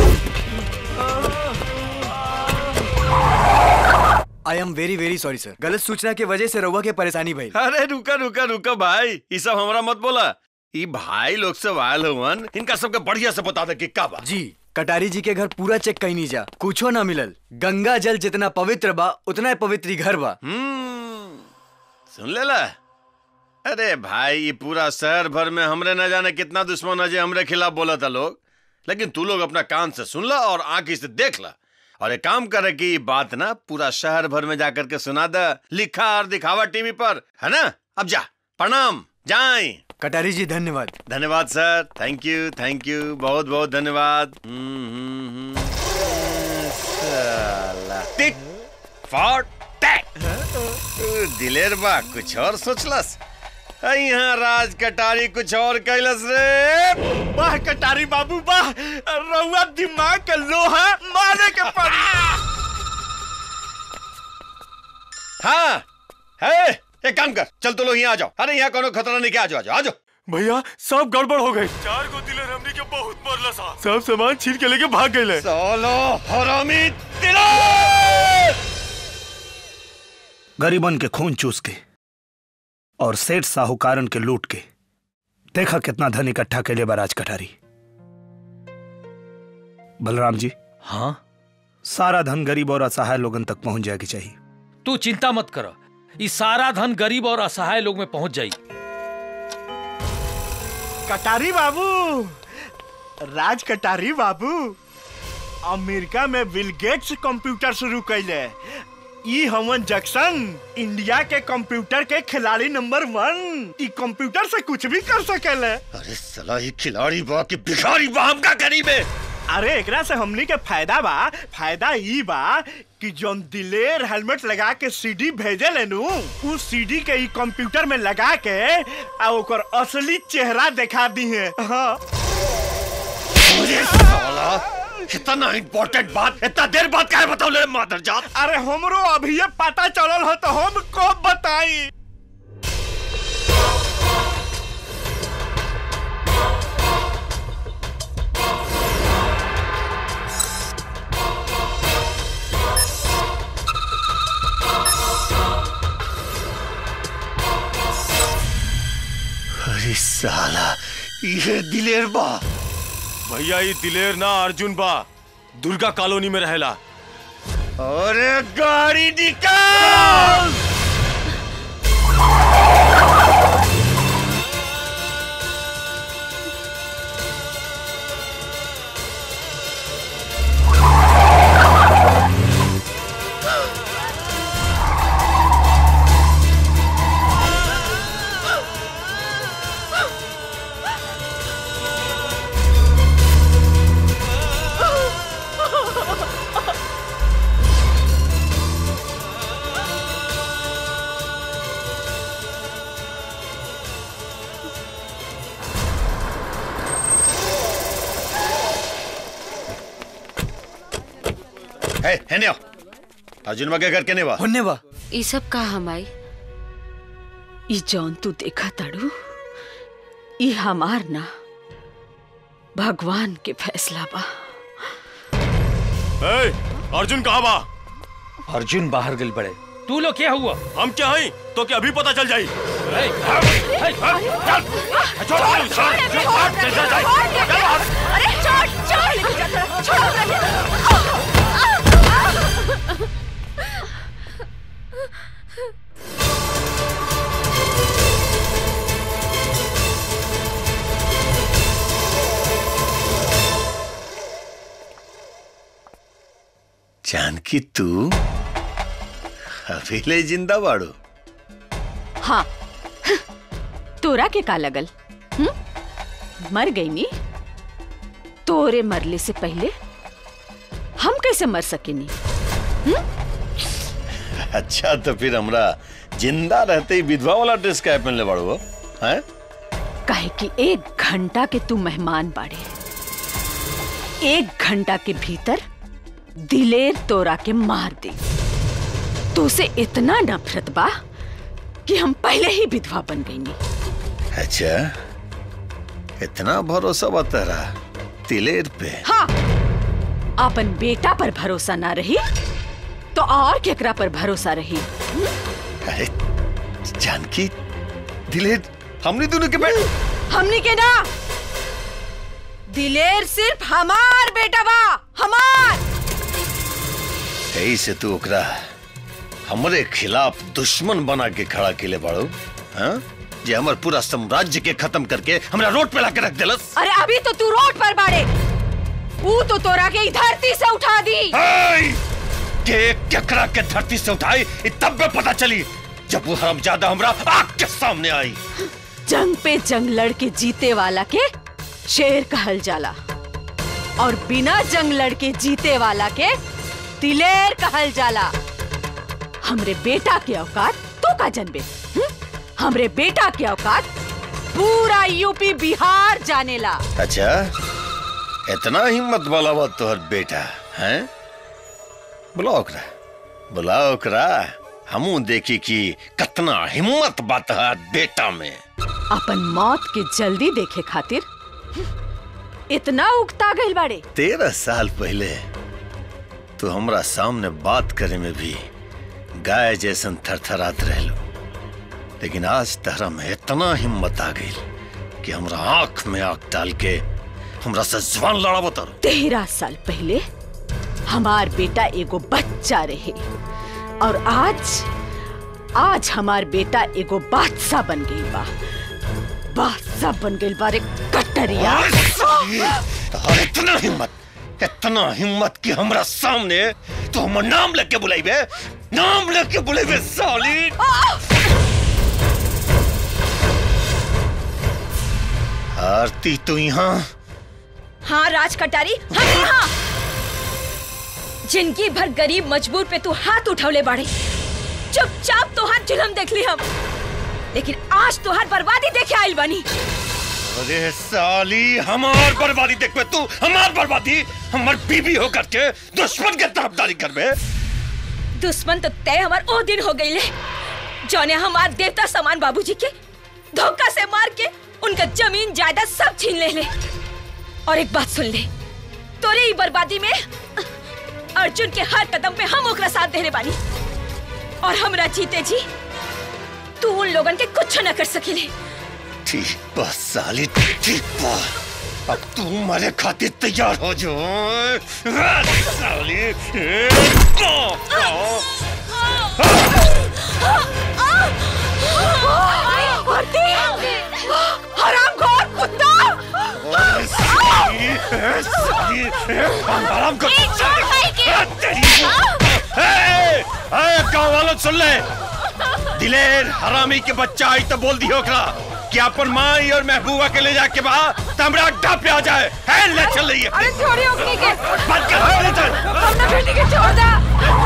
I am very very sorry sir गलत सूचना की वजह से रउआ के परेशानी भई अरे रुका रुका रुका भाई ये सब हमरा मत बोला ये भाई लोग से आयल हुवन इनका सबके बढ़िया से बता दे कि का बा जी कटारी जी के घर पूरा चेक कहीं नहीं जा कुछो ना मिलल गंगा जल जितना पवित्र बा उतना ही पवित्र ही घर बा सुन ले ला अरे भाई ये पूरा शहर भर में हमरे न जाने कितना दुश्मन है जे हमरे खिलाफ बोला था लोग लेकिन तू लोग अपना कान से सुन ला और आंखी से देख ला और एक काम करे कि ये बात ना पूरा शहर भर में जाकर के सुना दे लिखा और दिखावा टीवी पर है ना अब जा प्रणाम जाए कटारी जी धन्यवाद धन्यवाद sir thank you thank you बहुत बहुत धन्यवाद हम्म, हम्म, हम्म। साला टिक फॉर टैक दिलेर बा कुछ और सोचलस आ, यहाँ राज कटारी कुछ और कैलस रे वाह कटारी बाबू वाह रउआ दिमाग के लोहा मारे के पड़ी हाँ है एक काम कर चल तो लोग यहाँ आ जाओ अरे यहाँ कोनो खतरा नहीं क्या आ जाओ आ जाओ आ जाओ भैया सब गड़बड़ हो गई चार गो दिलर हमनी के बहुत मरला सा सब सामान छीन के लेके भाग गए सोलो हरामी गरीबन के खून चूस के और सेठ साहूकारन के लूट के देखा कितना धन इकट्ठा के लिए बराज कटारी बलराम जी हाँ सारा धन गरीब और असहाय लोगन तक पहुंच जाएगी चाहिए तू चिंता मत कर ये सारा धन गरीब और असहाय लोग में पहुंच जाई कटारी बाबू राज कटारी बाबू अमेरिका में बिल गेट्स कंप्यूटर शुरू कैले ई हमन जक्सन इंडिया के कंप्यूटर के खिलाड़ी नंबर वन ई कंप्यूटर से कुछ भी कर सकेले अरे सला ही खिलाड़ी बा कि भिखारी बा हम का करीब है अरे एकरा से हमनी के फायदा बा फायदा ई बा कि जोन दिलेर हेलमेट लगा के सीडी भेजे लेनु उ सीडी के ई कंप्यूटर में लगा के आ ओकर असली चेहरा दिखा दी है हाँ अरे साला इतना इम्पोर्टेंट बात इतना देर बाद काहे बताओ ले मादर जात अरे हमरो अभी ये पता चलल हो तो हम कब बताई अरे साला ये दिलेर बा भैया ये दिलेर ना अर्जुन बा दुर्गा कॉलोनी में रहेला अरे गाड़ी निकाल है हेने आओ अर्जुन के घर केने बा होने बा ई सब का हमाई ई जौन तू देखा ताड़ू ई हमार ना भगवान के फैसला बा ए, अर्जुन कहाँ बा अर्जुन बाहर गल बड़े तू लोग क्या हुआ हम क्या हई तो क्या अभी पता चल जाई अरे छोड़ छोड़ लेके जा थोड़ा, छोड़ जानकी तू अभी ले जिंदा बाड़ू हाँ तोरा के का लगल हुँ? मर गई नी तोरे मरले से पहले हम कैसे मर सकेनी अच्छा तो फिर हमरा जिंदा रहते ही विधवा वाला ड्रेस क्या पहनले बाड़ू हो हैं काहे कि एक घंटा के तू मेहमान बाड़े एक घंटा के भीतर दिलेर तोरा के मार दे तो उसे इतना नफरत बा कि हम पहले ही विधवा बन गई नी अच्छा इतना भरोसा बता रहा तिलेर पे हाँ अपन बेटा पर भरोसा ना रही तो और केकरा पर भरोसा रही अरे जानकी दिलेर हमने दोनों के बेटे हमनी के ना दिलेर सिर्फ हमार बेटा बा हमार यही से तू ओकरा हमरे खिलाफ दुश्मन बना के खड़ा केले बाड़ू हाँ जे हमर पूरा साम्राज्य के खत्म करके हमरा रोड पे लाके रख देलस अरे अभी तो तू रोड पर बाड़े वो तो तोरा के ई धरती से उठा दी के केकरा के धरती से उठाई इ तब में पता चली जब वो हरामजादा हमरा आग के सामने आई जंग पे जंग लड़ के जीते वाला के शेर कहल जाला और बिना जंग लड़ के जीते वाला के दिलेर कहल जाला हमरे बेटा के औकात तो का जनबे हम्म? हमरे बेटा के औकात पूरा यूपी बिहार जानेला अच्छा इतना हिम्मत वाला बा तोहर बेटा हैं बुलाओ ओकरा बुलाओ ओकरा हमू देखी कि कितना हिम्मत बा तोहर बेटा में अपन मौत के जल्दी देखे खातिर इतना उगता गइल बाड़े तेरह साल पहले तू हमरा सामने बात करे में भी गाय जैसन थरथरात रहलो लेकिन आज तहरा में इतना हिम्मत आ गई कि हमरा आंख में आंख डाल के हमरा से जुबान लड़ाबो तारो तेरह साल पहले हमार बेटा एगो बच्चा रहे और आज आज हमार बेटा एगो बादशाह बन गई बा बादशाह बन गई बारे कटरिया तोहर इतना हिम्मत इतना हिम्मत कि हमरा सामने तो हमर नाम लेके बुलाइबे नाम लेके बुलाइबे साली आरती तू यहाँ हाँ राज कटारी हम यहाँ जिंदगी भर गरीब मजबूर पे तू हाथ उठौले बाड़े चुपचाप तोहार जुलम देख ली हम लेकिन आज तोहार बर्बादी देखे आइल बनी अरे साली हमार बर्बादी देखबे तू हमार बर्बादी हमार बीबी होकर के दुश्मन के तरफदारी करबे दुश्मन तो तय हमार ओ दिन हो गई जौने हमार देवता समान बाबूजी के धोखा से मार के उनका जमीन जायदाद सब छीन ले ले और एक बात सुन ले तोरे ही बर्बादी में अर्जुन के हर कदम पे हम ओकरा साथ देने बानी और हमरा जीते जी तू उन लोगन के कुछ न कर सकेले ठीक बा साली ठीक बा अब तू मरे खातिर तैयार हो जो साली हराम खोर कुत्ता आराम कर गाँव वालों सुन ले दिलेर हरामी के बच्चा आई तो बोल दियो ओकरा कि अपन माई और महबूबा के ले जाके बा तमरा अड्डा पे आ जाए है ले चल रही है अरे छोड़िए ओकनी के बंद कर ले चल अपना बेटी के छोड़ दा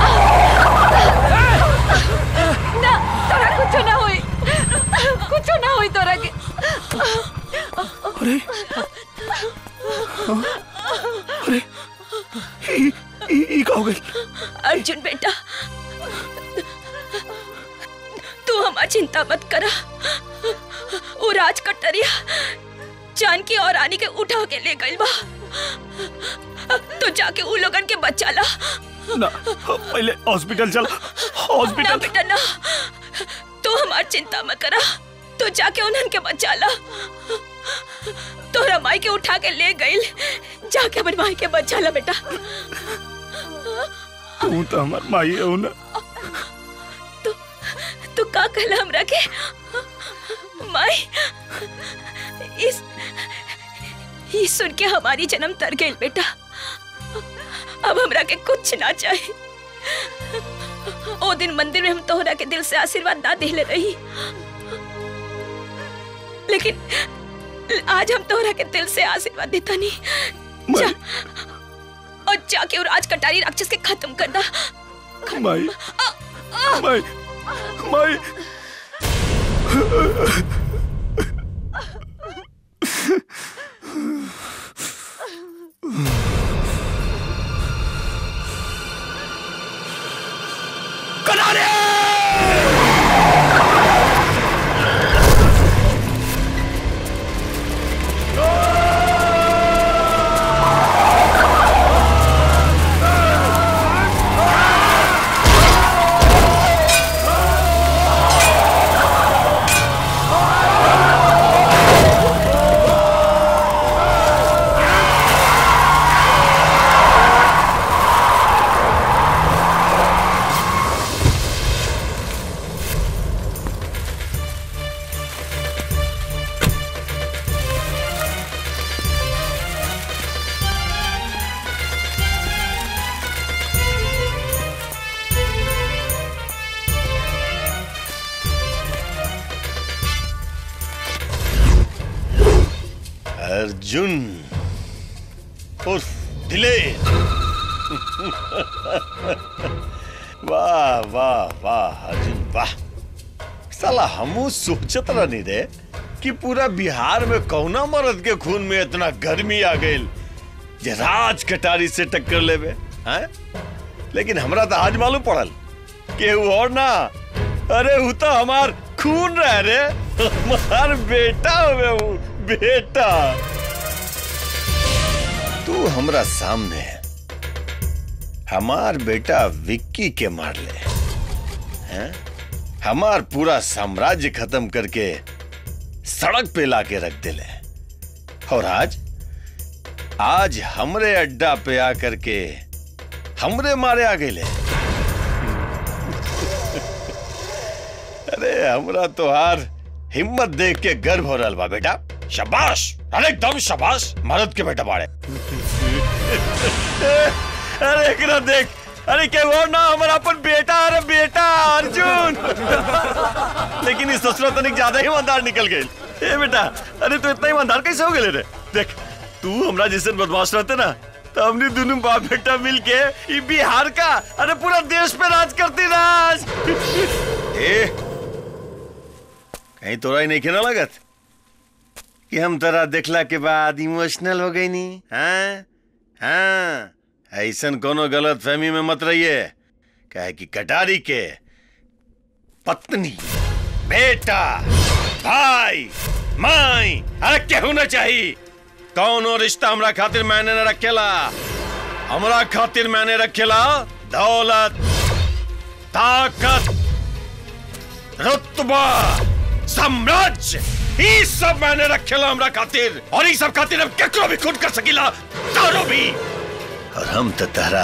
ना तोरा कुछ ना हुई कुछ ना हुई तोरा के अरे अरे ई ई- ई का हो गई अर्जुन बेटा तू हमारी चिंता मत करा वो राज कटरिया जानकी और रानी के उठा के ले गइल बा तो जाके उ लोगन के बचा ला ना पहले हॉस्पिटल चल ना हॉस्पिटल बेटा ना तू हमारी चिंता मत करा तो जाके उन्हन के बचा ला तोरा माई के उठा के ले गइल जाके अपन माई के बचा ला बेटा तू तो हमार माई है ना तू का कहला हमरा के माई इस ये सुन के हमारी जन्म तर गई बेटा अब हमरा के कुछ ना चाहिए ओ दिन मंदिर में हम तोहरा के दिल से आशीर्वाद ना देले रही लेकिन आज हम तोहरा के दिल से आशीर्वाद देता नहीं जा और जाके वो राज कटारी राक्षस के खत्म कर दा माई माई माई अर्जुन उर्फ दिलेर वाह वाह वाह अर्जुन वाह साला हमू सोचत रहनी रे कि पूरा बिहार में कौना मर्द के खून में इतना गर्मी आ गई जे राज कटारी से टक्कर लेवे हैं लेकिन हमरा तो आज मालूम पड़ल कि वो और ना अरे वो तो हमार खून रह रे हमार बेटा हुए वो बेटा तू हमरा सामने हमार बेटा विक्की के मार ले हैं? हमार पूरा साम्राज्य खत्म करके सड़क पे लाके रख दिले और आज आज हमरे अड्डा पे आकर के हमरे मारे आ गए अरे हमरा तो हार हिम्मत देख के गर्व हो रहा बा बेटा शाबाश अरे एकदम शाबाश मर्द के बेटा बाड़े अरे एकरा देख अरे के वो ना हमारा अपन बेटा अरे बेटा अर्जुन लेकिन इस ससुरा तनिक ज्यादा ही ईमानदार निकल गई ए बेटा अरे तू इतना ईमानदार कैसे हो गए रे देख तू हमरा जैसे बदमाश रहते ना तो हमने दोनों बाप बेटा मिलके ये बिहार का अरे पूरा देश पे राज करती राज ए कहीं तोरा ही नहीं खेना लगत कि हम तोरा देखला के बाद इमोशनल हो गई नी हाँ हाँ ऐसन कोनो गलत फहमी में मत रहिए कहे कि कटारी के पत्नी बेटा भाई माई अरे केहू न चाहिए कौनो रिश्ता हमरा खातिर मैंने न रखेला हमरा खातिर मैंने रखेला दौलत ताकत रुतबा साम्राज्य ई सब मैंने रखेला हमरा खातिर और ई सब खातिर अब केकरो भी खून कर सकीला तारो भी और हम तो तारा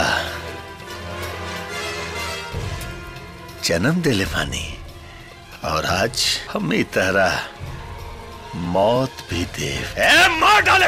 जन्म दिले पानी और आज हम ही तारा मौत भी दे ए मार डाले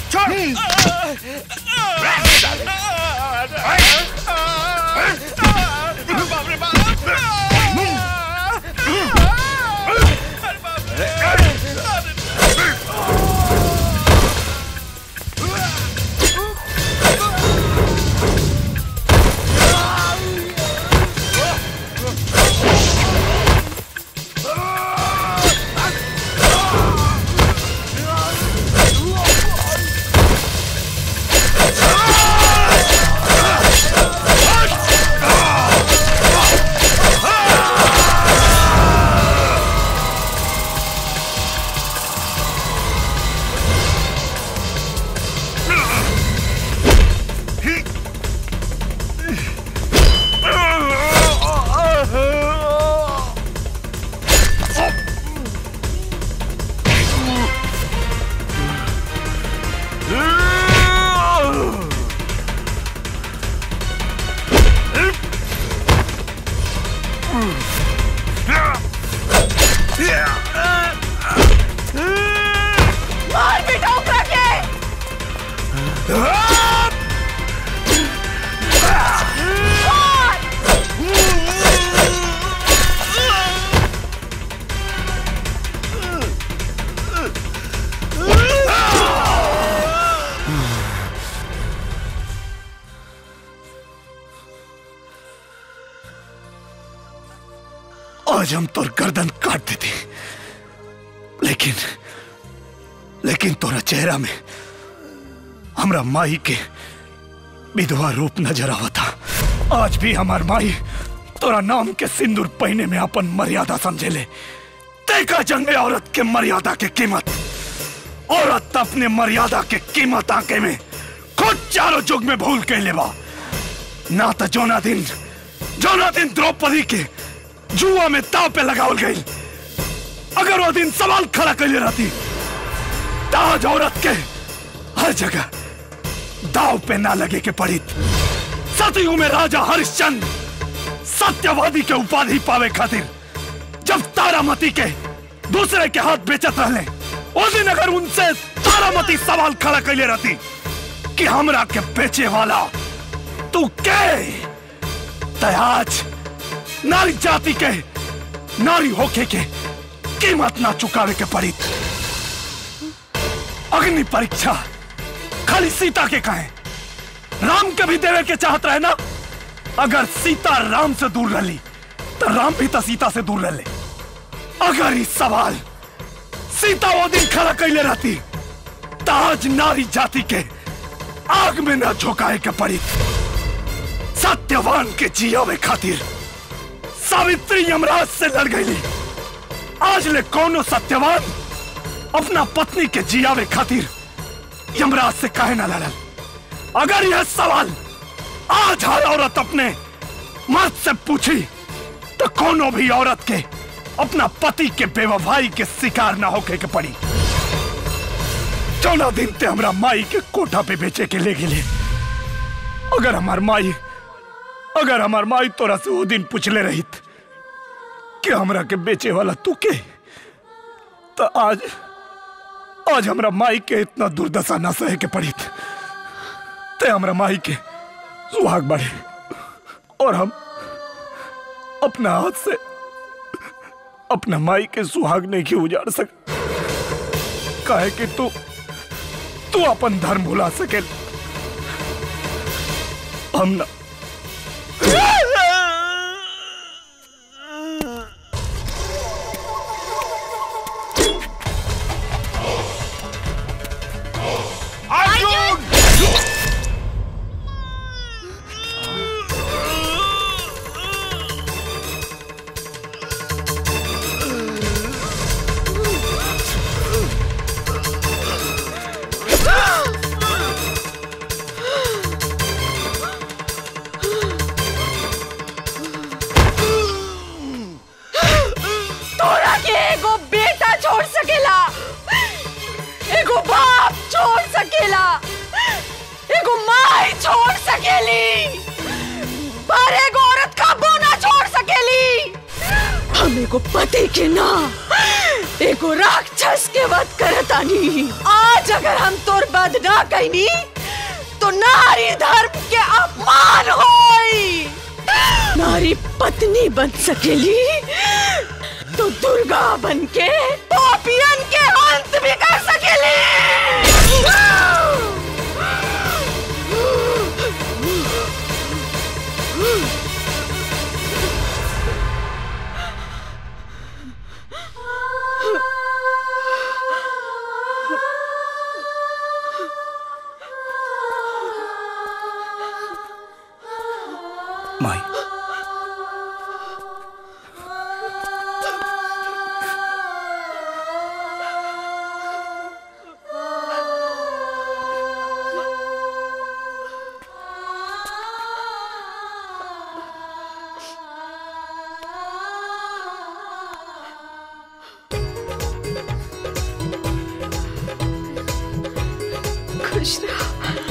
मार बेटा ओकरा के आज हम तोर गर्दन काट देते लेकिन लेकिन तोरा चेहरा में हमरा माई के विधवा रूप नजर आवता आज भी हमार माई तोरा नाम के सिंदूर पहने में अपन मर्यादा समझेले देखा जंग में औरत के मर्यादा के कीमत औरत अपने मर्यादा के कीमत आके में खुद चारों जुग में भूल के लेवा ना तो जोना दिन जोना दिन द्रौपदी के जुआ में ताव पे लगावल गई अगर वो दिन सवाल खड़ा कर रहती ताज औरत के हर जगह दाव पे ना लगे के पड़ी सतयुग में राजा हरिश्चंद्र सत्यवादी के उपाधि पावे खातिर जब तारामती के दूसरे के हाथ बेचत रहले उस दिन अगर उनसे तारामती सवाल खड़ा कर रहती कि हमरा के बेचे वाला तू के ते आज नारी जाति के नारी होके के कीमत ना चुकावे के पड़ी अग्नि परीक्षा खाली सीता के कहे राम के भी देवे के चाहत रहे ना अगर सीता राम से दूर रही तो राम भी तो सीता से दूर रहे अगर इस सवाल सीता वो दिन खड़ा कैले रहती तो आज नारी जाति के आग में न झोंकाए के पड़ी सत्यवान के जियावे खातिर सावित्री यमराज से लड़ गई आज ले कौनो सत्यवान अपना पत्नी के जियावे खातिर यमराज से काहे ना लड़ल अगर यह सवाल आज हर औरत अपने मर्द से पूछी तो कोनो भी औरत के अपना पति के बेवफाई के शिकार ना होके के पड़ी चौदह दिन ते हमरा माई के कोठा पे बेचे के ले गेले अगर हमार माई अगर हमार माई तोरा से वो दिन पूछले रहित कि हमरा के बेचे वाला तू के तो आज आज हमरा माई के इतना दुर्दशा ना सहे के पड़ी ते हमरा माई के सुहाग बढ़े और हम अपना हाथ से अपना माई के सुहाग नहीं क्यों उजाड़ सक काहे कि तू तू अपन धर्म भुला सके हम ना तोरा के एगो बेटा छोड़ सकेला एगो बाप छोड़ सकेला एगो माई छोड़ सकेली पर एगो औरत कबो ना छोड़ सकेली हम एगो पति के ना एगो राक्षस के वध करतानी आज आज अगर हम तोर बद ना कहनी तो नारी धर्म के अपमान होई नारी पत्नी बन सकेली तो दुर्गा बन के पापियन के अंत भी कर सकेली माई खुश रहो